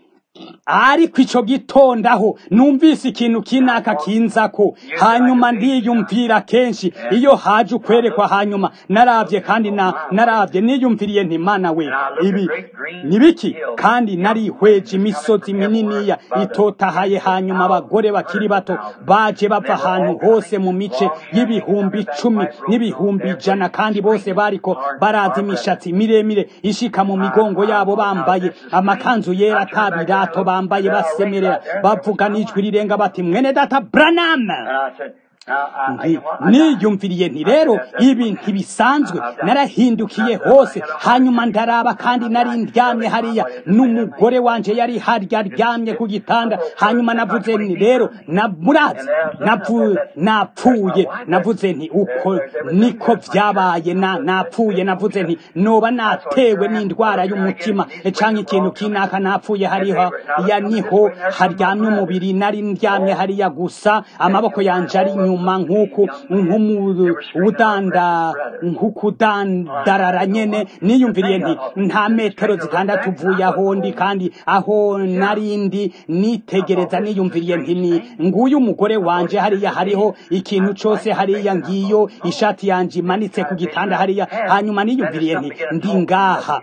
ariko ico gitondaho numvise ikintu kinaka kinzako hanyuma ndiyumvira kenshi iyo haje ukwerekwa hanyuma naravye kandi na naravye niyumviriye nti mana we ibi nibiki kandi narihweje imisozi mininiya itotahaye hanyuma abagore bakiri bato baje bava ahantu hose mu mice y'ibihumbi icumi n'ibihumbi ijana kandi bose bariko baraza imishatsi miremire ishika mu migongo yabo bambaye amakanzu yera atabira birato bambaye basemerera bavuga n'ijwi rirenga bati mwene data Branham niyumviriye nti rero ibi ntibisanzwe narahindukiye hose hanyuma ndaraba kandi nari ndyamye hariya n'umugore wanje yari harya aryamye ku gitanda hanyuma navuze nti rero murazi napfuye navuze nti uko niko vyabaye napfuye navuze nti noba natewe n'indwara y'umutima canke ikintu kinaka napfuye hariho ya niho haryamye umubiri nari ndyamye hariya gusa amaboko yanje ari inyuma nk'uku nk'udanda nk'ukudandarara nyene niyumviriye nti nta metero zitandatu uvuye aho ndi kandi aho narindi nitegereza niyumviriye nti ni nguyu umugore wanje hariya hariho ikintu cose hariya ngiyo ishati yanje imanitse ku gitanda hariya hanyuma niyumviriye nti ndi ngaha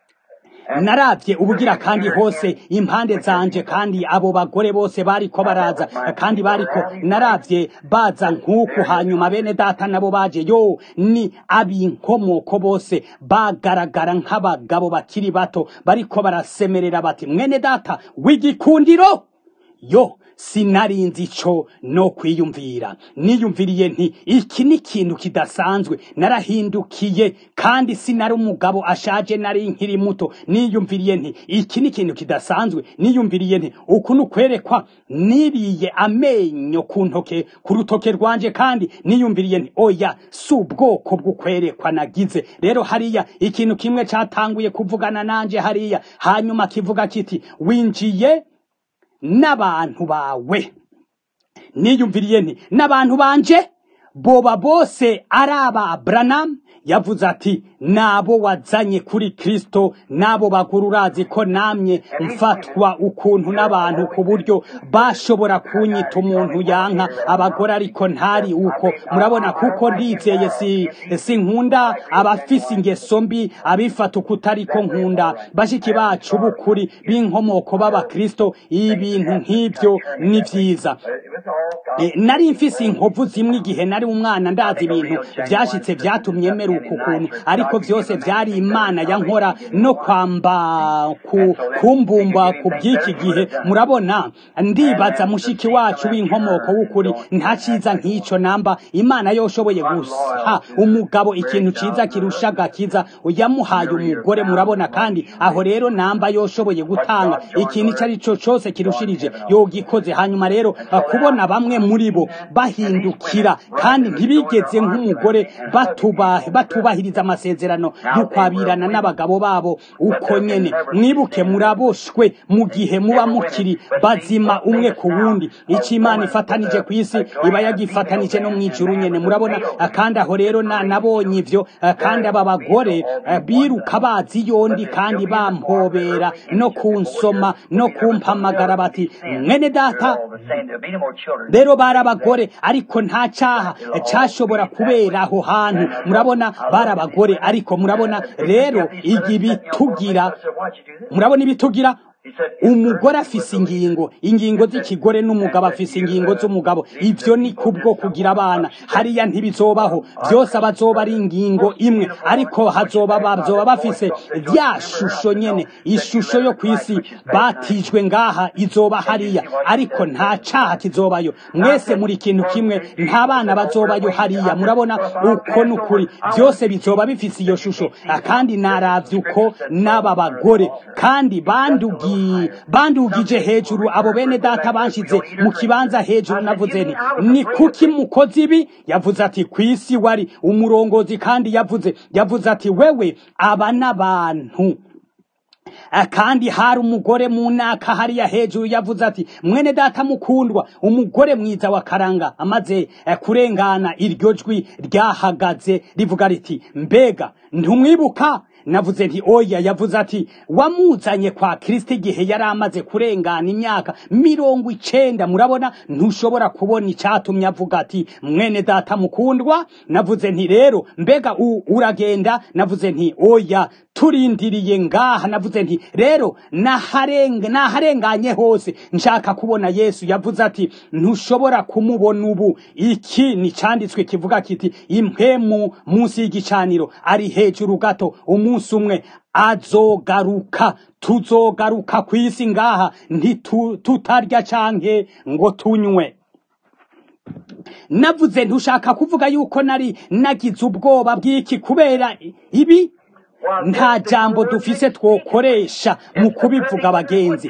naravye ubugira kandi hose impande zanje kandi abo bagore bose bariko baraza kandi bariko naravye baza nk'uku hanyuma bene data nabo baje yo ni ab'inkomoko bose bagaragara nk'abagabo bakiri bato bariko barasemerera bati mwene data w'igikundiro yo sinarinzi ico no kwiyumvira niyumviriye nti iki ni ikintu kidasanzwe narahindukiye kandi sinari umugabo ashaje nari nkiri muto niyumviriye nti iki ni ikintu kidasanzwe niyumviriye nti uku ni ukwerekwa niriye amenyo ku ntoke ku rutoke rwanje kandi niyumviriye nti oya si ubwoko bw'ukwerekwa nagize rero hariya ikintu kimwe catanguye kuvugana nanje hariya hanyuma kivuga kiti winjiye n'abantu bawe niyumviriye nti n'abantu banje boba bose ari aba Branham yavuze ati nabo wazanye kuri Kristo nabo bagura urazi ko namye mfatwa ukuntu n'abantu ku buryo bashobora kunyita umuntu yanka abagore ariko ntari uko murabona kuko ndizeye si si nkunda abafise ingeso mbi abifata uko utariko nkunda bashiki bacu b'ukuri b'inkomoko b'abakristo ibintu nk'ibyo ni vyiza e, nari mfise inkovu zimwe igihe nari umwana ndazi ibintu vyashitse vyatumye mera uku kuntu ariko vyose vyari imana yankora no kwamba ku, kumbumba ku bw'iki gihe murabona ndibaza mushiki wacu w'inkomoko w'ukuri nta ciza nk'ico namba imana yoshoboye guha umugabo ikintu ciza kirusha agakiza yamuhaye umugore murabona kandi aho rero namba yoshoboye gutanga ikintu ico ari co cose kirushirije yogikoze hanyuma rero kubona bamwe muri bo bahindukira kandi ntibigeze nk'umugore batuba batubahiriza amasezerano amasezerano y'ukwabirana n'abagabo babo uko nyene mwibuke muraboshwe mu gihe muba mukiri bazima umwe ku wundi icyo imana ifatanije ku isi iba yagifatanije no mu ijuru nyene murabona kandi aho rero na nabonye ivyo kandi aba bagore biruka bazi yondi kandi bampobera no kunsoma no kumpamagara bati mwene data rero bari abagore ariko nta caha cashobora kubera aho hantu murabona bari abagore ariko murabona rero igi bitugira murabona ibitugira umugore afise ingingo ingingo z'ikigore n'umugabo afise ingingo z'umugabo ivyo ni kubwo kugira abana hariya ntibizobaho byose abazoba ari ingingo imwe ariko hazoba bazoba bafise rya shusho nyene ishusho yo kwisi batijwe ngaha izoba hariya ariko nta caha kizobayo mwese muri kintu kimwe nta bana bazobayo hariya murabona uko nukuri byose bizoba bifise iyo shusho kandi naravye uko n'aba bagore kandi bandugiye bandugije hejuru abo bene data banshize mu kibanza hejuru navuze nti ni kuki mukozi ibi yavuze ati ku isi wari umurongozi kandi yavuze yavuze ati wewe aba n'abantu kandi hari umugore mu naka hariya hejuru yavuze ati mwene data mukundwa umugore mwiza wa karanga amaze kurengana iryo jwi ryahagaze rivuga riti mbega ntumwibuka navuze nti oya yavuze ati wamuzanye kwa kristo igihe yari amaze kurengana imyaka mirongo icenda murabona ntushobora kubona icatumye avuga ati mwene data mukundwa navuze nti rero mbega uragenda navuze nti oya turindiriye ngaha navuze nti rero naharenganye hose nshaka kubona yesu yavuze ati ntushobora kumubona ubu iki ni canditswe kivuga kiti impwemu munsi y'igicaniro ari hejuru gato umunsi umwe azogaruka tuzogaruka ku isi ngaha ntitutarya canke ngo tunywe navuze ntushaka kuvuga yuko nari nagize ubwoba bw'iki kubera ibi nta jambo dufise twokoresha mu kubivuga abagenzi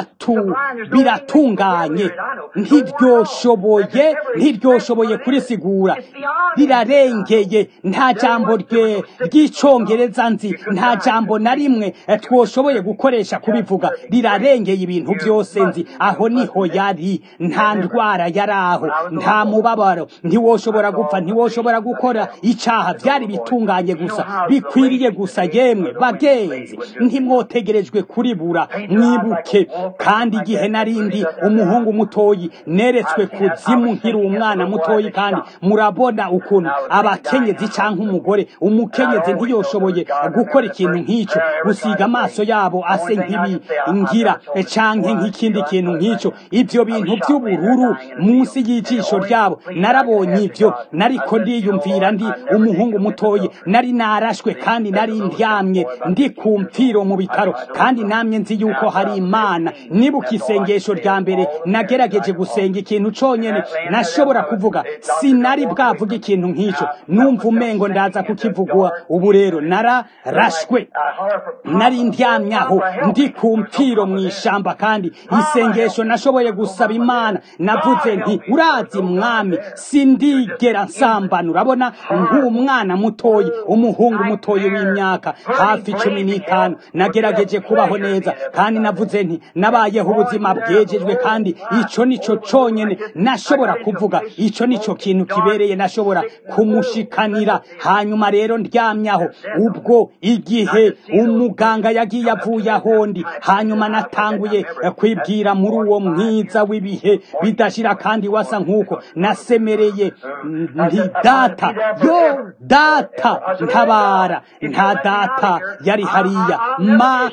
biratunganye ntiryoshoboye ntiryoshoboye kurisigura rirarengeye nta jambo ry'icongereza nzi nta jambo na rimwe twoshoboye gukoresha kubivuga rirarengeye ibintu byose nzi aho niho yari nta ndwara yari aho nta mubabaro ntiwoshobora gupfa ntiwoshobora gukora icaha byari bitunganye gusa bikwiriye gusa yemwe bagenzi ntimwotegerejwe kuribura mwibuke kandi igihe narindi umuhungu mutoyi neretswe kuzimu nkiri umwana mutoyi kandi murabona ukuntu abakenyezi canke umugore umukenyezi ntiyoshoboye gukora ikintu nk'ico gusiga amaso yabo ase nk'ibingira canke nk'ikindi kintu nk'ico ivyo bintu by'ubururu munsi y'ijisho ryabo narabonye ivyo nariko ndiyumvira ndi umuhungu mutoyi nari narashwe kandi nari ndyamye ndi ku mpfiro mu bitaro kandi namye nzi yuko hari imana nibuka isengesho rya mbere nagerageje gusenga ikintu conyene nashobora kuvuga sinari bwavuga ikintu nk'ico numva umengo ndaza kukivugwa ubu rero nararashwe nari ndyamyaho ndi ku mpfiro mu ishamba kandi isengesho nashoboye gusaba imana navuze nti urazi mwami sindigera nsambana urabona nk'umwana mutoyi umuhungu mutoyi w'imyaka hafi cumi n'itanu nagerageje kubaho neza kandi navuze nti nabayeho ubuzima bwejejwe kandi ico nico conyene nashobora kuvuga ico nico kintu kibereye nashobora kumushikanira hanyuma rero ndyamyaho ubwo igihe umuganga yagiye avuye ahondi hanyuma natanguye kwibwira muri uwo mwiza w'ibihe bidashira kandi wasa nk'uko nasemereye nti data yo data ntabara nta data yari hariya ma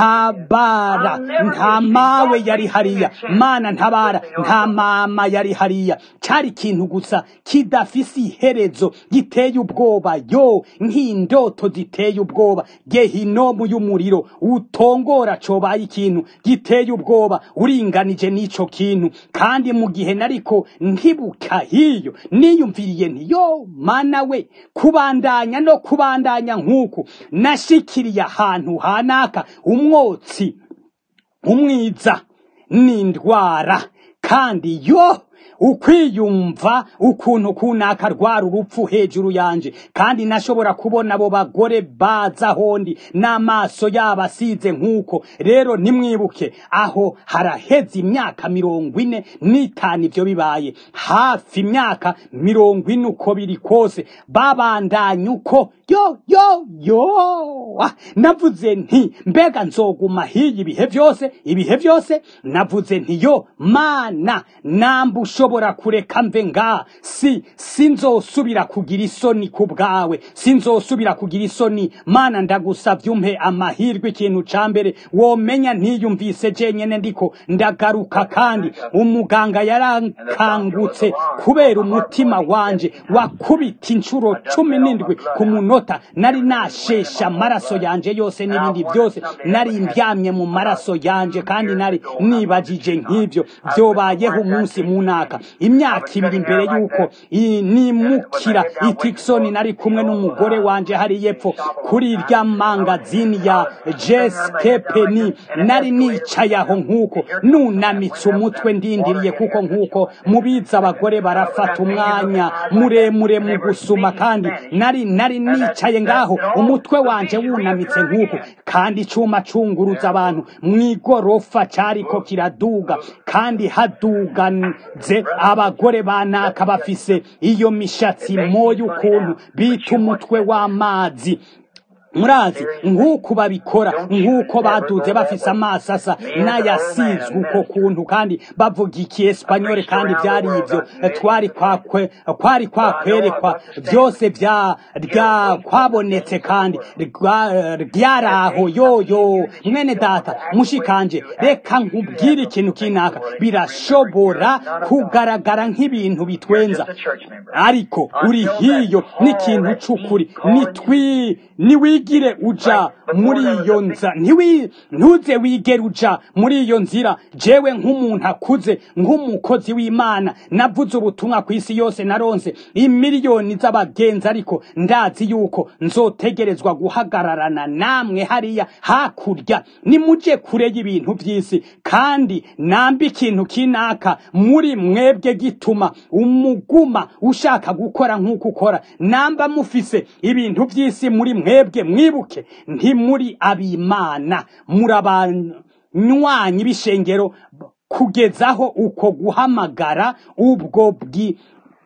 ntabara nta mawe yari hariya mana ntabara nta mama yari hariya cari ikintu gusa kidafise iherezo giteye ubwoba yo nk'indoto ziteye ubwoba gehinomu y'umuriro utongora cobaye ikintu giteye ubwoba uringanije n'ico kintu kandi mu gihe nariko nkibuka hiyo niyumviriye nti yo mana we kubandanya no kubandanya nk'uku nashikiriye ahantu hanaka umwotsi umwiza n'indwara kandi yo ukwiyumva ukuntu kunaka rwara urupfu hejuru yanje kandi nashobora kubona abo bagore baza hondi n'amaso yabo asize nk'uko rero nimwibuke aho haraheze imyaka mirongo ine n'itanu ivyo bibaye hafi imyaka mirongo ine uko biri kose babandanya uko yo yo yo Ah, navuze nti mbega nzoguma hiyi ibihe vyose ibihe vyose navuze nti yo mana namba ushobora kureka mve ngaha si sinzosubira kugira isoni ku bwawe sinzosubira kugira isoni mana ndagusavye umpe amahirwe ikintu ca mbere womenya ntiyumvise jenyene ndiko ndagaruka kandi umuganga yarankangutse kubera umutima wanje wakubita inshuro cumi n'indwi ku munota nari nashesha amaraso yanje yose n'ibindi byose nari ndyamye mu maraso yanje kandi nari nibajije nk'ivyo vyobayeho umunsi munaka imyaka ibiri imbere y'uko i- nimukira i Tucson nari kumwe n'umugore wanje hari yepfo kuri irya mangazini ya jeskepeni nari nicaye aho nk'uko nunamitse umutwe ndindiriye kuko nk'uko mubizi abagore barafata umwanya muremure mu gusuma kandi nari nari nicaye ngaho umutwe wanje wunamitse nk'uko kandi icuma cunguruza abantu mw'igorofa cariko kiraduga kandi haduganze abagore banaka bafise iyo mishatsi moya ukuntu bita umutwe w'amazi murazi nk'uko babikora nk'uko baduze bafise amaso asa n'ayasizwe uko kuntu kandi bavuga ikiespanyole kandi vyari ivyo twari kwakwe kwari kwakwerekwa vyose vya rya kwabonetse kandi rwa- ryaraho yoyo mwene data mushikanje reka nkubwire ikintu kinaka birashobora kugaragara nk'ibintu bitwenza ariko uri hiyo n'ikintu c'ukuri nitwi niwigire uja muri iyo nza ntiwi ntuze wigere uja muri iyo nzira jewe nk'umuntu akuze nk'umukozi w'imana navuze ubutumwa ku isi yose naronse imiliyoni z'abagenzi ariko ndazi yuko nzotegerezwa guhagararana namwe hariya hakurya nimuje kure y'ibintu by'isi kandi nambe ikintu kinaka muri mwebwe gituma umuguma ushaka gukora nk'uko ukora namba mufise ibintu by'isi muri mwebwe mwibuke ntimuri abimana muri abanywanyi b'ishengero kugezaho uko guhamagara ubwo bwi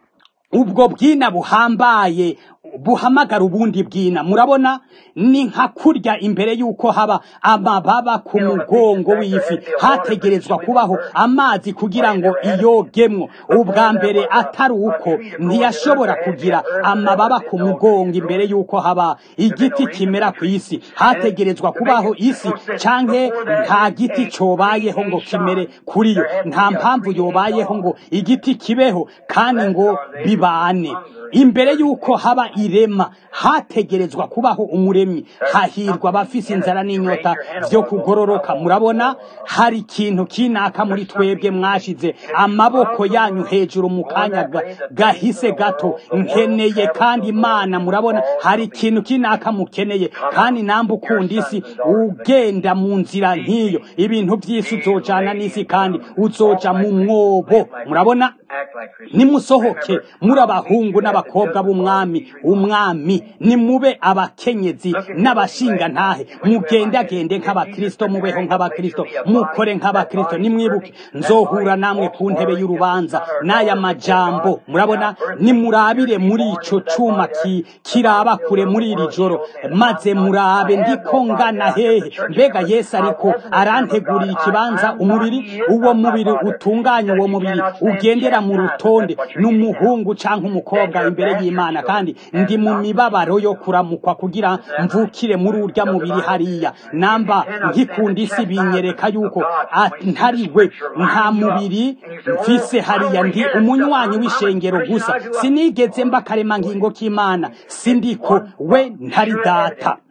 ubwo bwina buhambaye buhamagara ubundi bwina murabona ni nka kurya imbere y'uko haba amababa ku mugongo w'ifi hategerezwa kubaho amazi kugira ngo iyogemwo ubwa mbere atari uko ntiyashobora kugira amababa ku mugongo imbere y'uko haba igiti kimera ku isi hategerezwa kubaho isi canke nta giti cobayeho ngo kimere kuri yo nta mpamvu yobayeho ngo igiti kibeho kandi ngo bibane imbere y'uko haba irema hategerezwa kubaho umuremyi hahirwa abafise inzara n'inyota vyo kugororoka murabona hari ikintu kinaka muri twebwe mwashize amaboko yanyu hejuru mu kanya ga- gahise gato nkeneye kandi imana murabona hari ikintu kinaka mukeneye kandi nambe ukunda isi ugenda mu nzira nk'iyo ibintu by'isi uzojana n'isi kandi uzoja mu mwobo murabona nimusohoke muri abahungu n'abakobwa b'umwami umwami nimube abakenyezi n'abashinga ntahe mugendagende nk'abakristo mubeho nk'abakristo mukore nk'abakristo nimwibuke nzohura namwe ku ntebe y'urubanza n'aya majambo murabona nimurabire muri ico cuma ki, kiraba kure muri iri joro maze murabe ndiko ngana hehe mbega yesu ariko arantegurira ikibanza umubiri uwo mubiri utunganya uwo mubiri ugendera mu rutonde n'umuhungu canke umukobwa imbere y'imana kandi ndi mu mibabaro yo kuramukwa kugira mvukire muri urya mubiri hariya namba nkikunda isi binyereka yuko a- ntari we nta mubiri mfise hariya ndi umunywanyi w'ishengero gusa sinigeze mba karema ngingo k'imana sindiko we ntari data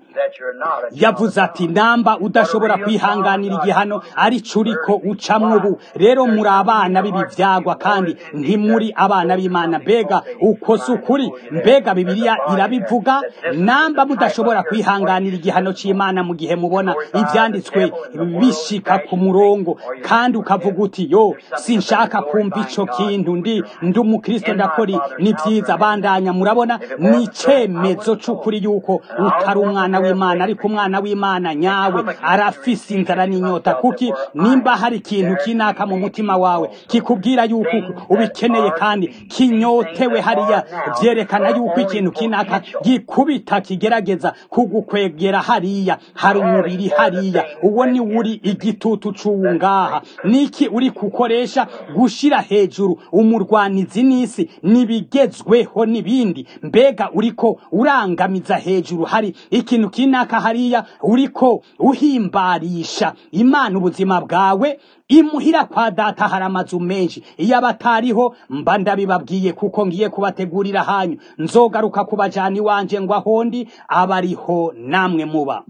yavuze ati namba udashobora kwihanganira igihano arico uriko ucamwo ubu rero muri abana b'ibi vyagwa kandi ntimuri abana b'imana mbega uko si ukuri mbega bibiliya irabivuga namba mudashobora kwihanganira igihano c'imana mu gihe mubona ivyanditswe bishika ku murongo kandi ukavuga uti yo sinshaka kumva ico kintu ndi ndi umukristo ndakora ni vyiza bandanya murabona ni icemezo c'ukuri yuko utari umwana w'imana ariko umwana w'imana nyawe arafise inzara n'inyota kuki nimba hari ikintu kinaka mu mutima wawe kikubwira yuko ubikeneye kandi kinyotewe hariya vyerekana yuko ikintu kinaka gikubita kigerageza kugukwegera hariya hari umubiri hariya uwo ni uri igitutu c'uwu ngaha niki uri kukoresha gushira hejuru umurwanizi n'isi nibigezweho n'ibindi mbega uriko urangamiza hejuru hari ikintu kinaka hariya uriko uhimbarisha imana ubuzima bwawe imuhira kwa data hari amazu menshi iyo abatariho mba ndabibabwiye kuko ngiye kubategurira hanyu nzogaruka kubajana iwanje ngo ahondi abariho namwe muba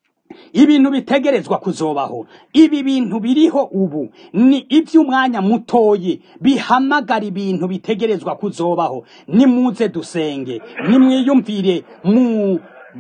ibintu bitegerezwa kuzobaho ibi bintu biriho ubu ni iby'umwanya mutoyi bihamagara ibintu bitegerezwa kuzobaho nimuze dusenge nimwiyumvire mu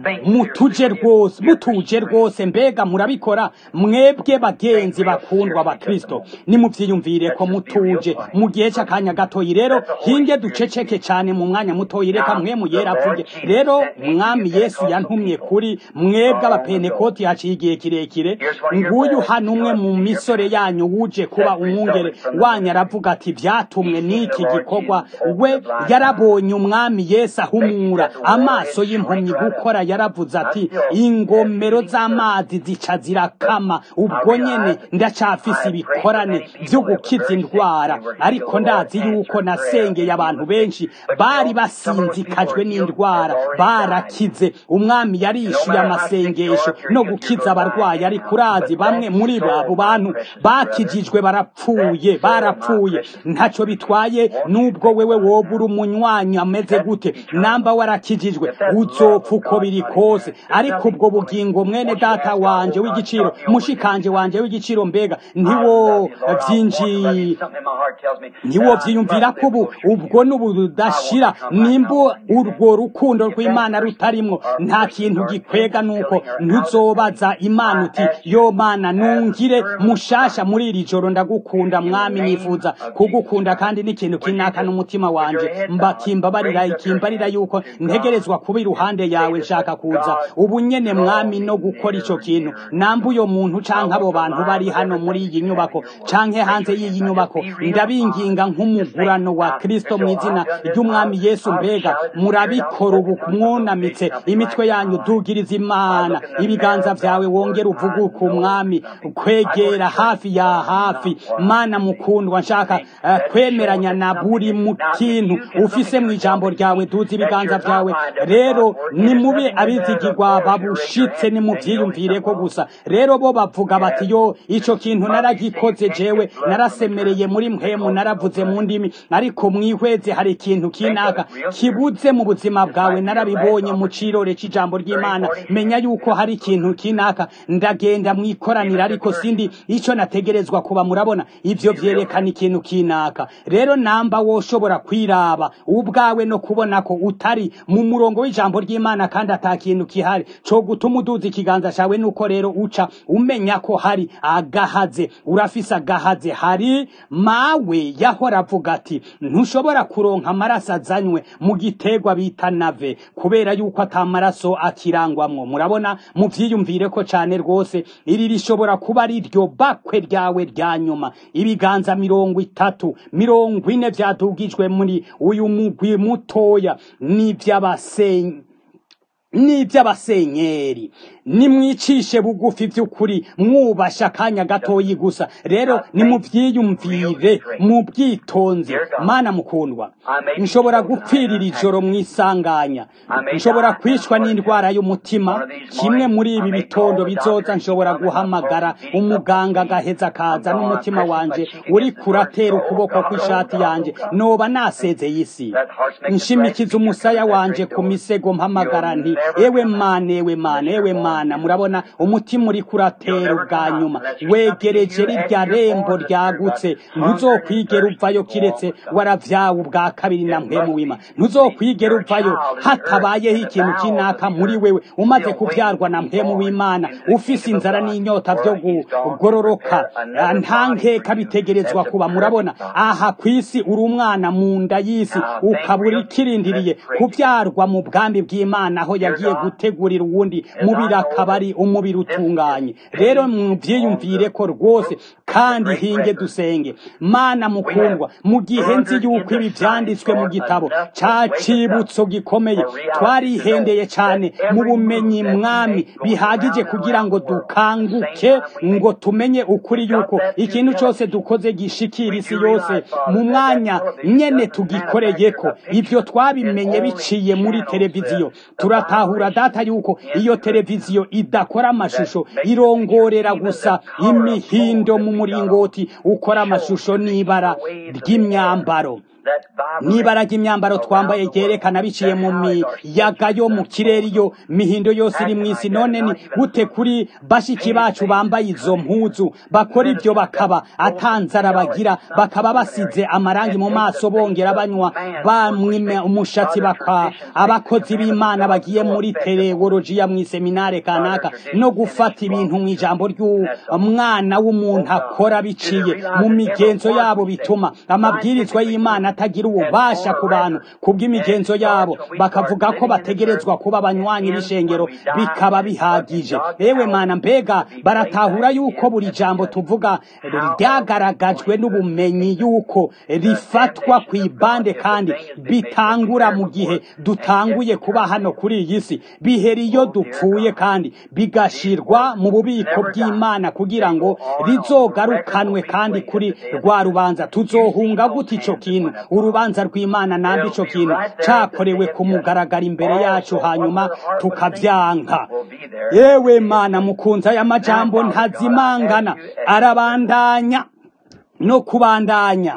mutuje rwose mutuje rwose mbega murabikora mwebwe bagenzi bakundwa abakristo nimuvyiyumvire ko mutuje mu gihe c'akanya gatoyi rero hinge duceceke cane mu mwanya mutoyi reka mwe muyera avuge rero mwami yesu yantumye kuri mwebwe abapentekoti haciye igihe kirekire nguyu hano umwe mu misore yanyu wuje kuba umwungere wanyu aravuga ati vyatumwe n'iki gikorwa we yarabonye umwami yesu ahumura amaso y'impumyi gukora yaravuze ati ingomero z'amazi zica zirakama ubwo nyene ndacafise ibikorane vyo gukiza indwara ariko ndazi yuko nasengeye abantu benshi bari basinzikajwe n'indwara barakize umwami yarishuye amasengesho no gukiza abarwayi ariko urazi bamwe muri abo bantu bakijijwe barapfuye barapfuye ntaco bitwaye nubwo wewe woba uri umunywanyi ameze gute namba warakijijwe uzopfa uko biri kose ariko ubwo bugingo mwene data wanje w'igiciro mushikanje wanje w'igiciro mbega ntiwo vyinji ntiwo vyiyumvira ko ubu ubwo n'ubudashira nimba urwo rukundo rw'imana rutarimwo nta kintu gikwega nuko ntuzobaza imana uti yo mana nungire mushasha muri iri joro ndagukunda mwami nifuza kugukunda kandi n'ikintu kinaka n'umutima wanje mbakimbabarira ikimbarira yuko ntegerezwa kuba iruhande yawe nshaka kuza ubu nyene mwami no gukora ico kintu namba uyo muntu canke abo bantu bari hano muri iyi nyubako canke hanze y'iyi nyubako ndabinginga nk'umugurano wa kristo mu izina ry'umwami yesu mbega murabikora ubu mwunamitse imitwe yanyu dugiriza imana ibiganza vyawe wongera uvuge ku mwami kwegera hafi ya hafi mana mukundwa nshaka uh, kwemeranya na buri mu kintu ufise mu ijambo ryawe duzi ibiganza vyawe rero nimube abizigirwa babushitse nimuvyiyumvire ko gusa rero bo bavuga bati yo ico kintu naragikoze jewe narasemereye muri mpemu naravuze mu ndimi ariko mwihweze hari ikintu kinaka kibuze mu buzima bwawe narabibonye mu cirore c'ijambo ry'imana menya yuko hari ikintu kinaka ndagenda mwikoranira ariko sindi ico nategerezwa kuba murabona ivyo vyerekana ikintu kinaka rero namba woshobora kwiraba ubwawe no kubona ko utari mu murongo w'ijambo ry'imana kandi ata kintu kihari co gutuma uduza ikiganza cawe nuko rero uca umenya ko hari agahaze urafise agahaze hari mawe yahora avuga ati ntushobora kuronka amaraso azanywe mu gitegwa bita nave kubera yuko ata maraso akirangwamwo murabona muvyiyumvire ko cane rwose iri rishobora kuba ari ryo bakwe ryawe rya nyuma ibiganza mirongo itatu mirongo ine vyadugijwe muri uyu mugwi mutoya n'ivy'abasenyi n'iby'abasenyeri nimwicishe bugufi by'ukuri mwubasha akanya gatoyi gusa rero nimuvyiyumvire mu bwitonzi mana mukundwa nshobora gupfirira ijoro mwisanganya nshobora kwicwa n'indwara y'umutima kimwe muri ibi bitondo bizoza nshobora guhamagara umuganga agaheza akaza n'umutima wanje uri kuratera ukuboko kw'ishati yanje noba nasezeye isi nshimikiza umusaya wanje ku misego mpamagara nti ewe mana ewe mana ewe mana murabona umutima uri kuratera ubwa nyuma wegereje rirya rembo ryagutse ntuzokwigera uvayo kiretse waravyawe ubwa kabiri na mpwemu wima ntuzokwigera uvayo hatabayeho ikintu kinaka muri wewe umaze kuvyarwa na mpwemu w'imana ufise inzara n'inyota vyo kugororoka nta nkeka bitegerezwa kuba murabona aha kw'isi uri umwana mu nda y'isi ukaba urikirindiriye kuvyarwa mu bwambi bw'imana aho yagiye gutegurira uwundi mubiri akaba ari umubiri utunganye rero muvyiyumvire ko rwose kandi hinge dusenge mana mukundwa mu gihe nzi yuko ibi vyanditswe mu gitabo ca cibutso gikomeye twarihendeye cane mu bumenyi mwami bihagije kugira ngo dukanguke ngo tumenye ukuri yuko ikintu cyose dukoze gishikira isi yose mu mwanya nyene tugikoreyeko ivyo twabimenye biciye muri televiziyo turatahura data yuko iyo televiziyo idakora amashusho irongorera gusa imihindo mu muringoti ukora amashusho n'ibara ry'imyambaro n'ibara ry'imyambaro twambaye ryerekana biciye mu miyaga yo mu kirere iyo mihindo yose iri mu isi none ni gute kuri bashiki bacu bambaye izo mpuzu bakora ibyo bakaba atanzara bagira bakaba basize amarangi mu maso bongera banywa bamwe umushatsi baka abakozi b'imana bagiye muri tereolojiya mu iseminare kanaka no gufata ibintu mu ijambo ry'umwana w'umuntu akora biciye mu migenzo yabo bituma amabwirizwa y'imana atagira ububasha ku bantu kubw'imigenzo yabo bakavuga ko bategerezwa kuba abanywanyi b'ishengero bikaba bihagije ewe mana mbega baratahura yuko buri jambo tuvuga ryagaragajwe n'ubumenyi yuko rifatwa ku ibande kandi bitangura mu gihe dutanguye kuba hano kuri iyi si bihera iyo dupfuye kandi bigashirwa mu bubiko bw'imana kugira ngo rizogarukanwe kandi kuri rwa rubanza tuzohunga gute ico kintu urubanza rw'imana nambi ico kintu cakorewe kumugaragara imbere yacu hanyuma tukavyanka yewe mana mukunzi aya majambo ntazimangana arabandanya no kubandanya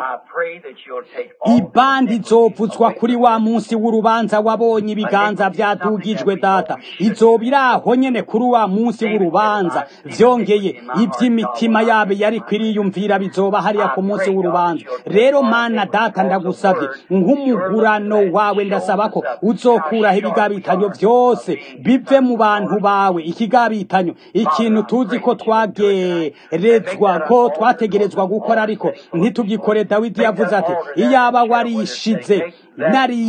ibandi izovuzwa kuri wa munsi w'urubanza wabonye ibiganza vyadugijwe data izoba iraho nyene kuri wa munsi w'urubanza vyongeye ivy'imitima yabo yari kwiriyumvira bizoba hariya ku munsi w'urubanza rero mana data ndagusavye nk'umugurano wawe ndasaba ko uzokuraho ibigabitanyo vyose bive mu bantu bawe ikigabitanyo ikintu tuzi ko twagerezwa ko twategerezwa gukora ariko ntitugikore dawidi yavuze ati iyaba warishize nari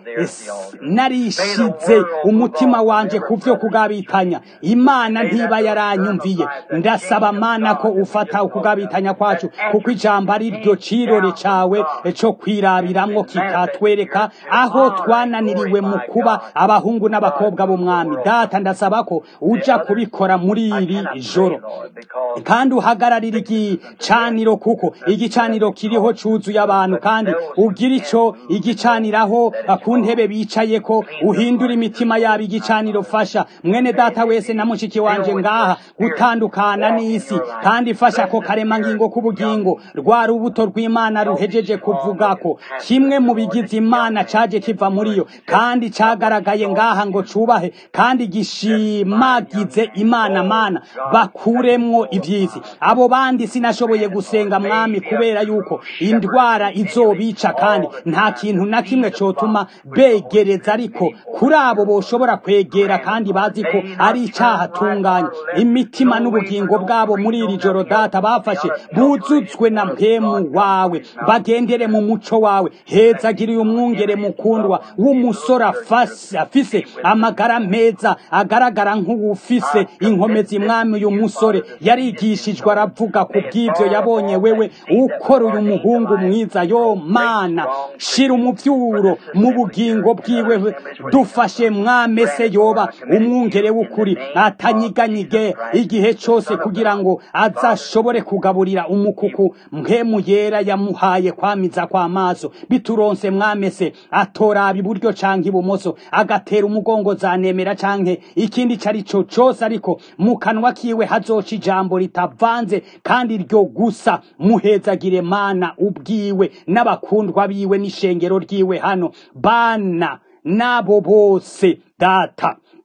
narishize umutima wanje ku vyo kugabitanya imana ntiba yaranyumviye ndasaba mana ko ufata ukugabitanya kwacu kuko ijambo ari ryo cirore cawe co kwirabiramwo kikatwereka aho twananiriwe mu kuba abahungu n'abakobwa b'umwami data ndasaba ko uja kubikora muri iri joro kandi uhagararira igicaniro kuko igicaniro kiriho cuzuye abantu kandi ugira ico igicaniraho ku ntebe bicaye ko uhindura imitima yabo igicaniro fasha mwene data wese na mushiki wanje ngaha gutandukana n'isi kandi fasha ko karema ngingo k'ubugingo rwa rubuto rw'imana ruhejeje kuvuga ko kimwe mu bigize imana caje kiva muri yo kandi cagaragaye ngaha ngo cubahe kandi gishimagize imana mana bakuremwo ivyisi abo bandi sinashoboye gusenga mwami kubera yuko indwara izobica kandi nta kintu na kimwe cotuma begereza ariko kuri abo boshobora kwegera kandi bazi ko ari icaha tunganye imitima n'ubugingo bwabo muri iri joro data bafashe buzutswe na mpemu wawe bagendere mu muco wawe hezagiriye umwungere mukundwa w'umusore afise amagara meza agaragara nk'uwufise inkomezi mwami uyu musore yarigishijwe aravuga ku bw'ivyo yabonye wewe ukora uyu muhungu mwiza yo mana shira umuvyuro mu bugingo bwiwe dufashe mwamese yoba umwungere w'ukuri atanyiganyige igihe cose kugira ngo azashobore kugaburira umukuku mpemu yera yamuhaye kwamiza kw'amaso bituronse mwamese atoraba iburyo canke ibumoso agatera umugongo zanemera canke ikindi cari co cose ariko mu kanwa kiwe hazoca ijambo ritavanze kandi ryo gusa muhezagire mana ubwiwe n'abakundwa biwe n'ishengero ryiwe hano bana nabo bose data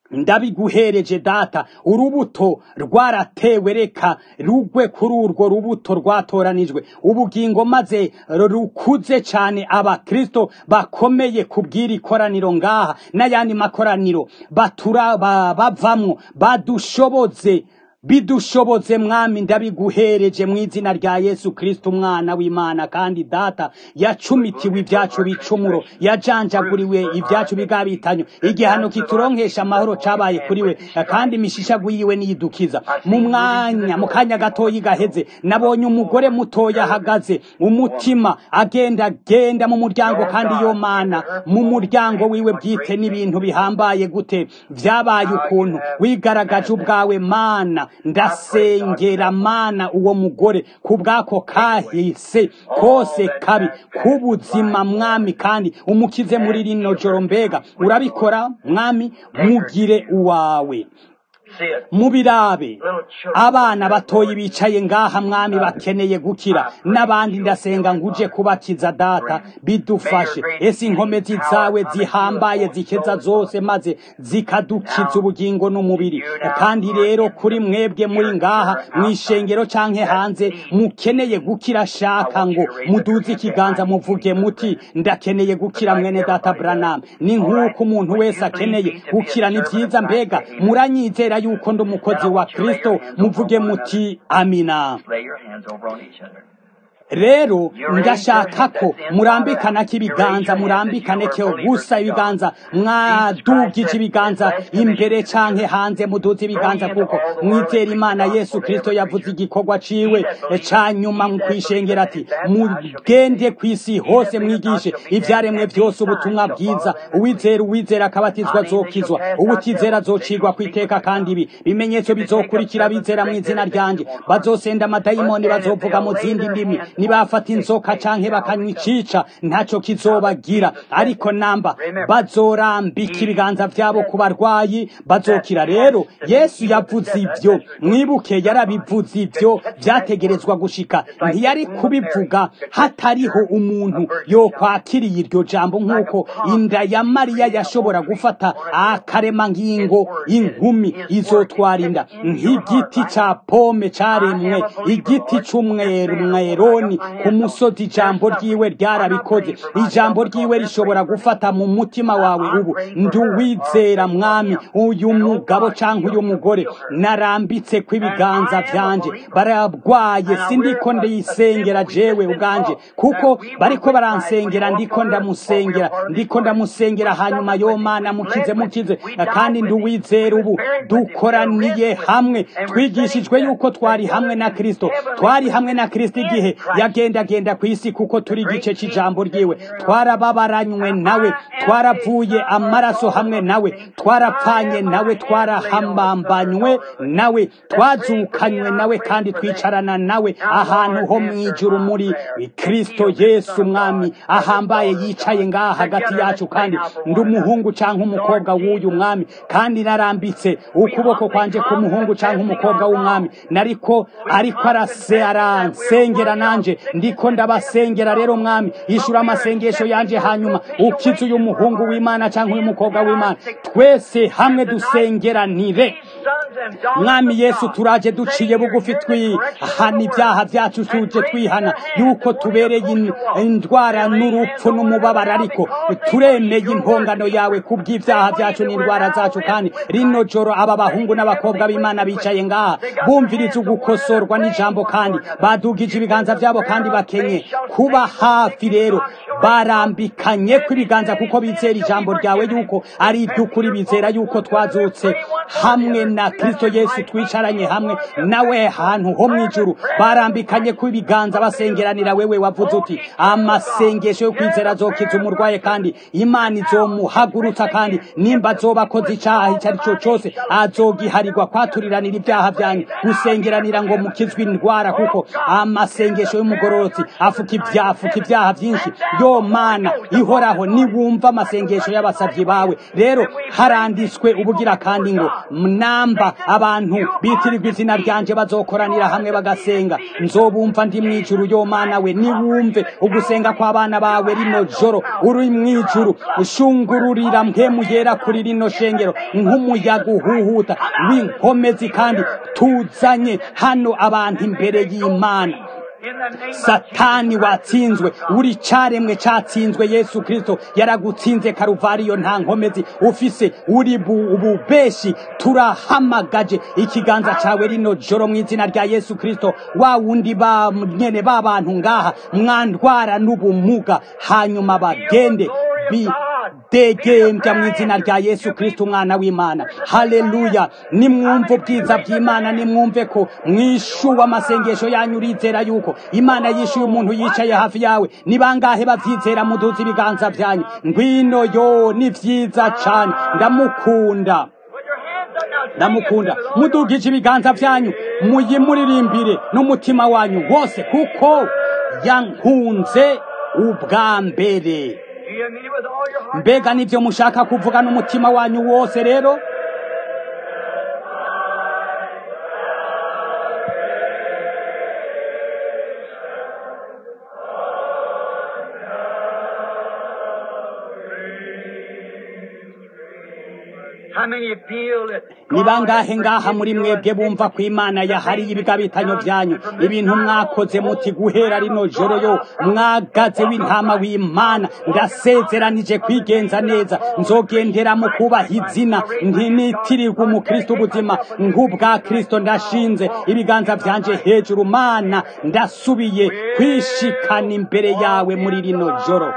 ndabiguhereje data urubuto rwaratewe reka rugwe kuri urwo rubuto rwatoranijwe ubugingo maze rukuze cyane abakristo bakomeye kubwira ikoraniro ngaha n'ayandi makoraniro batura bavamwo badushoboze bidushoboze mwami ndabiguhereje mu izina rya yesu kristo umwana w'imana kandi data yacumitiwe ibyacu bicumuro yajanjaguriwe ibyacu bigabitanyo igihano kituronkesha amahoro cabaye kuri we kandi imishishagu yiwe niyidukiza mu mwanya mu kanya gatoyi gaheze nabonye umugore mutoya ahagaze umutima agenda agenda mu muryango kandi yo mana mu muryango wiwe bwite n'ibintu bihambaye gute vyabaye ukuntu wigaragaje ubwawe mana ndasengera mana uwo mugore ku bwako kahise kose kabi k'ubuzima mwami kandi umukize muri rino joro mbega urabikora mwami mugire uwawe mubirabe abana batoyi bicaye ngaha mwami bakeneye gukira n'abandi ndasenga nguje kubakiza data bidufashe ese inkomezi zawe zihambaye zikeza zose maze zikadukiza ubugingo n'umubiri kandi rero kuri mwebwe muri ngaha mu ishengero canke hanze mukeneye gukira shaka ngo muduze ikiganza muvuge muti ndakeneye gukira mwene data Branham ni nk'uko umuntu wese akeneye gukira ni vyiza mbega muranyizera yuko ndi umukozi wa kristo muvuge muti amina rero ndashaka ko murambikana k'ibiganza murambikane ko gusa ibiganza mwadugije ibiganza imbere canke hanze muduze ibiganza kuko mwizera imana yesu kristo yavuze igikorwa ciwe ca nyuma kwishengera ati mugende kw'isi hose mwigishe ivyaremwe vyose ubutumwa bwiza uwizera uwizera akabatizwa azokizwa ubutizera azocigwa kw'iteka kandi ibi bimenyetso bizokurikira bizera mu izina ryanje bazosenda amadayimoni bazovuga mu zindi ndimi nibafata inzoka canke bakanywa icica ntaco kizobagira ariko namba bazorambika ibiganza vyabo ku barwayi bazokira rero yesu yavuze ivyo mwibuke yarabivuze ivyo vyategerezwa gushika ntiyari kubivuga hatariho umuntu yokwakiriye iryo jambo nk'uko inda ya mariya yashobora gufata akaremangingo inkumi izotwara inda nk'igiti ca pome caremwe igiti c'umweroni ku musozi ijambo ryiwe ryarabikoze ijambo ryiwe rishobora gufata mu mutima wawe ubu nduwizera mwami uyu mugabo canke uyu mugore narambitse kw'ibiganza vyanje baragwaye sindiko ndisengera jewe ubwanje kuko bariko baransengera ndiko ndamusengera ndiko ndamusengera hanyuma yo mana mukize mukize kandi nduwizera ubu dukoraniye hamwe twigishijwe yuko twari hamwe na kristo twari hamwe na kristo igihe yagendagenda ku isi kuko turi igice c'ijambo ryiwe twarababaranywe nawe twaravuye amaraso hamwe nawe twarapfanye nawe twarahambambanywe nawe twazukanywe nawe kandi twicarana nawe ahantu ho mw'ijuru muri kristo yesu umwami ahambaye yicaye ngaha hagati yacu kandi ndi umuhungu canke umukobwa w'uyu mwami kandi narambitse ukuboko kwanje ku muhungu canke umukobwa w'umwami nariko ariko arase aransengera nanje ndiko ndabasengera rero mwami ishura amasengesho yanje hanyuma ukize uyu muhungu w'imana canke uyu mukobwa w'imana twese hamwe dusengeranire mwami yesu turaje duciye bugufi twihana ibyaha byacu tuje twihana yuko tubereye indwara n'urupfu n'umubabaro ariko turemeye impongano yawe kubw'ibyaha byacu n'indwara zacu kandi rino joro aba bahungu n'abakobwa b'imana bicaye ngaha bumviriza ugukosorwa n'ijambo kandi badugije ibiganza byabo kandi bakenye kuba hafi rero barambikanye kw'ibiganza kuko bizera ijambo ryawe yuko ari iby'ukuri bizera yuko twazutse hamwe na kristo yesu twicaranye hamwe nawe hantu ho mu ijuru barambikanye kw'ibiganza basengeranira wewe wavuze uti amasengesho yo kwizera azokiza umurwaye kandi imana izomuhagurutsa kandi nimba azoba akoze icaha icyo ari cyo cyose azogiharirwa kwaturiranira ibyaha byanyu gusengeranira ngo mukizwe indwara kuko amasengesho y'umugororotsi afuka ibyafuka ibyaha byinshi yo yo mana ihoraho niwumva amasengesho y'abasabyi bawe rero haranditswe ubugira kandi ngo namba abantu bitirirwa izina ryanje bazokoranira hamwe bagasenga nzobumva ndi mwijuru yo mana we niwumve ugusenga kw'abana bawe rino joro uri mwijuru ushungururira mpemu yera kuri rino shengero nk'umuyaga uhuhuta w'inkomezi kandi tuzanye hano abantu imbere y'imana satani watsinzwe uri caremwe catsinzwe yesu kristo yaragutsinze karuvariyo nta nkomezi ufise uri ububeshi turahamagaje ikiganza cawe rino joro mu izina rya yesu kristo wa wundi ba nyene b'abantu ngaha mwandwara n'ubumuga hanyuma bagende bi degembya mu izina rya yesu kristo umwana w'imana haleluya nimwumve ubwiza bw'imana nimwumve ko mwishuwe amasengesho yanyu urizera yuko imana yishuye umuntu yicaye hafi yawe ni bangahe bavyizera muduza ibiganza vyanyu ngwino yo ni vyiza cane ndamukunda ndamukunda mudugije ibiganza vyanyu muyimuririmbire n'umutima wanyu wose kuko yankunze ubwa mbere mbega nibyo mushaka kuvuga n'umutima wanyu wose rero ni bangahe ngaha muri mwebwe bumva ko imana yahariye ibigabitanyo byanyu ibintu mwakoze muti guhera rino joro yo mwagaze w'intama w'imana ndasezeranije kwigenza neza nzogendera mu kubaha izina ntinitirirwa umukristo ubuzima nk'ubwa kristo ndashinze ibiganza byanje hejuru mana ndasubiye kwishikana imbere yawe muri rino joro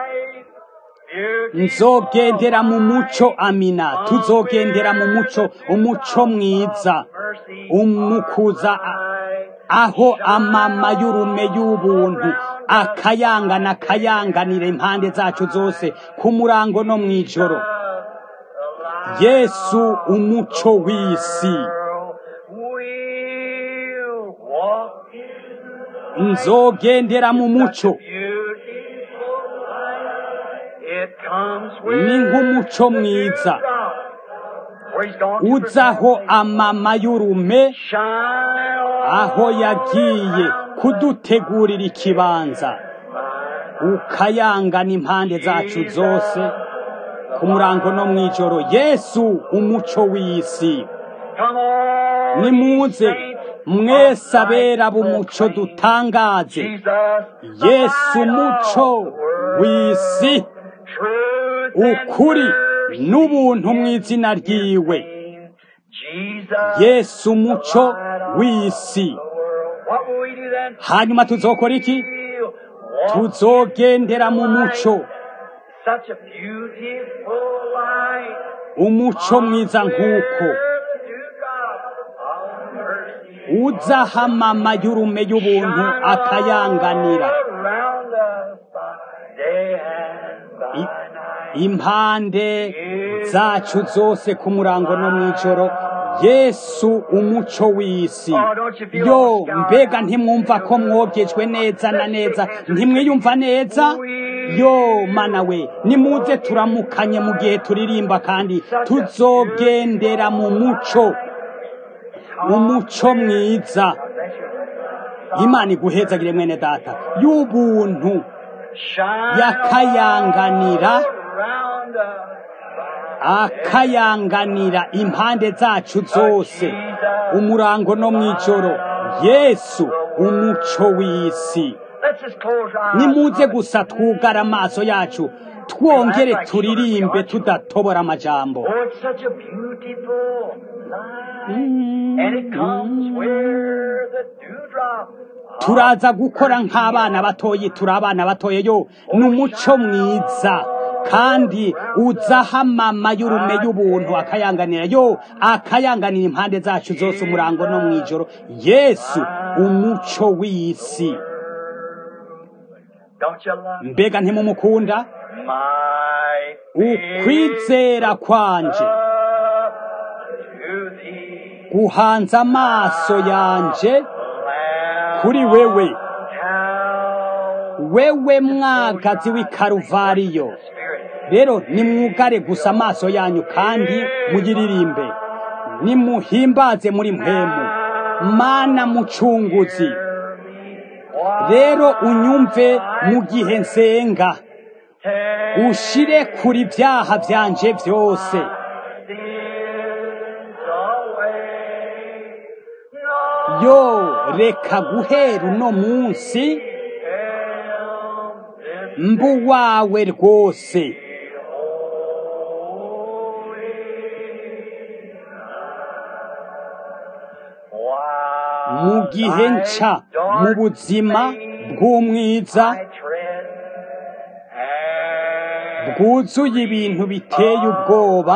nzogendera mu muco amina tuzogendera mu muco umuco mwiza umukuza aho amama y'urume y'ubuntu akayangana akayanganira impande zacu zose ku murango no mu ijoro yesu umuco w'isi nzogendera mu muco ni nk'umuco mwiza uzaho amama y'urume aho yagiye kudutegurira ikibanza ukayangana impande zacu zose ku murango no mu ijoro yesu umuco w'isi nimuze mwese abera b'umuco dutangaze yesu umuco w'isi ukuri n'ubuntu mu izina ryiwe yesu umuco w'isi hanyuma tuzokora iki tuzogendera mu muco umuco mwiza nk'uko uzahamama y'urume y'ubuntu akayanganira impande zacu zose ku murango no mu ijoro yesu umuco w'isi yo mbega ntimwumva ko mwogejwe neza na neza ntimwiyumva neza yo mana we nimuze turamukanye mu gihe turirimba kandi tuzogendera mu muco umuco mwiza imana iguhezagire mwene data y'ubuntu yakayanganira akayanganira impande zacu zose umurango no mu ijoro yesu umuco w'isi nimuze gusa twugara amaso yacu twongere turirimbe tudatobora amajambo turaza gukora nk'abana batoye turi abana batoye yo ni umuco mwiza kandi uzahamama y'urume y'ubuntu akayanganira yo akayanganira impande zacu zose umurango no mu ijoro yesu umuco w'isi mbega ntimumukunda ukwizera kwanje guhanze amaso yanje kuri wewe wewe mwagazi w'i karuvariyo rero nimwugare gusa amaso yanyu kandi muyiririmbe nimuhimbaze muri mpemu mana mucunguzi rero unyumve mu gihe nsenga ushire kuri ibyaha byanje byose yo reka guhera uno munsi mbu wawe rwose mu gihe nca mu buzima bw'umwiza bwuzuye ibintu biteye ubwoba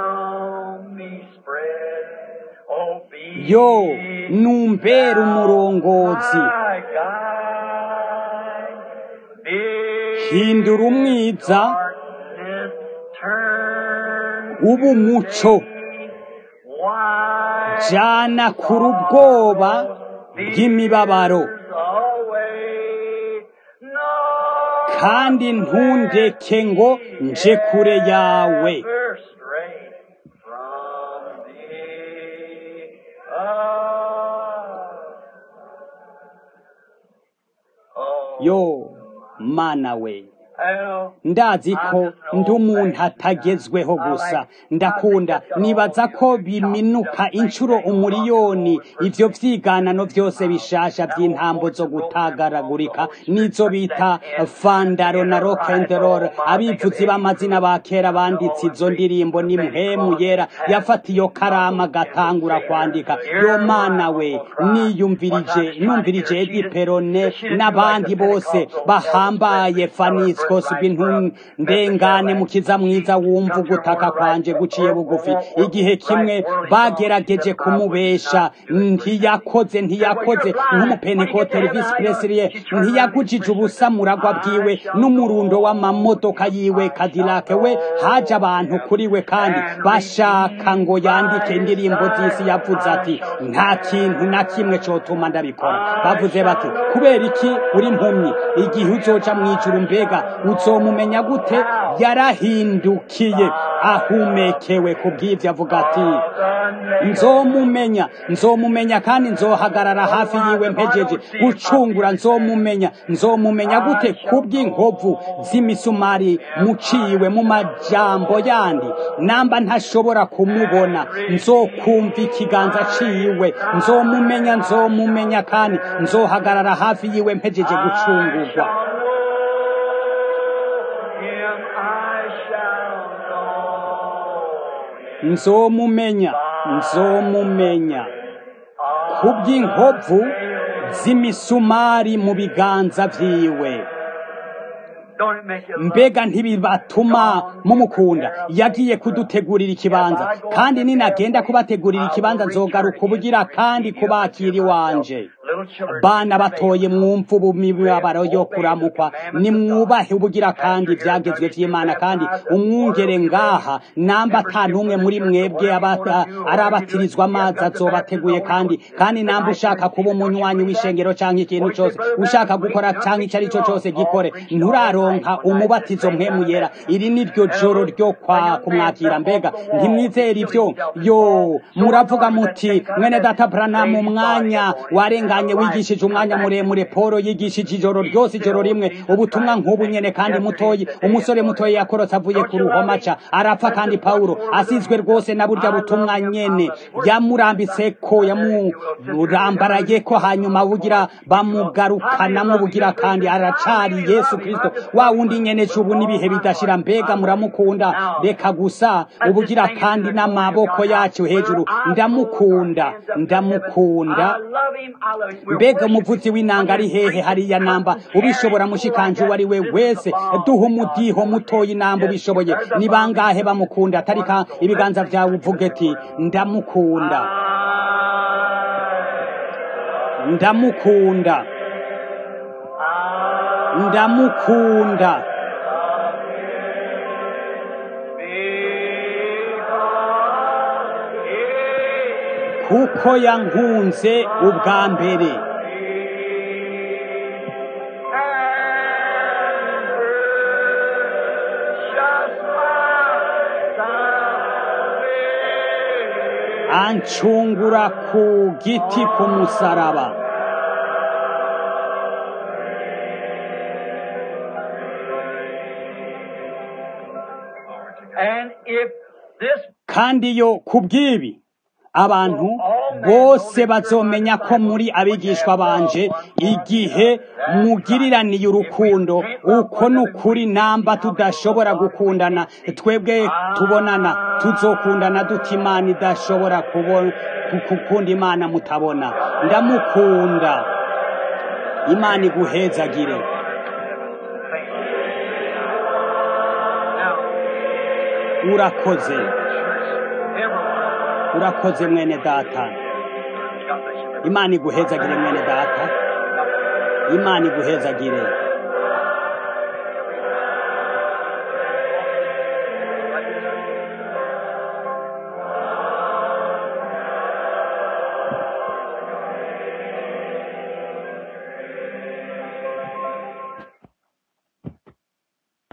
yo numbera umurongozi hindura umwiza uba umuco jana kure ubwoba bw'imibabaro kandi ntundeke ngo nje kure yawe yo mana we ndazi ko ndi umuntu atagezweho gusa ndakunda nibaza ko biminuka inshuro umuriyoni ibyo byiganano byose bishasha by'intambo zo gutagaragurika nizo bita fandaro na rokenderol abivuzi b'amazina ba kera banditse izo ndirimbo ni muhemu yera yafata iyo karama agatangura kwandika yo mana we niyumvirije numvirije edi perone n'abandi bose bahambaye fanisco rwose ndengane mukiza mwiza wumva ugutaka kwanje guciye bugufi igihe kimwe bagerageje kumubesha ntiyakoze ntiyakoze nk'umupentekote visi presiriye ntiyagujije ubusa muragwa bwiwe n'umurundo w'amamodoka yiwe kadilake we haje abantu kuri we kandi bashaka ngo yandike indirimbo z'isi yavuze ati nta kintu na kimwe cyotuma ndabikora bavuze bati kubera iki uri impumyi igihe uzoca mu ijuru mbega uzomumenya gute yarahindukiye ahumekewe ku bw'ibyo avuga ati nzomumenya nzomumenya kandi nzohagarara hafi yiwe mpejeje gucungura nzomumenya nzomumenya gute ku bw'inkovu z'imisumari muciwe mu majambo yandi namba ntashobora kumubona nzokumva ikiganza ciwe nzomumenya nzomumenya kandi nzohagarara hafi yiwe mpejeje gucungurwa nzomumenya nzomumenya kubw'inkovu z'imisumari mu biganza vyiwe mbega ntibibatuma mumukunda yagiye kudutegurira ikibanza kandi ninagenda kubategurira ikibanza nzogaruka ubugira kandi kubakira iwanje bana batoye mwumva ubu mibabaro yo kuramukwa nimwubahe ubugira kandi ibyagezwe by'imana kandi umwungere ngaha namba ata n'umwe muri mwebwe arabatirizwa amazi azobateguye kandi kandi namba ushaka kuba umunywanyi w'ishengero cyangwa ikintu cyose ushaka gukora cyangwa icyo ari cyo cyose gikore nturaronka umubatizo mwemu yera iri ni ryo joro ryo kwa kumwakira mbega ntimwizere ibyo yo muravuga muti mwene data branamu umwanya warenganye wigishije umwanya muremure polo yigishije ijoro ryose ijoro rimwe ubutumwa nk'ubu nyene kandi mutoyi umusore mutoyi yakorotse avuye ku ruhomaca arapfa kandi pawulo asizwe rwose na burya butumwa nyene yamurambitse ko yamurambaraye ko hanyuma bugira bamugarukanamwo bugira kandi aracari yesu kristo wa wundi nyene cubu n'ibihe bidashira mbega muramukunda reka gusa ubugira kandi n'amaboko yacu hejuru ndamukunda ndamukunda mbega umuvuzi w'inanga ari hehe hariya namba ubishobora mushikanje uwo ari we wese duha umudiho mutoya inamba ubishoboye ni bangahe bamukunda atarika ibiganza vyawe uvuge ati ndamukunda ndamukunda ndamukunda kuko yankunze ubwa mbere ancungura ku giti ku musaraba And if this kandi yo ku bw'ibi abantu bose bazomenya ko muri abigishwa banje igihe mugiriraniye urukundo uko ni ukuri namba tudashobora gukundana twebwe tubonana tuzokundana duta imana idashobora kubona gukunda imana mutabona ndamukunda imana iguhezagire now, urakoze everyone, urakoze mwene data God bless you. imana iguhezagire mwene data imana iguhezagire